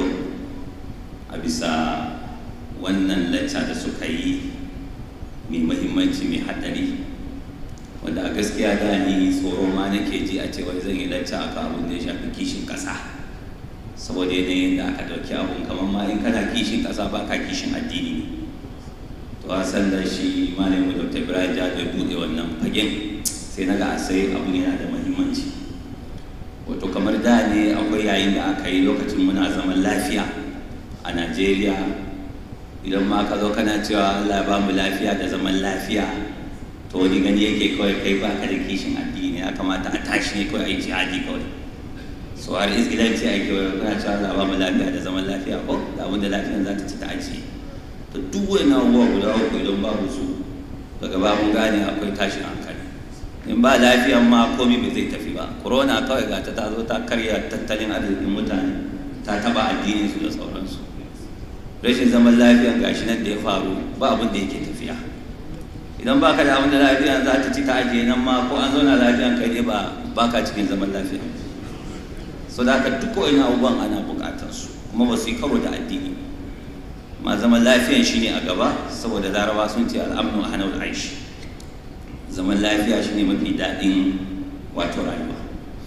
Speaker 13: a bisa wannan lacca da suka yi mai mahimmanci mai haɗari wanda a gaskiya da ni tsoro ma nake ji a cewa zan yi lacca akan abin da ya shafi kishin ƙasa saboda yanayin da aka ɗauki abun kamar ma in kana kishin ƙasa ba ka kishin addini ne to a san da shi malamin dr ibrahim jado ya buɗe wannan fagen sai na ga sai abu yana da mahimmanci wato kamar da ne akwai yayin da aka yi lokacin muna zaman lafiya a najeriya idan ma ka zo kana cewa allah ba mu lafiya da zaman lafiya to wani gani yake kawai kai ba ka da kishin addini ya kamata a tashi ne kawai a yi jihadi kawai so har izgilanci ake wani kana cewa allah ba mu lafiya da zaman lafiya ko da abin da lafiyan za ta ci ta ajiye to duk wani abubuwa guda uku idan babu su daga ba mun gane akwai tashin hankali in ba lafiyan ma komi bai zai tafi ba corona kawai ga ta ta zo ta karya tattalin arzikin mutane ta taba addinin su da sauransu rashin zaman lafiyan gashi nan da ya faru ba abin da yake tafiya idan baka da abin da lafiyan za ta ci ta ajiye nan ma ko an zauna lafiyan kai ne ba baka cikin zaman lafiya so da haka duk wani abubuwan ana bukatar su kuma ba su yi karo da addini ma zaman lafiyan shine a gaba saboda laraba sun ce al'amnu a hannun aishi zaman lafiya shine mafi daɗin wato rayuwa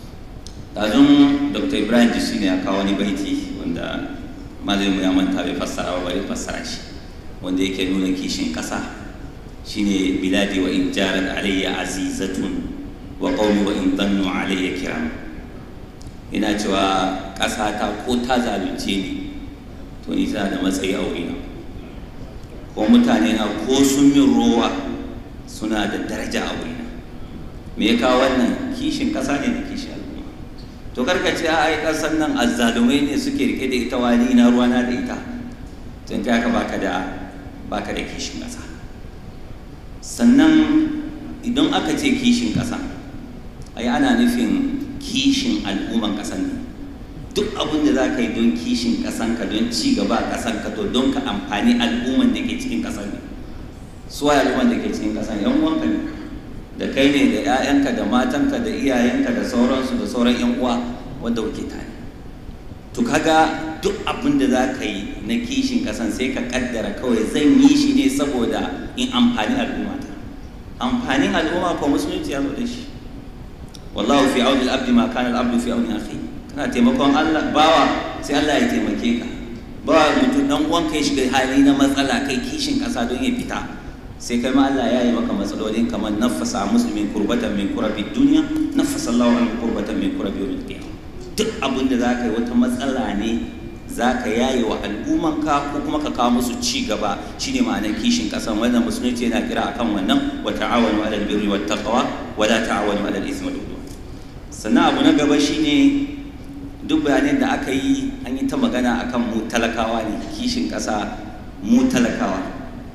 Speaker 13: ɗazun dr ibrahim jisi ne ya kawo wani baiti wanda malamin ya manta bai fassara ba bari fassara shi wanda yake nuna kishin ƙasa shine biladi wa in jarat alayya azizatun wa qawmi wa in dannu alayya kiram ina cewa ƙasa ta ko ta zalunce ni to ni tana da matsayi a wurina ko mutane na ko sun min rowa suna da daraja a wurina me ya kawo wannan kishin ƙasa ne da kishin al'umma to karka ce ai ƙasar nan azzalumai ne suke rike da ita wani na ruwana da ita tun kai haka baka da baka da kishin ƙasa sannan idan aka ce kishin ƙasa ai ana nufin kishin al'umman ƙasar ne duk abin da za ka yi don kishin ƙasanka don ci gaba a ƙasanka to don ka amfani al'umman da ke cikin ƙasar ne suwa al'umman da ke cikin ƙasar yan uwanka ne da kai ne da 'ya'yanka da matanka da iyayenka da sauransu da sauran yan uwa wanda kuke tare to kaga duk abin da za ka yi na kishin ƙasan sai ka kaddara kawai zan yi shi ne saboda in amfani al'umma ta amfanin al'umma ko musulunci ya zo da shi wallahu fi auni al-abdi ma kana al-abdu fi auni akhihi kana taimakon Allah bawa sai Allah ya taimake ka bawa mutum dan uwan kai shiga hali na matsala kai kishin kasa don ya fita sai kai ma Allah ya yi maka matsalolin kamar nafasa muslimin kurbatan min kurabi duniya nafasa Allah an kurbatan min kurabi yawmil qiyamah duk abin da zaka yi wata matsala ne zaka yaye wa al'umman ka ko kuma ka kawo musu ci gaba shine ma'anar kishin kasan wannan musulunci yana kira akan wannan wa ta'awanu 'alal birri wat taqwa wa la ta'awanu 'alal ithmi wal udwan sannan abu na gaba shine duk bayanin da aka yi an yi ta magana akan mu talakawa ne kishin ƙasa mu talakawa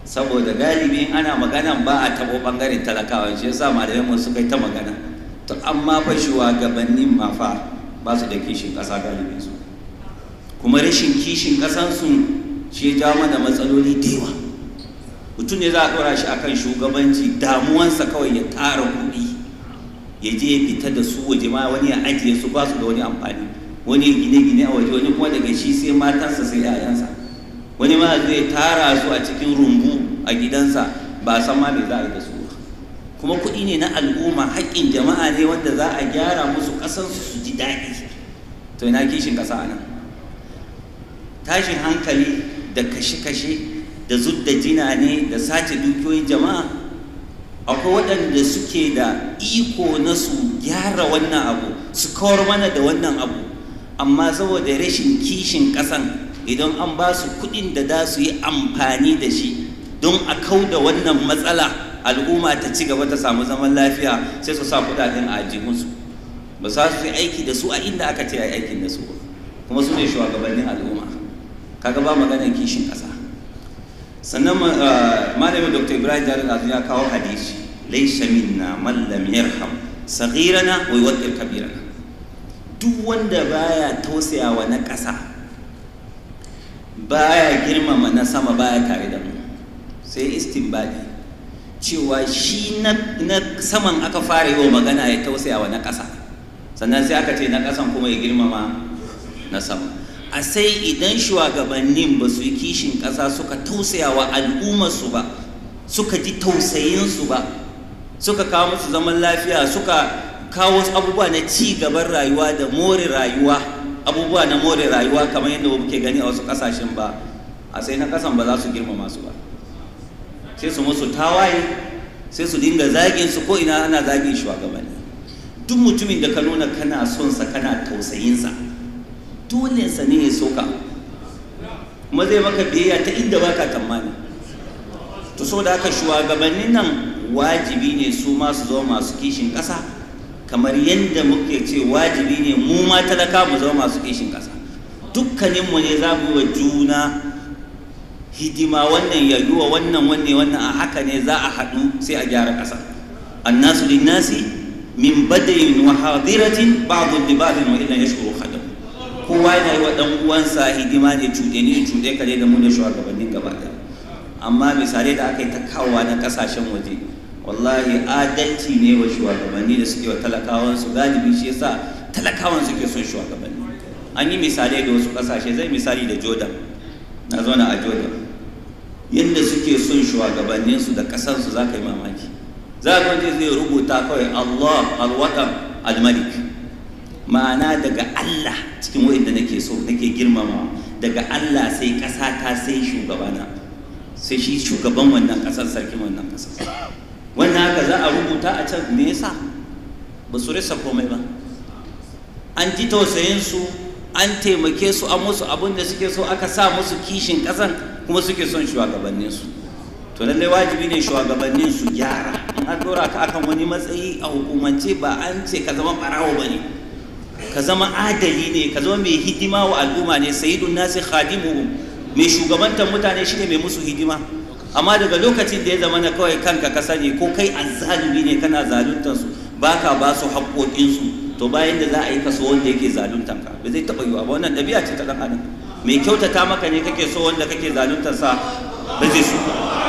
Speaker 13: saboda galibi in ana magana ba a taɓo ɓangaren talakawa shi yasa malamai mu suka yi ta magana to amma fa shugabannin ma fa ba su da kishin ƙasa galibin su kuma rashin kishin ƙasansu shi ya jawo mana matsaloli da yawa mutum ne za a ɗora shi akan shugabanci damuwansa kawai ya tara kuɗi ya je ya fita da su waje ma wani ya ajiye su ba su da wani amfani wani gine-gine a waje wani kuma daga shi sai matansa sai 'ya'yansa wani ma zai tara su a cikin rumbu a gidansa ba san ma me za a yi da su ba kuma kuɗi ne na al'umma haƙƙin jama'a ne wanda za a gyara musu ƙasansu su ji daɗi to ina kishin ƙasa a nan tashin hankali da kashe-kashe da zudda jina ne da sace dukiyoyin jama'a akwai waɗanda suke da iko na su gyara wannan abu su kawar mana da wannan abu amma saboda rashin kishin ƙasan idan an ba su kuɗin da za su yi amfani da shi don a kau da wannan matsala al'umma ta ci gaba ta samu zaman lafiya sai su sa kuɗaɗen a ajihunsu ba za su yi aiki da su a inda aka ce a yi aikin da su ba kuma su ne shugabannin al'umma kaga ba maganar kishin ƙasa sannan malamin dr ibrahim jarin azu ya kawo hadisi laisa minna man lam yarham saghirana wa yuwaqqir kabirana duk wanda baya tausayawa na ƙasa baya girmama na sama baya tare da mu sai istinbadi cewa shi na saman aka fara yi wa magana ya tausayawa na ƙasa sannan sai aka ce na ƙasan kuma ya girmama na sama a sai idan shugabannin ba su yi kishin ƙasa suka tausaya wa al'ummarsu ba suka ji tausayinsu ba suka kawo musu zaman lafiya suka kawo abubuwa na ci gaban rayuwa da more rayuwa abubuwa na more rayuwa kamar yadda muke gani a wasu ƙasashen ba a sai na ƙasan ba za su girmama su ba sai su musu tawaye sai su dinga zagin su ko ina ana zagin shugabanni duk mutumin da ka nuna kana son sa kana tausayinsa dole sa ne ya soka kuma zai maka biyayya ta inda baka tamani to so da haka shugabannin nan wajibi ne su ma su zama masu kishin ƙasa kamar yadda muke ce wajibi ne mu ma talaka mu zama masu kishin ƙasa dukkaninmu ne za mu yi wa juna hidima wannan ya yi wa wannan wanne wannan a haka ne za a haɗu sai a gyara ƙasa annasu linnasi min badayin wa hadiratin ba'dhu li ba'dhin wa illa yashkuru khadam kowa yana yi wa ɗan uwansa hidima ne cuɗe ni cuɗe ka ne da mu da shugabannin gaba ɗaya amma misalai da aka yi ta kawowa na ƙasashen waje wallahi adalci ne wa shugabanni da suke wa talakawansu galibi shi yasa talakawan suke son shugabanni an yi misalai da wasu ƙasashe zai misali da jordan na zauna a jordan yadda suke son shugabanninsu da ƙasarsu za ka yi mamaki za ka wanda zai rubuta kawai allah alwaɗan almalik ma'ana daga allah cikin wa'inda nake so nake girmama daga allah sai ƙasa ta sai shugabana sai shi shugaban wannan ƙasar sarkin wannan ƙasar wannan haka za a rubuta a can me yasa ba su rasa komai ba an ji tausayinsu an taimake su an musu abin da suke so aka sa musu kishin ƙasan kuma suke son shugabanninsu to lallai wajibi ne shugabannin su gyara in an dora ka akan wani matsayi a hukumance ba an ce ka zama ɓarawo ba ne ka zama adali ne ka zama mai hidima wa al'umma ne sayyidun nasi khadimu mai shugabantar mutane shine mai musu hidima amma daga lokacin da ya zama na kawai kanka ka sani ko kai azzalumi ne kana zaluntar su baka ba su haƙoƙinsu to bayan da za a yi kaso wanda yake zaluntar ka ba zai taɓa yiwa ba wannan ɗabi'a ce ta ɗan adam mai kyautata maka ne kake so wanda kake zaluntar sa ba zai so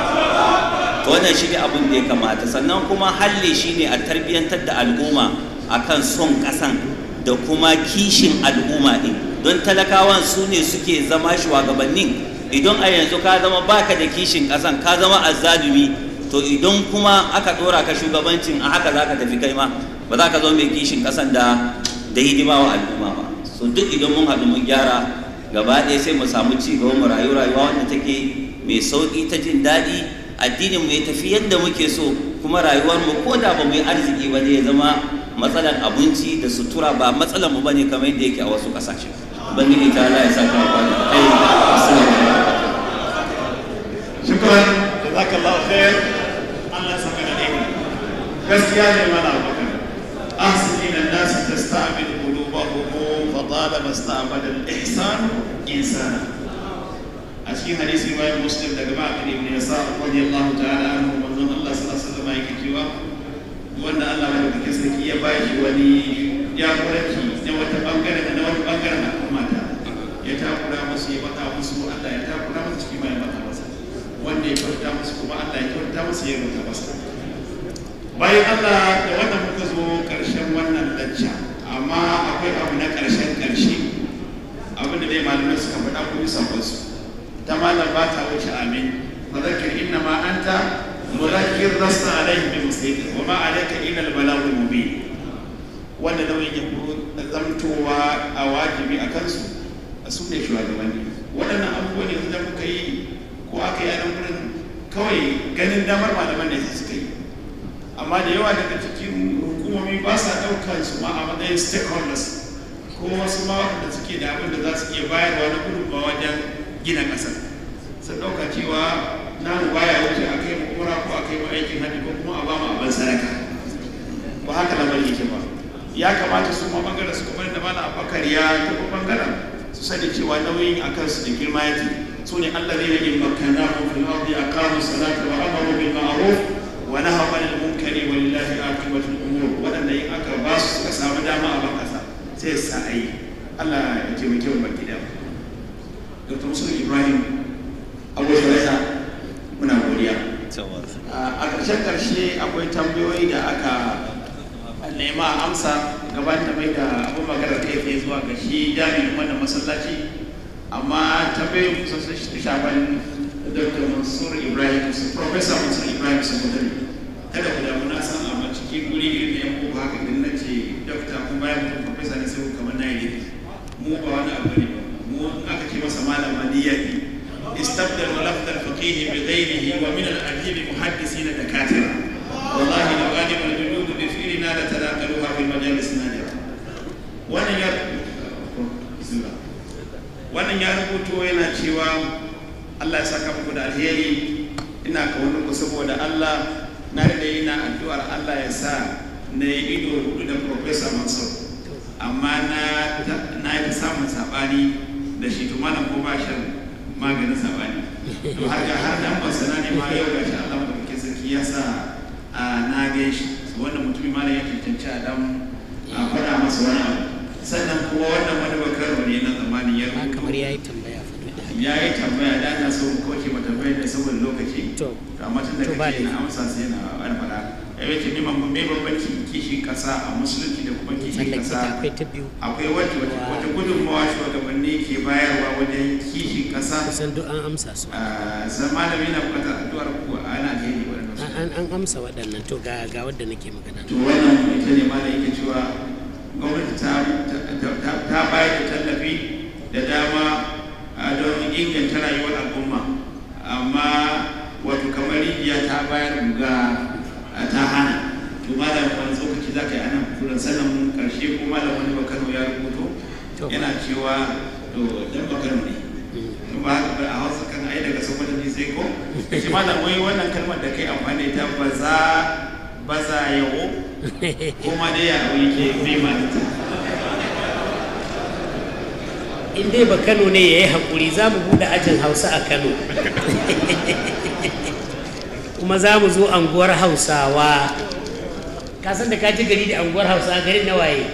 Speaker 13: to wannan shi ne abin da ya kamata sannan kuma halli shi ne a tarbiyyantar da al'umma akan son ƙasan da kuma kishin al'umma ɗin don talakawan su ne suke zama shugabannin idan a yanzu ka zama baka da kishin ƙasan ka zama azzalumi to idan kuma aka ɗora ka shugabancin a haka za ka tafi kai ma ba za ka zama mai kishin ƙasan da da hidima wa al'umma ba so duk idan mun haɗu mun gyara gaba ɗaya sai mu samu ci gaba mu rayu rayuwa wanda take mai sauƙi ta jin daɗi addinin mu ya tafi yadda muke so kuma rayuwar mu ko da ba mu yi arziki ba ne ya zama matsalar abinci da sutura ba matsalar mu bane kamar yadda yake a wasu ƙasashe ubangiji ta Allah ya saka mu da kai assalamu
Speaker 8: shukran jazakallahu khair Allah saka da dai gaskiya ne mana bakar ahsin ila nas tasta'mil qulubahum fa talaba ista'mala al-ihsan insana a cikin hadisi bayan muslim daga ma'aikata ibn yasa radiyallahu ta'ala anhu manzon Allah sallallahu alaihi wasallam yake cewa wanda Allah mai kake sarki ya ba shi wani jagoranci na wata bangare na wani bangaren al'umma ta ya takura musu ya bata musu Allah ya takura musu cikin mai bata masa wanda ya kyauta musu kuma Allah ya kyauta musu ya kyauta masa bayan Allah da wannan muka zo karshen wannan lacca amma akwai abu na karshen karshe abin da dai malamai suka faɗa ko bisa wasu ta malam ba ta wuce amin fadakir inna ma anta mudakkir lasta alaihi bi muslimin wa ma alayka illa al balagh mubin wanda nauyin ya zamtowa a wajibi a kansu a su ne shugabanni waɗannan abubuwan yanzu da muka yi ko aka yi a nan wurin kawai ganin damar malaman ne suka yi amma da yawa daga cikin hukumomi ba sa ɗaukar su ma a matsayin stakeholders ko wasu ma waɗanda suke da abin da za su iya bayarwa na gudunmawa wajen gina ƙasar sun ɗauka cewa namu baya wuce a kai mu umra ko a kai mu aikin hajji ko kuma a ba mu abin sadaka ba haka lamarin yake ba ya kamata su ma bangaren su kuma da mana abakar ya taɓa bangaren su sani cewa nauyin a kansu da girma yake su ne allah ne yin makana mu fil ardi aqamu salata wa amaru bil ma'ruf wa nahaw anil munkari wa lillahi aqibatul umur wadanda in aka ba su suka samu dama a ban kasa sai sa ayi Allah ya taimake mu baki da Dr. Musul Ibrahim Abu Shuraisa muna godiya a ƙarshen ƙarshe akwai tambayoyi da aka nema amsa gaban da mai da abu magana kai tsaye zuwa ga shi jami'in wannan masallaci amma tambayoyin kusa sun shafan dr mansur ibrahim su professor mansur ibrahim su mutane kada ku damu na san amma cikin guri irin da yan ko haka din na ce dokta kun bayan mutum professor ne sai kamar na yi mu ba wani abu ne mu in aka ce masa malam madiyati استبدل لفظ الفقيه بغيره ومن الأديب محدثين دكاترة والله لو غالب الجلود بفعلنا لتناقلوها في المجالس النادرة wannan ya wannan ya rubuto yana cewa Allah ya saka muku da alheri ina kaunar ku saboda Allah na da ina addu'ar Allah ya sa na yi ido hudu da Professor Mansur amma na na yi samun sabani da shi to malam ko ba shan maganin sabani to har ga har dan basana ne ma yau gashi Allah madaukakin sarki ya sa na ga shi wannan mutumin malam ya cancanci a dan a faɗa masa wani abu sannan kuma wannan wani bakaro ne na zamanin ya rubuto
Speaker 5: kamar yayi tambaya
Speaker 8: ya yi tambaya da na so koke ma tambayar da saboda lokaci to amma tun da kake na amsa sai na wani faɗa ya ce ni mamban me bambanci kishin kasa a musulunci da kuma kishin kasa
Speaker 5: akwai ta biyu
Speaker 8: akwai wata wata gudunmawa shugabanni ke bayarwa wajen kishin kasa
Speaker 5: kusan duk an amsa su
Speaker 8: san malami na bukatar addu'ar ku a Najeriya wannan
Speaker 5: an an amsa waɗannan to ga ga wadda nake magana
Speaker 8: to wannan ita ne malam yake cewa gwamnati ta ta bayar da tallafi da dama don inganta rayuwar al'umma amma wato kamar rijiya ta bayar ga ta hana to malam wani tsokaci za ka yi anan turan sannan karshe ko malam wani bakano ya rubuto yana cewa to dan bakano ne to ba haka ba a hausa kan ai daga sokoto ne sai ko shi malam wai wannan kalmar da kai amfani da ita ba za ba za yawo ko ma dai ya yake bai ma
Speaker 5: in dai ba kano ne ya yi haƙuri za mu buɗe ajin hausa a kano kuma za mu zo anguwar hausawa ka san da ka ji gari da anguwar hausawa garin na waye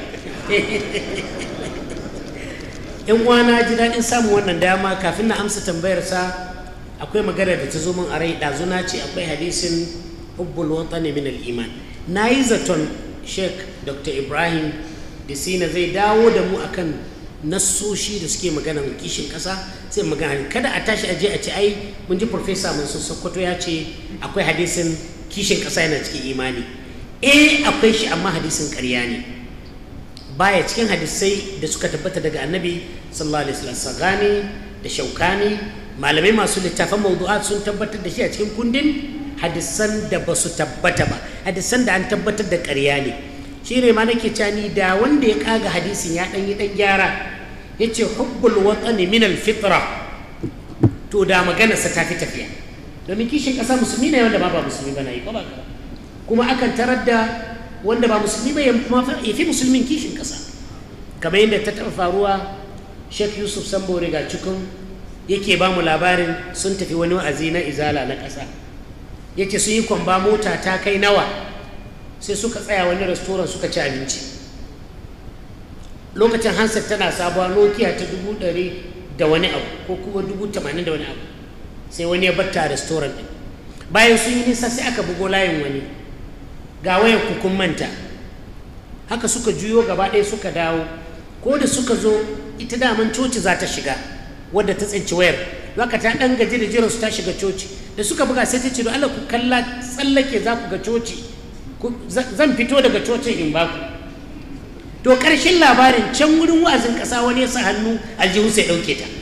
Speaker 5: yan uwana ji daɗin samun wannan dama kafin na amsa tambayarsa akwai magana da ta zo min a rai ɗazuna ce akwai hadisin hubbul watani min al-iman na yi zaton sheikh dr ibrahim disina zai dawo da mu akan nassoshi da suke maganan kishin ƙasa sai magana kada a tashi aje a ce ai mun ji farfesa mansur sokoto ya ce akwai hadisin kishin ƙasa yana cikin imani eh akwai shi amma hadisin ƙarya ne baya cikin hadisai da suka tabbata daga annabi sallallahu alaihi wasallam sagani da shaukani malamai masu littafan mawdu'at sun tabbatar da shi a cikin kundin hadisan da ba su tabbata ba hadisan da an tabbatar da ƙarya ne shi ne ma nake cani da wanda ya kaga hadisin ya ɗan yi ɗan gyara ya ce hubbul watsani min alfitra to da maganarsa ta fi tafiya domin kishin ƙasa musulmi ne wanda ma ba musulmi ba na yi ba kuma akan tarar da wanda ba musulmi ba ya fi musulmin kishin ƙasa kamar yadda ta taɓa faruwa sheikh yusuf sambo riga cikin yake ba mu labarin sun tafi wani wa'azi na izala na ƙasa yake sun yi kwamba mota ta kai nawa sai suka tsaya wani restoran suka ci abinci lokacin hansar tana sabuwa nokia ta dubu ɗari da wani abu ko kuma dubu tamanin da wani abu sai wani ya batta a restoran ɗin bayan sun yi nisa sai aka bugo layin wani ga wayar kukun manta haka suka juyo gaba ɗaya suka dawo ko da suka zo ita daman coci za ta shiga wadda ta tsinci wayar haka ta ɗan gaji da jiran su ta shiga coci da suka buga sai ta ce don Allah ku kalla tsallake za ku ga coci zan fito daga cocin in ba ku to ƙarshen labarin can wurin wa'azin ƙasa wani ya sa hannu aljihu sai ɗauke ta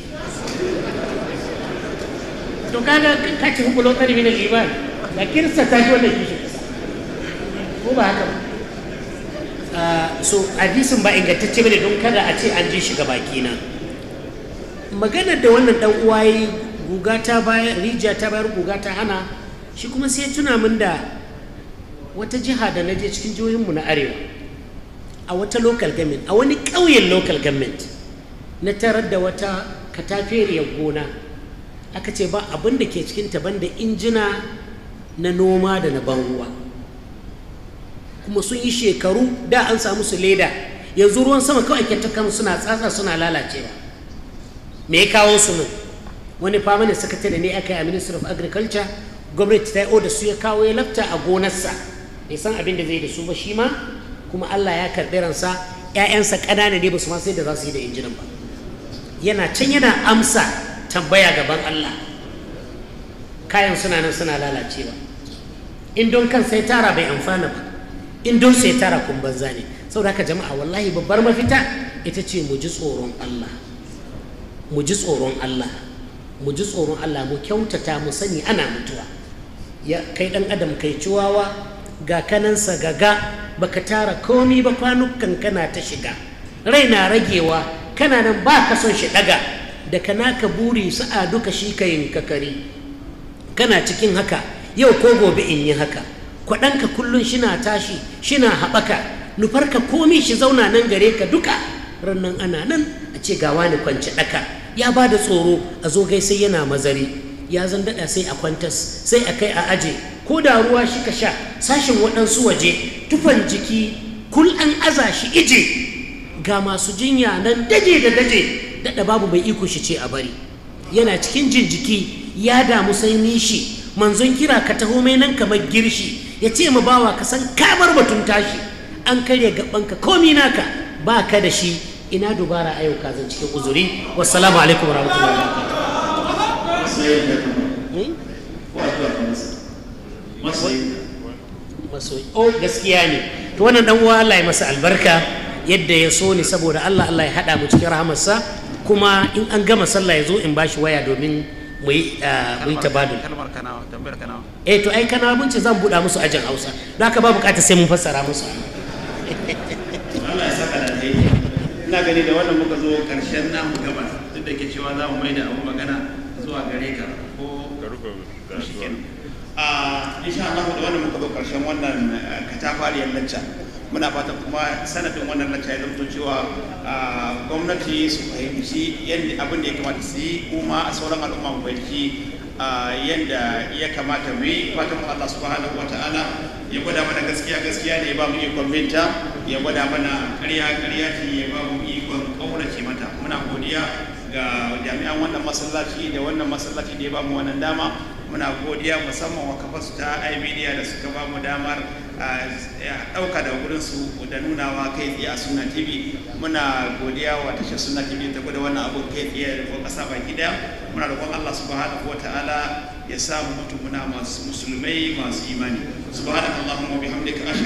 Speaker 5: to kaga ka ci hukulo tsari min al-iman da kirsa ta ji wannan kishin ƙasa ko ba haka ba so hadisin ba ingantacce bane don kada a ce an ji shi ga baki na maganar da wannan dan uwa yi guga ta bayar rijiya ta bayar guga ta hana shi kuma sai tuna min da wata jiha da na je cikin jihohinmu na arewa a wata local government a wani ƙauyen local government na tarar da wata kataferiyar gona aka ce ba abin da ke cikin ta banda injina na noma da na ban ruwa kuma sun yi shekaru da an samu su leda yanzu ruwan sama kawai ke ta suna tsatsa suna lalacewa me ya kawo su nan wani famanin sakatare ne aka yi a ministry of agriculture gwamnati ta yi oda su ya kawo ya lafta a gonarsa bai san abin da zai da su ba shi ma kuma allah ya karɓi ransa ‘ya'yansa ƙanana ne ba su ma sai da za su yi da injinan ba yana can yana amsa tambaya gaban allah kayan suna nan suna lalacewa in don kan sai tara bai amfana ba in don sai tara kun banza ne saboda haka jama'a wallahi babbar mafita ita ce mu ji tsoron allah mu ji tsoron allah mu ji tsoron Allah mu kyautata mu sani ana mutuwa ya kai dan adam kai ciwawa ga kanansa gaga baka tara komi ba kwanukan kana ta shiga rai na ragewa kana nan ba ka son shi daga da kana ka buri sa'a duka shi ka yin kakari kana cikin haka yau ko gobe in yi haka kwaɗanka kullum shina tashi shina haɓaka nufarka komi shi zauna nan gare ka duka rannan ana nan a ce ga wani kwance ɗaka ya ba da tsoro a zo gai sai yana mazari ya zan daɗa sai a kwantas sai a kai a aje ko da ruwa shi ka sha sashin waɗansu waje tufan jiki kul an aza shi ije ga masu jinya nan daje da daje daɗa babu mai iko shi ce a bari yana cikin jin jiki ya damu sai nishi manzon kira ka taho mai nan kamar girshi ya ce ma bawa ka san kamar batun tashi an karya gabanka komi naka ba ka da shi ina dubara a yau ka zan cikin uzuri wassalamu alaikum warahmatullahi wabarakatuh oh gaskiya ne to wannan dan uwa Allah ya masa albarka yadda ya so ni saboda Allah Allah ya hada mu cikin rahamarsa kuma in an gama sallah ya zo in bashi waya domin mu yi mu yi tabadul
Speaker 9: kalmar kanawa tambayar kanawa
Speaker 5: eh to ai kanawa mun ce zan buɗa musu ajin Hausa don haka ba bukatar sai mun fassara musu
Speaker 8: Allah ya saka da alheri ina gani da wannan muka zo karshen namu gaba duk da ke cewa za mu mai da abu magana zuwa gare ka ko a insha Allah da wannan muka zo karshen wannan katafariyar lacca muna fatan kuma sanadin wannan lacca ya zamto cewa gwamnati su fahimci yadda abin da ya kamata su yi kuma a sauran al'umma mu fahimci yadda ya kamata mu yi fatan Allah subhanahu wa ta'ala ya gwada mana gaskiya gaskiya ne ya ba mu ikon binta ya gwada mana ƙarya ƙarya ce ya ba mu ikon ƙaurace mata muna godiya ga jami'an wannan masallaci da wannan masallaci da ya ba mu wannan dama muna godiya musamman wa kafasu ta imedia da suka ba mu damar ɗauka da wurin su da nunawa kai tsaye a suna tv muna godiya wa tashar suna tv ta gwada wannan abun kai tsaye da ƙasa baki daya muna roƙon allah subhanahu wa ta'ala ya samu mutum muna masu musulmai masu imani subhanakallahumma wa bihamdika